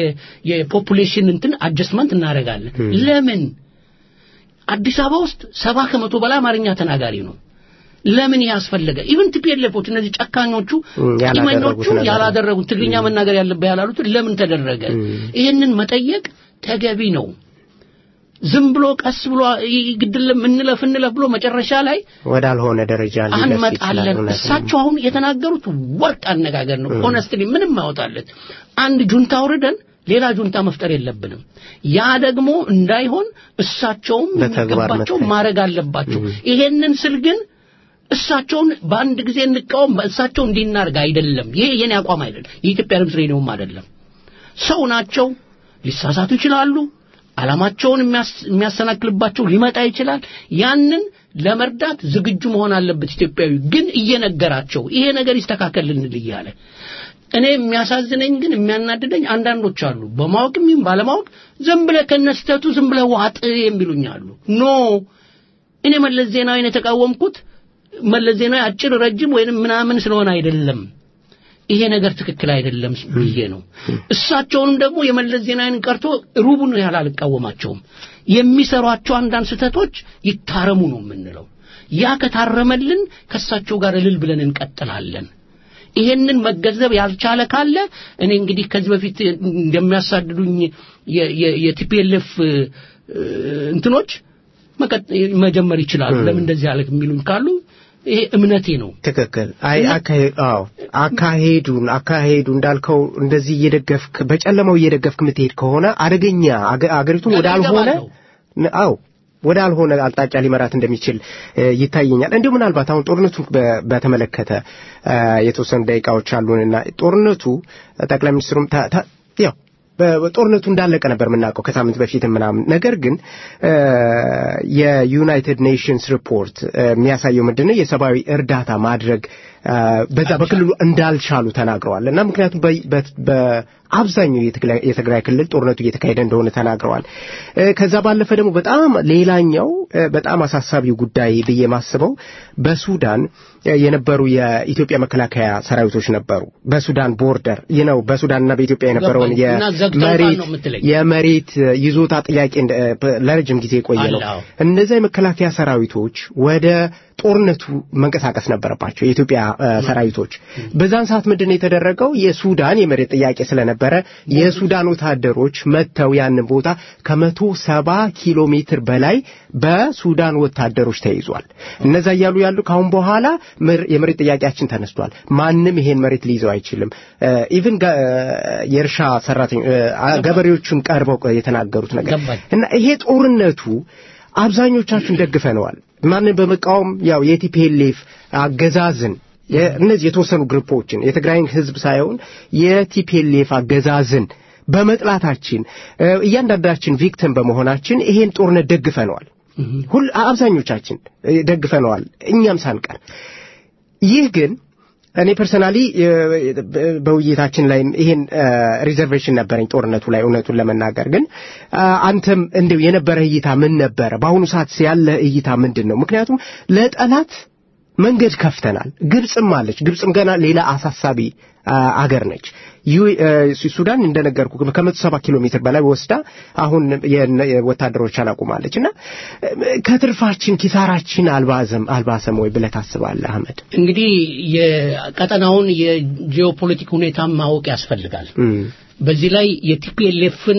የፖፑሌሽን እንትን አጀስትመንት እናደርጋለን። ለምን አዲስ አበባ ውስጥ ሰባ ከመቶ በላይ አማርኛ ተናጋሪ ነው። ለምን ያስፈለገ? ኢቭን ቲፒኤልኤፎች እነዚህ ጨካኞቹ ቂመኞቹ ያላደረጉት ትግርኛ መናገር ያለበት ያላሉት ለምን ተደረገ? ይህንን መጠየቅ ተገቢ ነው። ዝም ብሎ ቀስ ብሎ ግድልም እንለፍ እንለፍ ብሎ መጨረሻ ላይ ወዳልሆነ ደረጃ አንመጣለን። እሳቸው አሁን የተናገሩት ወርቅ አነጋገር ነው። ሆነስትሊ ምንም ማወጣለት አንድ ጁንታ አውርደን ሌላ ጁንታ መፍጠር የለብንም። ያ ደግሞ እንዳይሆን እሳቸውም የሚገባቸው ማድረግ አለባቸው። ይሄንን ስል ግን እሳቸውን በአንድ ጊዜ እንቃወም፣ እሳቸው እንዲናርግ አይደለም። ይሄ የኔ አቋም አይደለም። የኢትዮጵያ ድምፅ ሬዲዮም አይደለም። ሰው ናቸው፣ ሊሳሳቱ ይችላሉ። ዓላማቸውን የሚያሰናክልባቸው ሊመጣ ይችላል። ያንን ለመርዳት ዝግጁ መሆን አለበት ኢትዮጵያዊ። ግን እየነገራቸው ይሄ ነገር ይስተካከልልን እያለ እኔ የሚያሳዝነኝ ግን የሚያናድደኝ አንዳንዶች አሉ፣ በማወቅም ይሁን ባለማወቅ ዝም ብለህ ከነስተቱ ዝም ብለህ ዋጥ የሚሉኝ አሉ። ኖ እኔ መለስ ዜናዊን የተቃወምኩት መለስ ዜናዊ አጭር ረጅም ወይንም ምናምን ስለሆነ አይደለም። ይሄ ነገር ትክክል አይደለም ብዬ ነው። እሳቸውንም ደግሞ የመለስ ዜናዊን ቀርቶ ሩቡን ያህል አልቃወማቸውም። የሚሰሯቸው አንዳንድ ስህተቶች ይታረሙ ነው የምንለው። ያ ከታረመልን ከእሳቸው ጋር እልል ብለን እንቀጥላለን። ይሄንን መገንዘብ ያልቻለ ካለ እኔ እንግዲህ ከዚህ በፊት እንደሚያሳድዱኝ የቲፒኤልኤፍ እንትኖች መጀመር ይችላሉ። ለምን እንደዚህ ያለ የሚሉኝ ካሉ ይሄ እምነቴ ነው። ትክክል። አይ አዎ አካሄዱን አካሄዱ እንዳልከው እንደዚህ እየደገፍክ በጨለማው እየደገፍክ የምትሄድ ከሆነ አደገኛ አገሪቱን ወዳልሆነ አዎ ወደ አልሆነ አቅጣጫ ሊመራት እንደሚችል ይታየኛል። እንዲሁ ምናልባት አሁን ጦርነቱ በተመለከተ የተወሰኑ ደቂቃዎች አሉንና ጦርነቱ ጠቅላይ ሚኒስትሩም ያው ጦርነቱ እንዳለቀ ነበር የምናውቀው ከሳምንት በፊት ምናምን። ነገር ግን የዩናይትድ ኔሽንስ ሪፖርት የሚያሳየው ምንድን ነው የሰብአዊ እርዳታ ማድረግ በዛ በክልሉ እንዳልቻሉ ተናግረዋል እና ምክንያቱም በአብዛኛው የትግራይ ክልል ጦርነቱ እየተካሄደ እንደሆነ ተናግረዋል። ከዛ ባለፈ ደግሞ በጣም ሌላኛው በጣም አሳሳቢው ጉዳይ ብዬ ማስበው በሱዳን የነበሩ የኢትዮጵያ መከላከያ ሰራዊቶች ነበሩ። በሱዳን ቦርደር ነው በሱዳንና በኢትዮጵያ የነበረውን የመሬት ይዞታ ጥያቄ ለረጅም ጊዜ የቆየ ነው። እነዚያ የመከላከያ ሰራዊቶች ወደ ጦርነቱ መንቀሳቀስ ነበረባቸው የኢትዮጵያ ሰራዊቶች። በዛን ሰዓት ምንድን ነው የተደረገው? የሱዳን የመሬት ጥያቄ ስለነበረ የሱዳን ወታደሮች መጥተው ያንን ቦታ ከመቶ ሰባ ኪሎ ሜትር በላይ በሱዳን ወታደሮች ተይዟል። እነዛ እያሉ ያሉ ከአሁን በኋላ የመሬት ጥያቄያችን ተነስቷል፣ ማንም ይሄን መሬት ሊይዘው አይችልም። ኢቭን የእርሻ ሰራተኞች ገበሬዎቹን ቀርበው የተናገሩት ነገር እና ይሄ ጦርነቱ አብዛኞቻችን ደግፈነዋል። ማንን በመቃወም ያው የቲፒኤልኤፍ አገዛዝን እነዚህ የተወሰኑ ግሩፖችን የትግራይን ህዝብ ሳይሆን የቲፒኤልኤፍ አገዛዝን በመጥላታችን እያንዳንዳችን ቪክቲም በመሆናችን ይሄን ጦርነት ደግፈነዋል። ሁል አብዛኞቻችን ደግፈነዋል፣ እኛም ሳንቀር። ይህ ግን እኔ ፐርሰናሊ በውይይታችን ላይ ይሄን ሪዘርቬሽን ነበረኝ ጦርነቱ ላይ እውነቱን ለመናገር ግን አንተም እንደው የነበረ እይታ ምን ነበረ? በአሁኑ ሰዓት ያለ እይታ ምንድን ነው? ምክንያቱም ለጠላት መንገድ ከፍተናል። ግብፅም አለች። ግብፅም ገና ሌላ አሳሳቢ አገር ነች። ሱዳን እንደነገርኩ ከመቶ ሰባ ኪሎ ሜትር በላይ ወስዳ አሁን ወታደሮቿን አቁማለች እና ከትርፋችን ኪሳራችን አልባዘም አልባሰም ወይ ብለህ ታስባለህ አህመድ? እንግዲህ የቀጠናውን የጂኦፖለቲክ ሁኔታ ማወቅ ያስፈልጋል። በዚህ ላይ የቲፒኤልኤፍን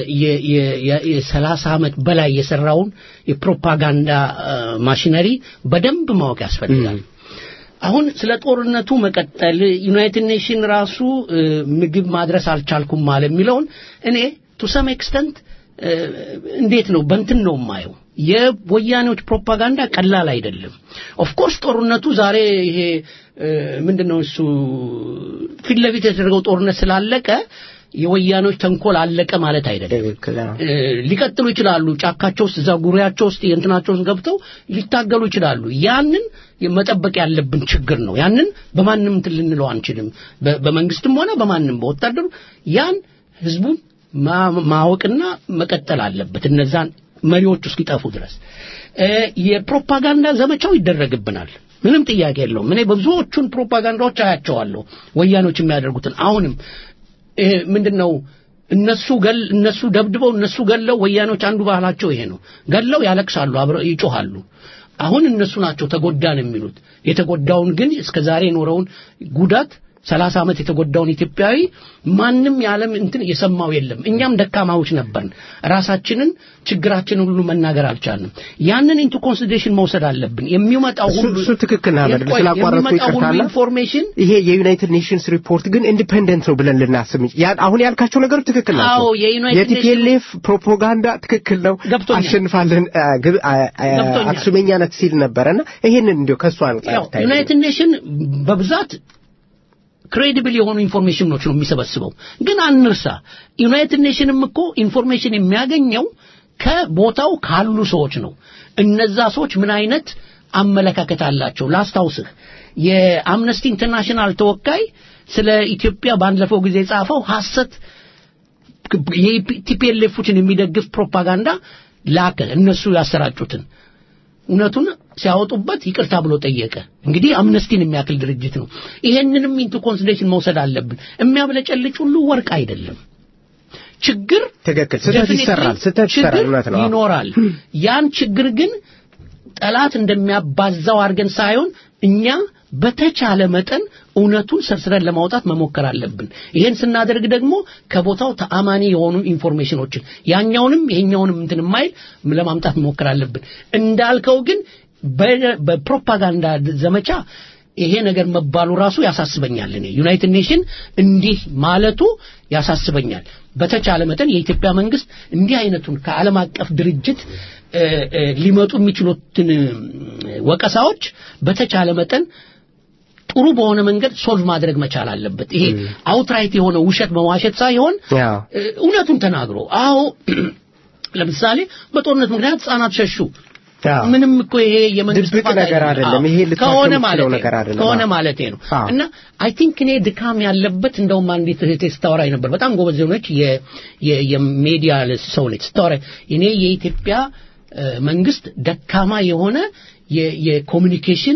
የሰላሳ ዓመት በላይ የሰራውን የፕሮፓጋንዳ ማሽነሪ በደንብ ማወቅ ያስፈልጋል። አሁን ስለ ጦርነቱ መቀጠል ዩናይትድ ኔሽን ራሱ ምግብ ማድረስ አልቻልኩም ማለ የሚለውን እኔ ቱ ሰም ኤክስተንት እንዴት ነው በንትን ነው የማየው። የወያኔዎች ፕሮፓጋንዳ ቀላል አይደለም። ኦፍ ኮርስ ጦርነቱ ዛሬ ይሄ ምንድነው እሱ ፊት ለፊት የተደረገው ጦርነት ስላለቀ የወያኔዎች ተንኮል አለቀ ማለት አይደለም። ሊቀጥሉ ይችላሉ። ጫካቸው ውስጥ እዛ ጉሪያቸው ውስጥ የእንትናቸው ውስጥ ገብተው ሊታገሉ ይችላሉ። ያንን መጠበቅ ያለብን ችግር ነው። ያንን በማንም እንትን ልንለው አንችልም። በመንግስትም ሆነ በማንም በወታደሩ ያን ህዝቡን ማወቅና መቀጠል አለበት። እነዛን መሪዎች እስኪጠፉ ድረስ የፕሮፓጋንዳ ዘመቻው ይደረግብናል። ምንም ጥያቄ የለውም። እኔ በብዙዎቹን ፕሮፓጋንዳዎች አያቸዋለሁ ወያኖች የሚያደርጉትን አሁንም ምንድነው እነሱ ገል እነሱ ደብድበው እነሱ ገለው ወያኖች አንዱ ባህላቸው ይሄ ነው። ገለው ያለቅሳሉ፣ አብረው ይጮሃሉ። አሁን እነሱ ናቸው ተጎዳን የሚሉት። የተጎዳውን ግን እስከ ዛሬ የኖረውን ጉዳት ሰላሳ ዓመት የተጎዳውን ኢትዮጵያዊ ማንም የዓለም እንትን የሰማው የለም። እኛም ደካማዎች ነበርን። ራሳችንን ችግራችንን ሁሉ መናገር አልቻልንም። ያንን ኢንቱ ኮንሲደሬሽን መውሰድ አለብን። የሚመጣው ሁሉ እሱ ትክክል ነው። አህመድ ስላቋረጥኩ ይቅርታና ኢንፎርሜሽን ይሄ የዩናይትድ ኔሽንስ ሪፖርት ግን ኢንዲፔንደንት ነው ብለን ልናስብ አሁን ያልካቸው ነገሮች ትክክል ናቸው። አዎ የዩናይትድ የቲፒኤልኤፍ ፕሮፓጋንዳ ትክክል ነው። ገብቶኛል። አሸንፋለን ገብቶኛል። አክሱመኛነት ሲል ነበረና ይሄንን እንዲሁ ከእሱ አንጻር ታይ ዩናይትድ ኔሽን በብዛት ክሬዲብል የሆኑ ኢንፎርሜሽኖች ነው የሚሰበስበው። ግን አንርሳ፣ ዩናይትድ ኔሽንም እኮ ኢንፎርሜሽን የሚያገኘው ከቦታው ካሉ ሰዎች ነው። እነዛ ሰዎች ምን አይነት አመለካከት አላቸው? ላስታውስህ፣ የአምነስቲ ኢንተርናሽናል ተወካይ ስለ ኢትዮጵያ ባለፈው ጊዜ የጻፈው ሐሰት የቲፒኤልኤፎችን የሚደግፍ ፕሮፓጋንዳ ላከ። እነሱ ያሰራጩትን እውነቱን ሲያወጡበት ይቅርታ ብሎ ጠየቀ። እንግዲህ አምነስቲን የሚያክል ድርጅት ነው። ይሄንንም ኢንቱ ኮንሲደሬሽን መውሰድ አለብን። የሚያብለጨልጭ ሁሉ ወርቅ አይደለም። ችግር ትክክል፣ ስህተት ይሰራል፣ ስህተት ይሰራል። ችግር እውነት ነው። ይኖራል። ያን ችግር ግን ጠላት እንደሚያባዛው አድርገን ሳይሆን እኛ በተቻለ መጠን እውነቱን ሰርስረን ለማውጣት መሞከር አለብን። ይሄን ስናደርግ ደግሞ ከቦታው ተአማኒ የሆኑ ኢንፎርሜሽኖችን ያኛውንም ይሄኛውንም እንትን የማይል ለማምጣት መሞከር አለብን። እንዳልከው ግን በ- በፕሮፓጋንዳ ዘመቻ ይሄ ነገር መባሉ ራሱ ያሳስበኛል። እኔ ዩናይትድ ኔሽን እንዲህ ማለቱ ያሳስበኛል። በተቻለ መጠን የኢትዮጵያ መንግስት እንዲህ አይነቱን ከዓለም አቀፍ ድርጅት እ፣ እ፣ ሊመጡ የሚችሉትን እ፣ ወቀሳዎች በተቻለ መጠን ጥሩ በሆነ መንገድ ሶልቭ ማድረግ መቻል አለበት። ይሄ አውትራይት የሆነ ውሸት መዋሸት ሳይሆን ያው እ፣ እውነቱን ተናግሮ አዎ ለምሳሌ በጦርነት ምክንያት ህጻናት ሸሹ አዎ። ምንም እኮ ይሄ የመንግስት ድብቅ ጥፋት ነገር አይደለም። አዎ። ይሄ ልታከም ከሆነ የምትችለው ማለቴ ነገር ነው። አይደለም። ከሆነ አዎ። ማለቴ ነው አዎ። እና አይ ቲንክ እኔ ድካም ያለበት እንደውም አንዲት እህቴ ስታወራኝ ነበር። በጣም ጎበዝ የሆነች የ- የ- የሚዲያ ሰው ነች። ስታወራኝ እኔ የኢትዮጵያ እ፣ መንግስት ደካማ የሆነ የ- የኮሚኒኬሽን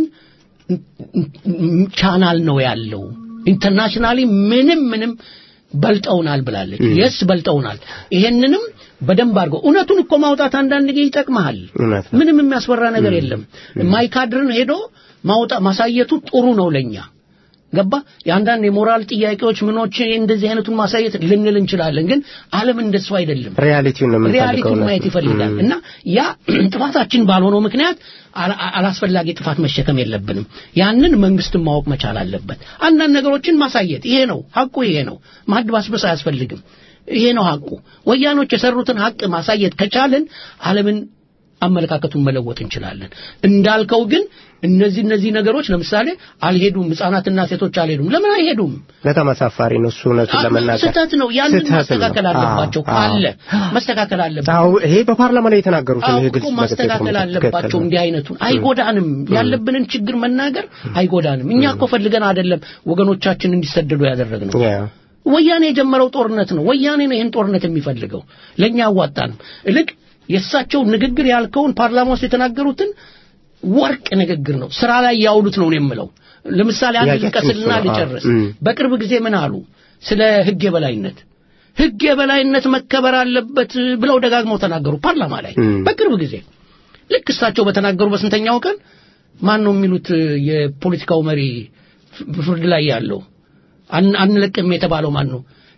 ቻናል ነው ያለው። ኢንተርናሽናሊ ምንም ምንም በልጠውናል ብላለች። የስ በልጠውናል። ይሄንንም በደንብ አድርገው እውነቱን እኮ ማውጣት አንዳንድ ጊዜ ይጠቅመሃል። እውነት ነው። ምንም የሚያስፈራ ነገር የለም። ማይካድርን ሄዶ ማውጣ ማሳየቱ ጥሩ ነው ለኛ ገባ የአንዳንድ የሞራል ጥያቄዎች ምኖች እንደዚህ አይነቱን ማሳየት ልንል እንችላለን ግን ዓለም እንደሱ አይደለም ሪያሊቲውን ነው የምንፈልገው። ሪያሊቲውን እውነት ማየት ነው። ይፈልጋል ም። እና ያ ጥፋታችን ባልሆነው ምክንያት አላ- አላስፈላጊ ጥፋት መሸከም የለብንም ያንን መንግስትን ማወቅ መቻል አለበት አንዳንድ ነገሮችን ማሳየት ይሄ ነው ሀቁ ይሄ ነው ማድባስበስ አያስፈልግም ይሄ ነው ሀቁ ወያኖች የሰሩትን ሀቅ ማሳየት ከቻልን ዓለምን አመለካከቱን መለወጥ እንችላለን እንዳልከው ግን እነዚህ እነዚህ ነገሮች ለምሳሌ አልሄዱም ህጻናትና ሴቶች አልሄዱም ለምን አይሄዱም በጣም አሳፋሪ ነው እሱ እውነቱን ለመናገር ስህተት ነው ያንን ስህተት ነው። ማስተካከል አለባቸው አዎ፣ አዎ። ካለ መስተካከል አለባቸው አዎ ይሄ በፓርላማ ላይ የተናገሩት ነው። ይሄ አውቆ ግልጽ ማስተካከል በትክክል አለባቸው ነው። እንዲህ አይነቱን አይጎዳንም ያለብንን ችግር መናገር አይጎዳንም እኛ እኮ ፈልገን አይደለም ወገኖቻችን እንዲሰደዱ ያደረግነው ያ ወያኔ የጀመረው ጦርነት ነው ወያኔ ነው ይህን ጦርነት የሚፈልገው ለእኛ አዋጣንም እልቅ የእሳቸው ንግግር ያልከውን ፓርላማ ውስጥ የተናገሩትን ወርቅ ንግግር ነው ስራ ላይ ያውሉት ነው የምለው ለምሳሌ አንድ ጥያቄያችን ልጥቀስልና እሱ ነው። አዎ። ልጨርስ እም። በቅርብ ጊዜ ምን አሉ ስለ ህግ የበላይነት ህግ የበላይነት መከበር አለበት ብለው ደጋግመው ተናገሩ ፓርላማ ላይ እም። በቅርብ ጊዜ ልክ እሳቸው በተናገሩ በስንተኛው ቀን ማን ነው የሚሉት የፖለቲካው መሪ ፍ- ፍርድ ላይ ያለው አን- አንለቅም የተባለው ማን ነው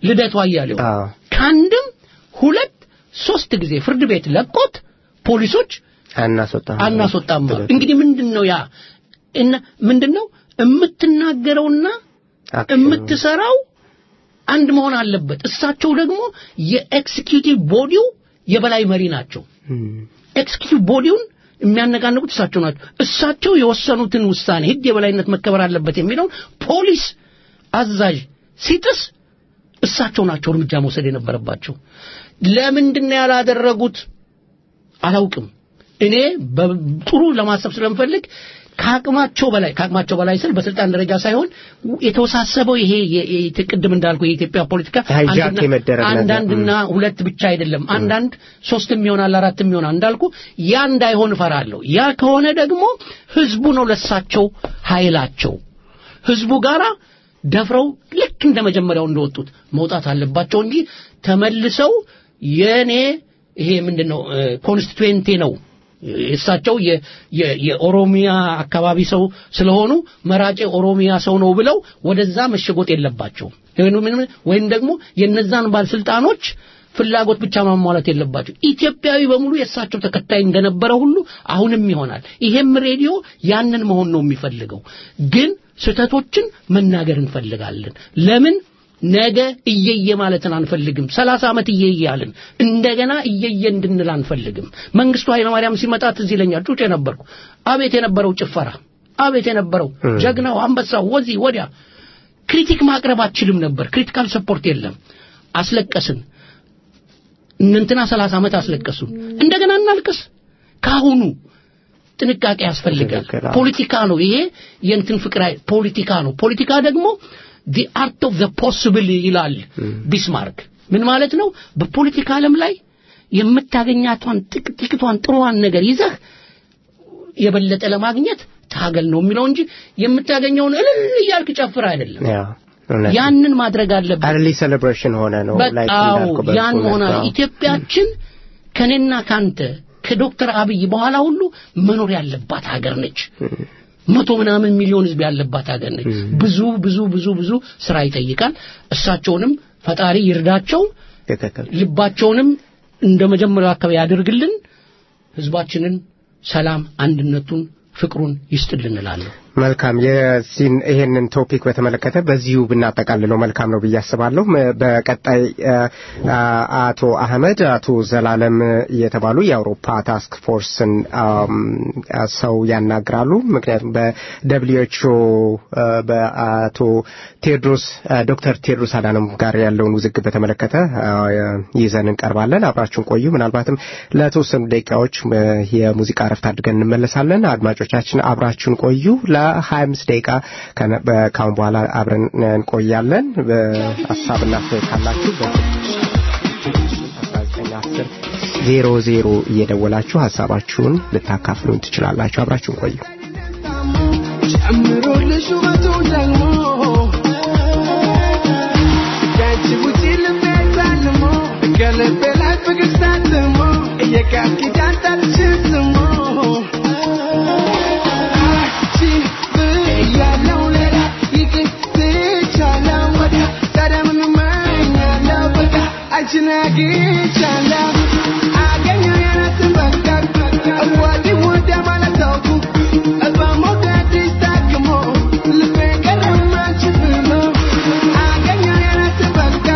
ልደቱ አያሌው አዎ ከአንድም ሁለት ሶስት ጊዜ ፍርድ ቤት ለቆት ፖሊሶች አናስወጣም አናስወጣም አሉ። እንግዲህ ምንድን ነው ያ እና ምንድን ነው የምትናገረውና አክሽኑ። የምትሰራው አንድ መሆን አለበት። እሳቸው ደግሞ የኤክስኪዩቲቭ ቦዲው የበላይ መሪ ናቸው። እም፣ ኤክስኪዩቲቭ ቦዲውን የሚያነጋንቁት እሳቸው ናቸው። እሳቸው የወሰኑትን ውሳኔ ህግ የበላይነት መከበር አለበት የሚለውን ፖሊስ አዛዥ ሲጥስ እሳቸው ናቸው እርምጃ መውሰድ የነበረባቸው። ለምንድን ነው ያላደረጉት? አላውቅም። እኔ በጥሩ ለማሰብ ስለምፈልግ ከአቅማቸው በላይ ከአቅማቸው በላይ ስል በስልጣን ደረጃ ሳይሆን የተወሳሰበው ይሄ የ- የ- ቅድም እንዳልኩ የኢትዮጵያ ፖለቲካ ሃይጃክ አንድና- የመደረግ ነገር። አንዳንድና ሁለት ብቻ አይደለም። አንዳንድ ሶስትም ይሆናል አራትም ይሆናል እንዳልኩ ያ እንዳይሆን እፈራለሁ። ያ ከሆነ ደግሞ ህዝቡ ነው ለሳቸው ኃይላቸው ህዝቡ ጋራ ደፍረው ልክ እንደ መጀመሪያው እንደወጡት መውጣት አለባቸው እንጂ ተመልሰው የኔ ይሄ ምንድነው ኮንስቲትዌንቴ ነው እሳቸው የ- የ- የኦሮሚያ አካባቢ ሰው ስለሆኑ መራጬ ኦሮሚያ ሰው ነው ብለው ወደዛ መሸጎጥ የለባቸው ወይም ደግሞ የነዛን ባለስልጣኖች ፍላጎት ብቻ ማሟላት የለባቸው። ኢትዮጵያዊ በሙሉ የእሳቸው ተከታይ እንደነበረ ሁሉ አሁንም ይሆናል። ይሄም ሬዲዮ ያንን መሆን ነው የሚፈልገው። ግን ስህተቶችን መናገር እንፈልጋለን። ለምን ነገ እየየ ማለትን አንፈልግም። ሰላሳ ዓመት እየየ አልን። እንደገና እየየ እንድንል አንፈልግም። መንግስቱ ኃይለማርያም ሲመጣ ትዝ ይለኛል። ጩጬ ነበርኩ። አቤት የነበረው ጭፈራ፣ አቤት የነበረው ጀግናው፣ አንበሳው፣ ወዚህ ወዲያ ክሪቲክ ማቅረብ አችልም ነበር። ክሪቲካል ሰፖርት የለም። አስለቀስን። እንትና ሰላሳ ዓመት አስለቀሱን። እንደገና እናልቅስ። ካሁኑ ጥንቃቄ ያስፈልጋል። ትክክል፣ አዎ። ፖለቲካ ነው ይሄ የእንትን ፍቅር አይ- ፖለቲካ ነው። ፖለቲካ ደግሞ ዲ አርት ኦፍ ዘ ፖሲብል ይላል ቢስማርክ። ምን ማለት ነው? በፖለቲካ ዓለም ላይ የምታገኛቷን ጥቅ- ጥቂቷን ጥሩዋን ነገር ይዘህ የበለጠ ለማግኘት ታገል ነው የሚለው እንጂ የምታገኘውን እልል እያልክ ጨፍር አይደለም። ያ እውነት ነው። ያንን ማድረግ አለብን። አርሊ ሴሌብሬሽን ሆነ ነው ላይ በጣም እንዳልከው በእሱ ያን ሆና እውነት ነው። ኢትዮጵያችን ከኔና ካንተ ከዶክተር አብይ በኋላ ሁሉ መኖር ያለባት ሀገር ነች። መቶ ምናምን ሚሊዮን ህዝብ ያለባት ሀገር ነች። ብዙ ብዙ ብዙ ብዙ ስራ ይጠይቃል። እሳቸውንም ፈጣሪ ይርዳቸው፣ ትክክል ልባቸውንም እንደ መጀመሪያው አካባቢ ያድርግልን፣ ህዝባችንን ሰላም፣ አንድነቱን፣ ፍቅሩን ይስጥልን እላለሁ። መልካም የዚህን ይሄንን ቶፒክ በተመለከተ በዚሁ ብናጠቃልለው መልካም ነው ብዬ አስባለሁ። መ- በቀጣይ አ- አ- አቶ አህመድ አቶ ዘላለም የተባሉ የአውሮፓ ታስክ ፎርስን አም፣ አ- ሰው ያናግራሉ። ምክንያቱም በደብሊው ኤች ኦ በአቶ ቴድሮስ አ፣ ዶክተር ቴድሮስ አዳኖም ጋር ያለውን ውዝግብ በተመለከተ አ፣ ይዘን እንቀርባለን። አብራችሁን ቆዩ። ምናልባትም ለተወሰኑ ደቂቃዎች አ፣ የሙዚቃ እረፍት አድርገን እንመለሳለን። አድማጮቻችን አብራችሁን ቆዩ። ለ25 ደቂቃ ከነ- በ- ካሁን በኋላ አብረን እንቆያለን። በሀሳብና አስተያየት ካላችሁ በ1910 ዜሮ ዜሮ እየደወላችሁ ሀሳባችሁን ልታካፍሉን ትችላላችሁ። አብራችሁን ቆዩ። ጨምሮልሽ ውበቱ ደግሞ ከአንቺ ውጪ ልቤ ታልሞ ከልቤ ላይ ፍቅር ታትሞ የቃል ኪዳን ጣልሽን ስሞ አንቺ ብያለሁ ሌላ ይቅር ትቻለሁ ወዲያ ታዲያ ምን እመኛለሁ በቃ አንቺን አግኝቻለሁ አገኘሁ የራስን በቃ ወዲህ ወዲያ ማለት ተውኩ በመውደድሽ ታክሞ ልቤ ቀረማ አንቺ ብሎ አገኘሁ የራስን በቃ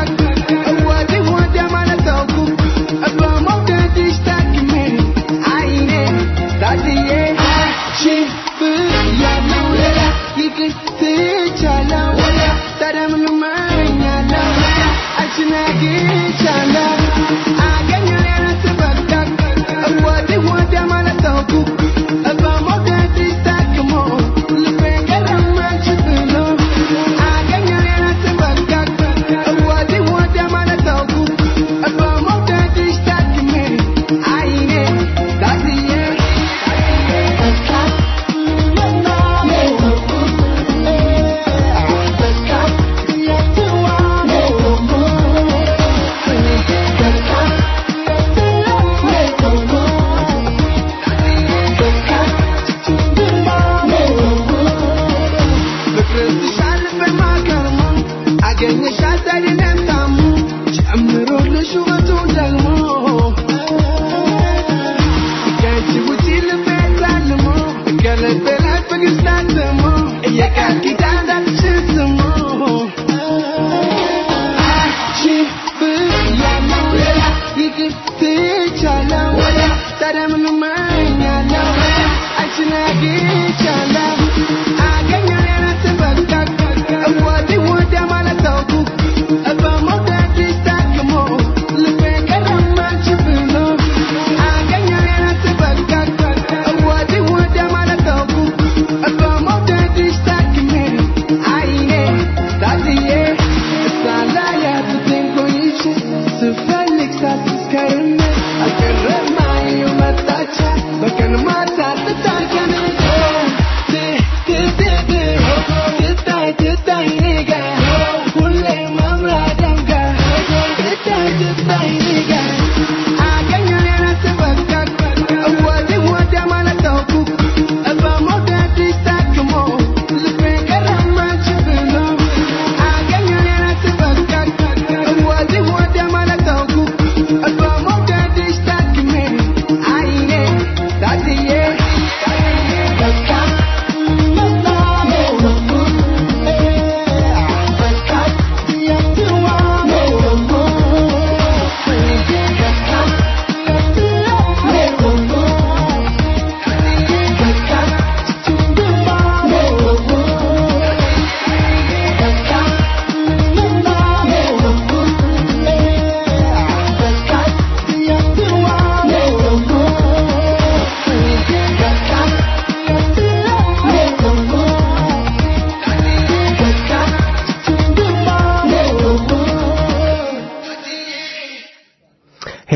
ወዲህ ወዲያ ማለት ተውኩ በመውደድሽ ታክሜ አይኔ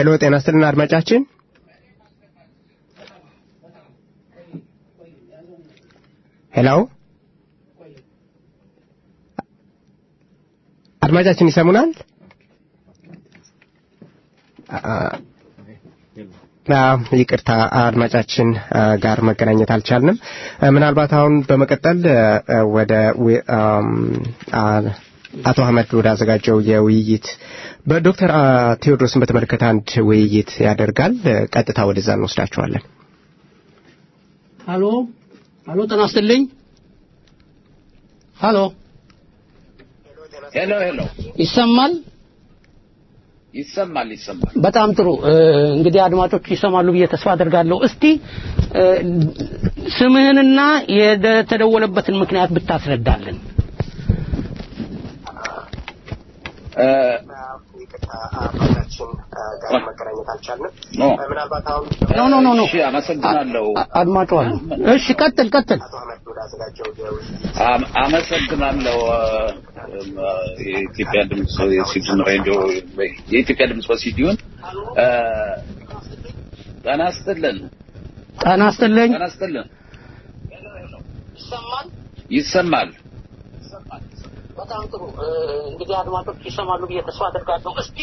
ሄሎ ጤና ይስጥልን አድማጫችን ሄሎ አድማጫችን ይሰሙናል ይቅርታ አድማጫችን ጋር መገናኘት አልቻልንም ምናልባት አሁን በመቀጠል ወደ አቶ አህመድ ወደ አዘጋጀው የውይይት በዶክተር ቴዎድሮስን በተመለከተ አንድ ውይይት ያደርጋል ቀጥታ ወደዛ እንወስዳቸዋለን ሀሎ ሀሎ ጤና ይስጥልኝ ሀሎ ሄሎ ሄሎ ይሰማል ይሰማል ይሰማል በጣም ጥሩ እንግዲህ አድማጮች ይሰማሉ ብዬ ተስፋ አደርጋለሁ እስቲ ስምህንና የተደወለበትን ምክንያት ብታስረዳልን መገናኘት አልቻልንም ምናልባት አሁን ኖ ኖ ኖ ኖ አመሰግናለሁ አድማጩ አሉ እሺ ቀጥል ቀጥል አመሰግናለሁ የኢትዮጵያ ድምፅ የሲድን ሬዲዮ የኢትዮጵያ ድምፅ በሲዲዮን ጤና ይስጥልን ጤና ይስጥልኝ ጤና ይስጥልን ይሰማል በጣም ጥሩ እንግዲህ አድማጮች ይሰማሉ ብዬ ተስፋ አደርጋለሁ እስቲ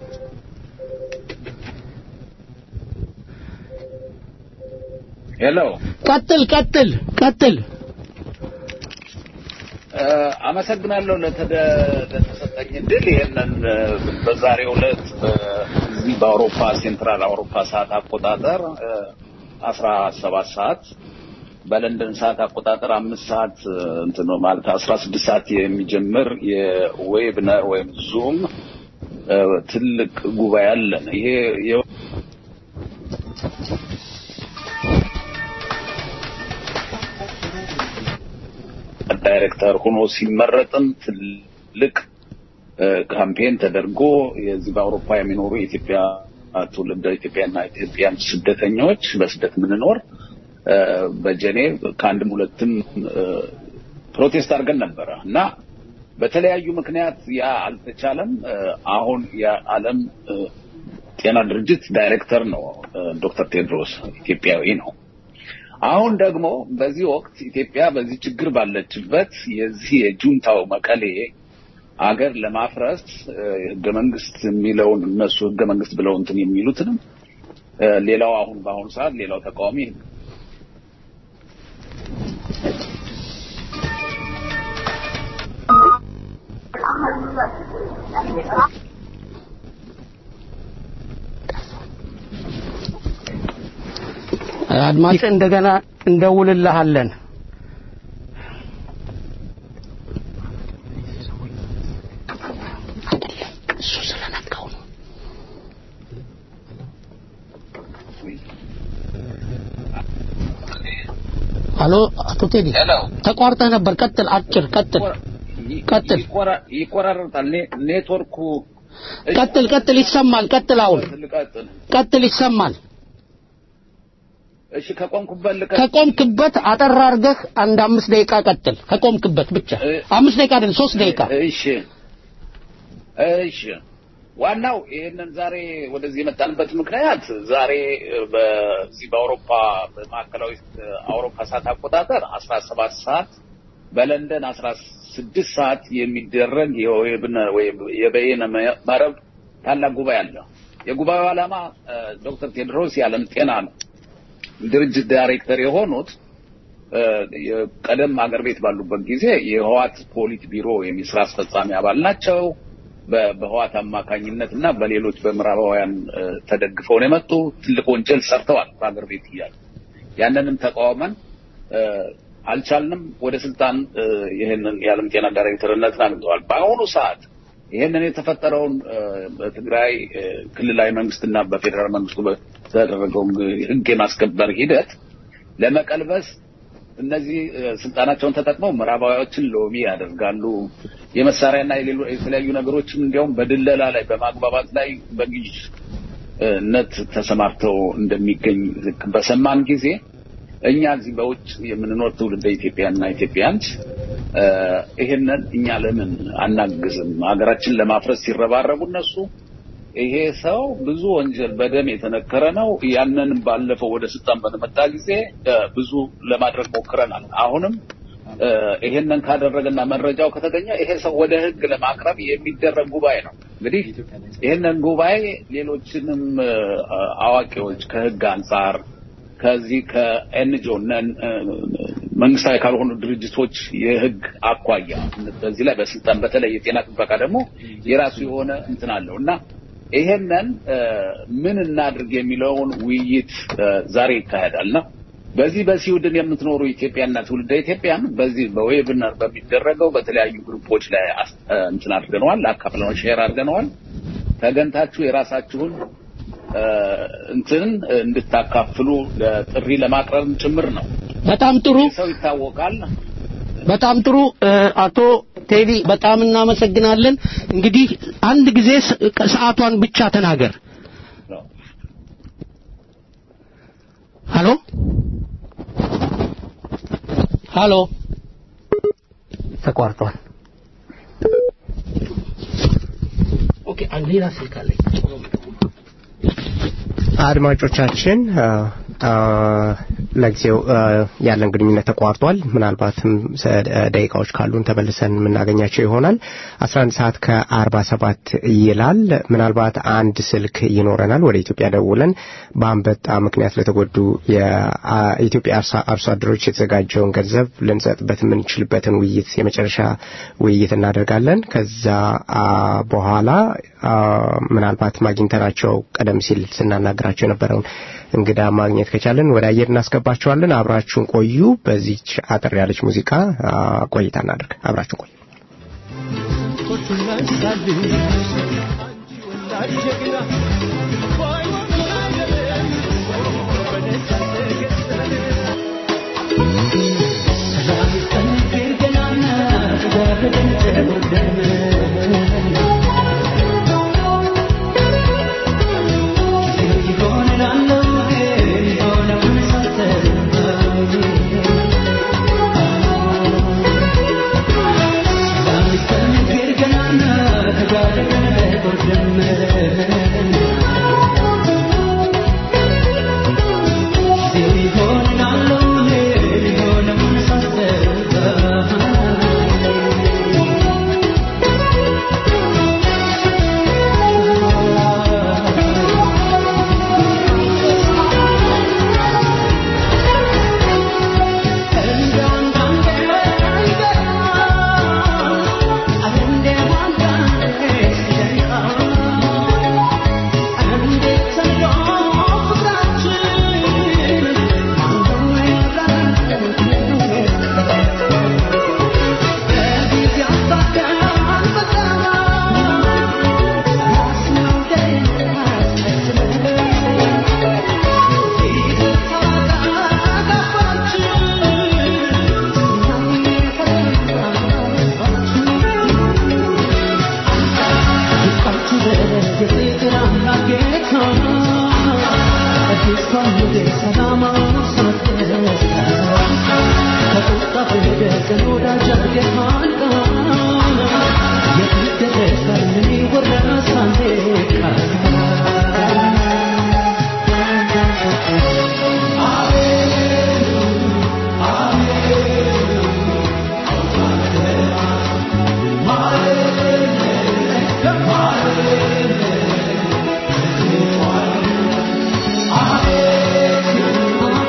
ሄሎ ቀጥል ቀጥል ቀጥል አመሰግናለሁ ለተሰጠኝ እድል ይህንን በዛሬው ዕለት እዚህ በአውሮፓ ሴንትራል አውሮፓ ሰዓት አቆጣጠር አስራ ሰባት ሰዓት በለንደን ሰዓት አቆጣጠር አምስት ሰዓት እንትን ማለት አስራ ስድስት ሰዓት የሚጀምር የዌብነር ወይም ዙም ትልቅ ጉባኤ አለን። ይሄ ዳይሬክተር ሆኖ ሲመረጥም ትልቅ ካምፔን ተደርጎ የዚህ በአውሮፓ የሚኖሩ የኢትዮጵያ ትውልደ ኢትዮጵያና ኢትዮጵያን ስደተኞች በስደት የምንኖር በጀኔቭ ከአንድም ሁለትም ፕሮቴስት አድርገን ነበረ እና በተለያዩ ምክንያት ያ አልተቻለም። አሁን የዓለም ጤና ድርጅት ዳይሬክተር ነው ዶክተር ቴድሮስ ኢትዮጵያዊ ነው። አሁን ደግሞ በዚህ ወቅት ኢትዮጵያ በዚህ ችግር ባለችበት የዚህ የጁንታው መቀሌ አገር ለማፍረስ ህገ መንግስት የሚለውን እነሱ ህገ መንግስት ብለው እንትን የሚሉትንም ሌላው አሁን በአሁኑ ሰዓት ሌላው ተቃዋሚ አድማጭ እንደገና እንደውልልሃለን እሱ ስለነካው ነው አሎ አቶ ቴዲ ተቋርጠህ ነበር ቀጥል አጭር ቀጥል ቀጥል ይቆራረጣል ኔትወርኩ ቀጥል ቀጥል ይሰማል ቀጥል አሁን ቀጥል ይሰማል እሺ ከቆምኩበት ልቀ ከቆምክበት አጠር አድርገህ አንድ አምስት ደቂቃ ቀጥል ከቆምክበት ብቻ አምስት ደቂቃ አይደል ሶስት ደቂቃ እሺ እሺ ዋናው ይህንን ዛሬ ወደዚህ የመጣንበት ምክንያት ዛሬ በዚህ በአውሮፓ በማዕከላዊ አውሮፓ ሰዓት አቆጣጠር አስራ ሰባት ሰዓት በለንደን አስራ ስድስት ሰዓት የሚደረግ ወይም የበይነ መረብ ታላቅ ጉባኤ አለ። የጉባኤው ዓላማ ዶክተር ቴድሮስ የዓለም ጤና ነው ድርጅት ዳይሬክተር የሆኑት ቀደም አገር ቤት ባሉበት ጊዜ የህዋት ፖሊት ቢሮ የሚስራ አስፈጻሚ አባል ናቸው። በህዋት አማካኝነት እና በሌሎች በምዕራባውያን ተደግፈው ነው የመጡ። ትልቅ ወንጀል ሰርተዋል በአገር ቤት እያሉ ያንንም ተቃውመን አልቻልንም። ወደ ስልጣን ይህንን የዓለም ጤና ዳይሬክተርነትን አግኝተዋል። በአሁኑ ሰዓት ይህንን የተፈጠረውን በትግራይ ክልላዊ መንግስትና በፌዴራል መንግስቱ በተደረገው ህግ የማስከበር ሂደት ለመቀልበስ እነዚህ ስልጣናቸውን ተጠቅመው ምዕራባዊዎችን ሎቢ ያደርጋሉ። የመሳሪያና የተለያዩ ነገሮችም እንዲያውም በድለላ ላይ በማግባባት ላይ በግዥነት ተሰማርተው እንደሚገኝ በሰማን ጊዜ እኛ እዚህ በውጭ የምንኖር ትውልደ ኢትዮጵያና ኢትዮጵያንስ ይህንን እኛ ለምን አናግዝም? ሀገራችን ለማፍረስ ሲረባረቡ እነሱ ይሄ ሰው ብዙ ወንጀል በደም የተነከረ ነው። ያንን ባለፈው ወደ ስልጣን በተመጣ ጊዜ ብዙ ለማድረግ ሞክረናል። አሁንም ይሄንን ካደረገና መረጃው ከተገኘ ይሄ ሰው ወደ ሕግ ለማቅረብ የሚደረግ ጉባኤ ነው። እንግዲህ ይሄንን ጉባኤ ሌሎችንም አዋቂዎች ከሕግ አንጻር ከዚህ ከኤንጂኦ መንግስታዊ ካልሆኑ ድርጅቶች የህግ አኳያ በዚህ ላይ በስልጣን በተለይ የጤና ጥበቃ ደግሞ የራሱ የሆነ እንትን አለው እና ይሄንን ምን እናድርግ የሚለውን ውይይት ዛሬ ይካሄዳል እና በዚህ በስዊድን የምትኖሩ ኢትዮጵያና ትውልደ ኢትዮጵያን በዚህ በዌብነር በሚደረገው በተለያዩ ግሩፖች ላይ እንትን አድርገነዋል፣ አካፍለነው ሼር አድርገነዋል። ተገንታችሁ የራሳችሁን እንትን እንድታካፍሉ ጥሪ ለማቅረብ ጭምር ነው። በጣም ጥሩ ሰው ይታወቃል። በጣም ጥሩ አቶ ቴዲ በጣም እናመሰግናለን። እንግዲህ አንድ ጊዜ ሰዓቷን ብቻ ተናገር። ሃሎ ሃሎ፣ ተቋርጧል። ኦኬ፣ ሌላ ስልክ አለኝ። አድማጮቻችን ለጊዜው ያለን ግንኙነት ተቋርጧል። ምናልባትም ደቂቃዎች ካሉን ተመልሰን የምናገኛቸው ይሆናል። 11 ሰዓት ከ47 ይላል። ምናልባት አንድ ስልክ ይኖረናል። ወደ ኢትዮጵያ ደውለን በአንበጣ ምክንያት ለተጎዱ የኢትዮጵያ አርሶ አደሮች የተዘጋጀውን ገንዘብ ልንሰጥበት የምንችልበትን ውይይት የመጨረሻ ውይይት እናደርጋለን። ከዛ በኋላ ምናልባት ማግኝተናቸው ቀደም ሲል ስናናገራቸው የነበረውን እንግዳ ማግኘት ከቻለን ወደ አየር እናስገባቸዋለን። አብራችሁን ቆዩ። በዚች አጠር ያለች ሙዚቃ ቆይታ እናደርግ። አብራችሁን ቆዩ።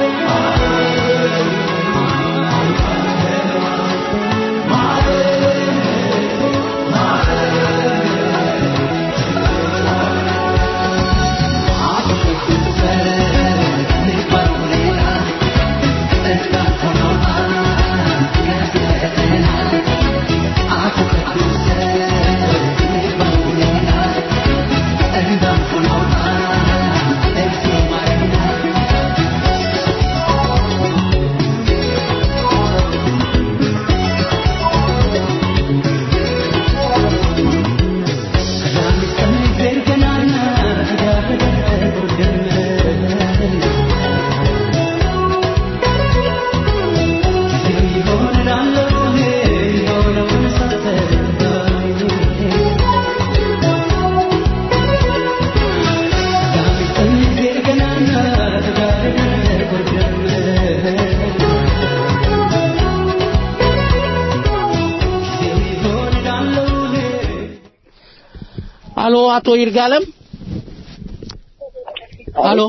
Hallelujah. አሎ አቶ ይርጋለም አሎ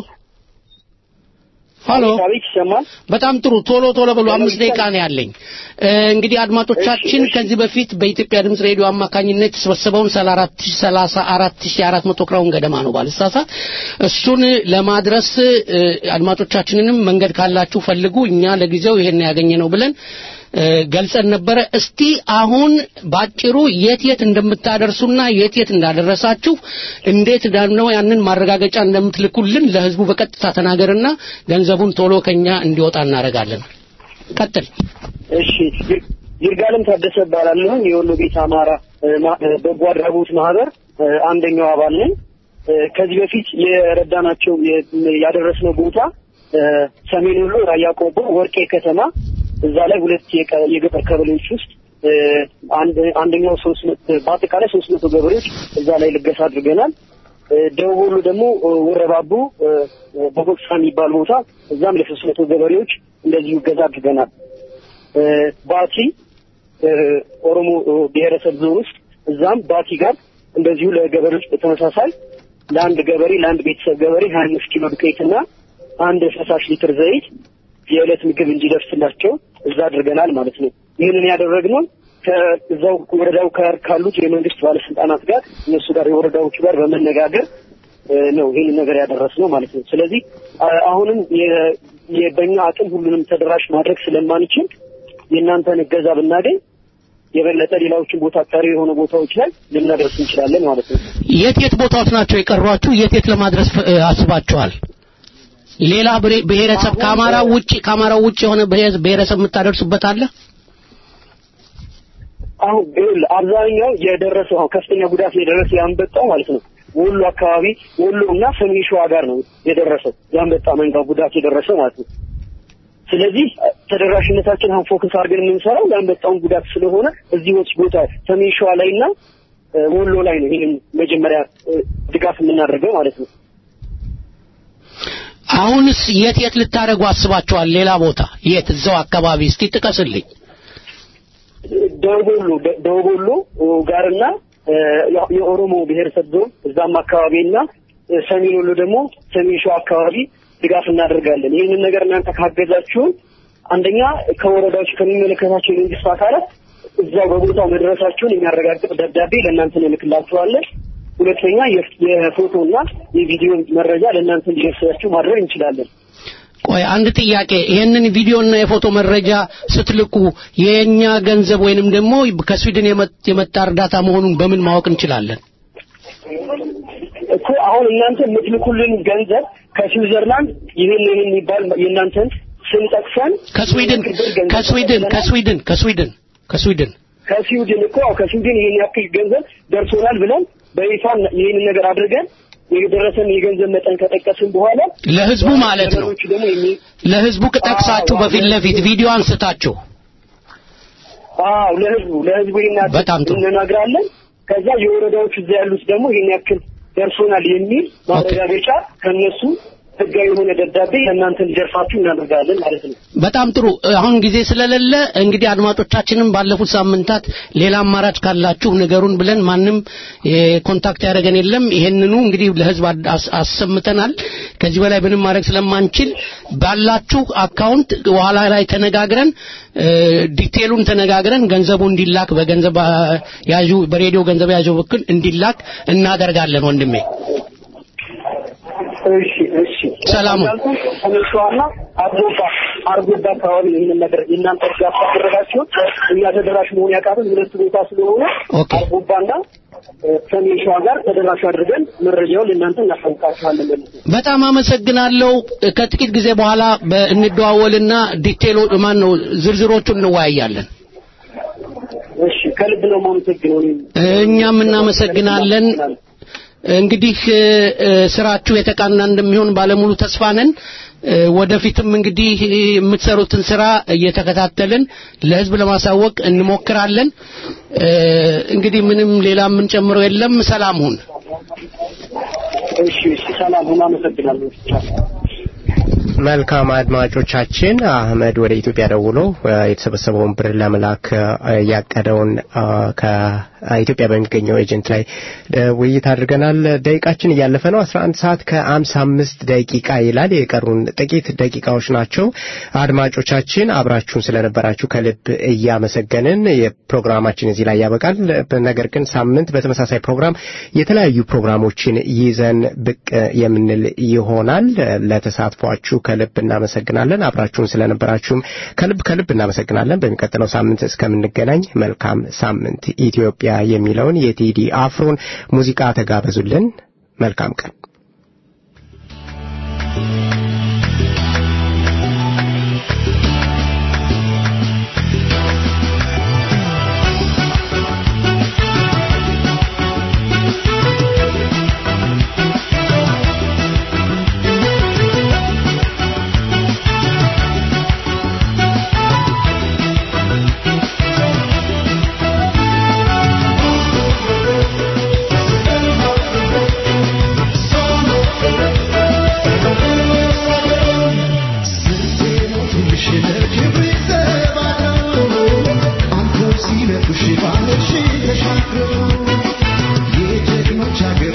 ሀሎ በጣም ጥሩ ቶሎ ቶሎ ብሎ አምስት ደቂቃ ነው ያለኝ እንግዲህ አድማጮቻችን ከዚህ በፊት በኢትዮጵያ ድምጽ ሬዲዮ አማካኝነት የተሰበሰበውን 34400 ክራውን ገደማ ነው ባልሳሳት እሱን ለማድረስ አድማጮቻችንንም መንገድ ካላችሁ ፈልጉ እኛ ለጊዜው ይሄን ያገኘ ነው ብለን ገልጸን ነበረ እስቲ አሁን ባጭሩ የት የት እንደምታደርሱና የት የት እንዳደረሳችሁ እንዴት ነው ያንን ማረጋገጫ እንደምትልኩልን ለህዝቡ በቀጥታ ተናገርና ገንዘቡን ቶሎ ከኛ እንዲወጣ እናደርጋለን ቀጥል እሺ ይርጋለም ታደሰ እባላለሁ የወሎ ቤት አማራ በጎ አድራጎት ማህበር አንደኛው አባል ነኝ ከዚህ በፊት የረዳናቸው ያደረስነው ቦታ ሰሜን ወሎ ራያ ቆቦ ወርቄ ከተማ እዛ ላይ ሁለት የገጠር ቀበሌዎች ውስጥ አንደኛው ሶስት በአጠቃላይ ሶስት መቶ ገበሬዎች እዛ ላይ ልገሳ አድርገናል። ደቡብ ወሎ ደግሞ ወረባቡ በቦክሳ የሚባል ቦታ እዛም ለሶስት መቶ ገበሬዎች እንደዚሁ እገዛ አድርገናል። ባቲ ኦሮሞ ብሔረሰብ ዞን ውስጥ እዛም ባቲ ጋር እንደዚሁ ለገበሬዎች በተመሳሳይ ለአንድ ገበሬ ለአንድ ቤተሰብ ገበሬ ሀያ አምስት ኪሎ ዱቄትና አንድ ፈሳሽ ሊትር ዘይት የዕለት ምግብ እንዲደርስላቸው እዛ አድርገናል ማለት ነው። ይህንን ያደረግነው ከዛው ወረዳው ጋር ካሉት የመንግስት ባለስልጣናት ጋር እነሱ ጋር የወረዳዎቹ ጋር በመነጋገር ነው ይህንን ነገር ያደረስነው ማለት ነው። ስለዚህ አሁንም በእኛ አቅም ሁሉንም ተደራሽ ማድረግ ስለማንችል የእናንተን እገዛ ብናገኝ የበለጠ ሌላዎችን ቦታ ቀሪ የሆኑ ቦታዎች ላይ ልናደርስ እንችላለን ማለት ነው። የት የት ቦታዎች ናቸው የቀሯችሁ? የት የት ለማድረስ አስባችኋል? ሌላ ብሔረሰብ ከአማራ ውጭ ከአማራ ውጭ የሆነ ብሔረሰብ የምታደርሱበት አለ? አሁን አብዛኛው የደረሰው አሁን ከፍተኛ ጉዳት የደረሰ ያንበጣው ማለት ነው ወሎ አካባቢ ወሎ እና ሰሜን ሸዋ ጋር ነው የደረሰው ያንበጣ መንጋ ጉዳት የደረሰው ማለት ነው። ስለዚህ ተደራሽነታችን አሁን ፎከስ አድርገን የምንሰራው ያንበጣውን ጉዳት ስለሆነ እዚህ ወጭ ቦታ ሰሜን ሸዋ ላይ እና ወሎ ላይ ነው ይህንን መጀመሪያ ድጋፍ የምናደርገው ማለት ነው። አሁንስ የት የት ልታደርጉ አስባችኋል? ሌላ ቦታ የት? እዛው አካባቢ እስቲ ጥቀስልኝ። ደቡብ ወሎ ደቡብ ወሎ ጋርና የኦሮሞ ብሔረሰብ ዞን እዛም አካባቢና ሰሜን ወሎ ደግሞ ሰሜን ሸዋ አካባቢ ድጋፍ እናደርጋለን። ይህንን ነገር እናንተ ካገዛችሁን አንደኛ ከወረዳዎች ከሚመለከታቸው የመንግስት አካላት እዛው በቦታው መድረሳቸውን የሚያረጋግጥ ደብዳቤ ለእናንተ እንልክላችኋለን። ሁለተኛ የፎቶና የቪዲዮ መረጃ ለእናንተ እንዲደርሳችሁ ማድረግ እንችላለን። ቆይ አንድ ጥያቄ፣ ይህንን ቪዲዮና የፎቶ መረጃ ስትልኩ የኛ ገንዘብ ወይንም ደግሞ ከስዊድን የመጣ እርዳታ መሆኑን በምን ማወቅ እንችላለን? እኮ አሁን እናንተ የምትልኩልን ገንዘብ ከስዊዘርላንድ ይህን ይህን የሚባል የእናንተን ስም ጠቅሰን ከስዊድን ከስዊድን ከስዊድን ከስዊድን ከስዊድን ከስዊድን እኮ ከስዊድን ይህን ያክል ገንዘብ ደርሶናል ብለን በይፋ ይህንን ነገር አድርገን የደረሰን የገንዘብ መጠን ከጠቀስን በኋላ ለህዝቡ ማለት ነው ለህዝቡ ከጠቅሳችሁ በፊት ለፊት ቪዲዮ አንስታችሁ አዎ ለህዝቡ ለህዝቡ በጣም ጥሩ እንነግራለን ከዛ የወረዳዎች እዛ ያሉት ደግሞ ይህን ያክል ደርሶናል የሚል ማረጋገጫ ከነሱ ህጋዊ የሆነ ደብዳቤ ለእናንተ እንዲደርሳችሁ እናደርጋለን ማለት ነው። በጣም ጥሩ። አሁን ጊዜ ስለሌለ እንግዲህ አድማጮቻችንም ባለፉት ሳምንታት ሌላ አማራጭ ካላችሁ ንገሩን ብለን ማንም ኮንታክት ያደረገን የለም። ይሄንኑ እንግዲህ ለህዝብ አሰምተናል። ከዚህ በላይ ምንም ማድረግ ስለማንችል ባላችሁ አካውንት በኋላ ላይ ተነጋግረን ዲቴሉን ተነጋግረን ገንዘቡ እንዲላክ በገንዘብ ያዡ በሬዲዮ ገንዘብ ያዡ በኩል እንዲላክ እናደርጋለን ወንድሜ። እሺ እሺ ሰላሙ ተመልሷና አርጎባ አርጎባ አካባቢ ይህንን ነገር የእናንተ እርዳታ ካደረጋችሁ እኛ ተደራሽ መሆን ያቃተን ሁለት ቦታ ስለሆነ አርጎባና ሰሜን ሸዋ ጋር ተደራሽ አድርገን መረጃውን ለእናንተ እናሳውቃችኋለን። በጣም አመሰግናለሁ። ከጥቂት ጊዜ በኋላ እንደዋወልና ዲቴሎ ማን ነው ዝርዝሮቹን እንወያያለን። እሺ ከልብ ነው የማመሰግነው። እኛም እናመሰግናለን። እንግዲህ ስራችሁ የተቃና እንደሚሆን ባለሙሉ ተስፋ ነን። ወደፊትም እንግዲህ የምትሰሩትን ስራ እየተከታተልን ለህዝብ ለማሳወቅ እንሞክራለን። እንግዲህ ምንም ሌላ የምንጨምረው የለም። ሰላም ሁን። እሺ፣ እሺ፣ ሰላም ሁን። አመሰግናለሁ። መልካም አድማጮቻችን፣ አህመድ ወደ ኢትዮጵያ ደውሎ የተሰበሰበውን ብር ለመላክ ያቀደውን ከኢትዮጵያ በሚገኘው ኤጀንት ላይ ውይይት አድርገናል። ደቂቃችን እያለፈ ነው። 11 ሰዓት ከ55 ደቂቃ ይላል። የቀሩን ጥቂት ደቂቃዎች ናቸው። አድማጮቻችን አብራችሁን ስለነበራችሁ ከልብ እያመሰገንን የፕሮግራማችን እዚህ ላይ ያበቃል። ነገር ግን ሳምንት በተመሳሳይ ፕሮግራም የተለያዩ ፕሮግራሞችን ይዘን ብቅ የምንል ይሆናል። ለተሳትፏችሁ ከልብ እናመሰግናለን። አብራችሁን ስለነበራችሁም ከልብ ከልብ እናመሰግናለን። በሚቀጥለው ሳምንት እስከምንገናኝ መልካም ሳምንት። ኢትዮጵያ የሚለውን የቴዲ አፍሮን ሙዚቃ ተጋበዙልን። መልካም ቀን። Thank you.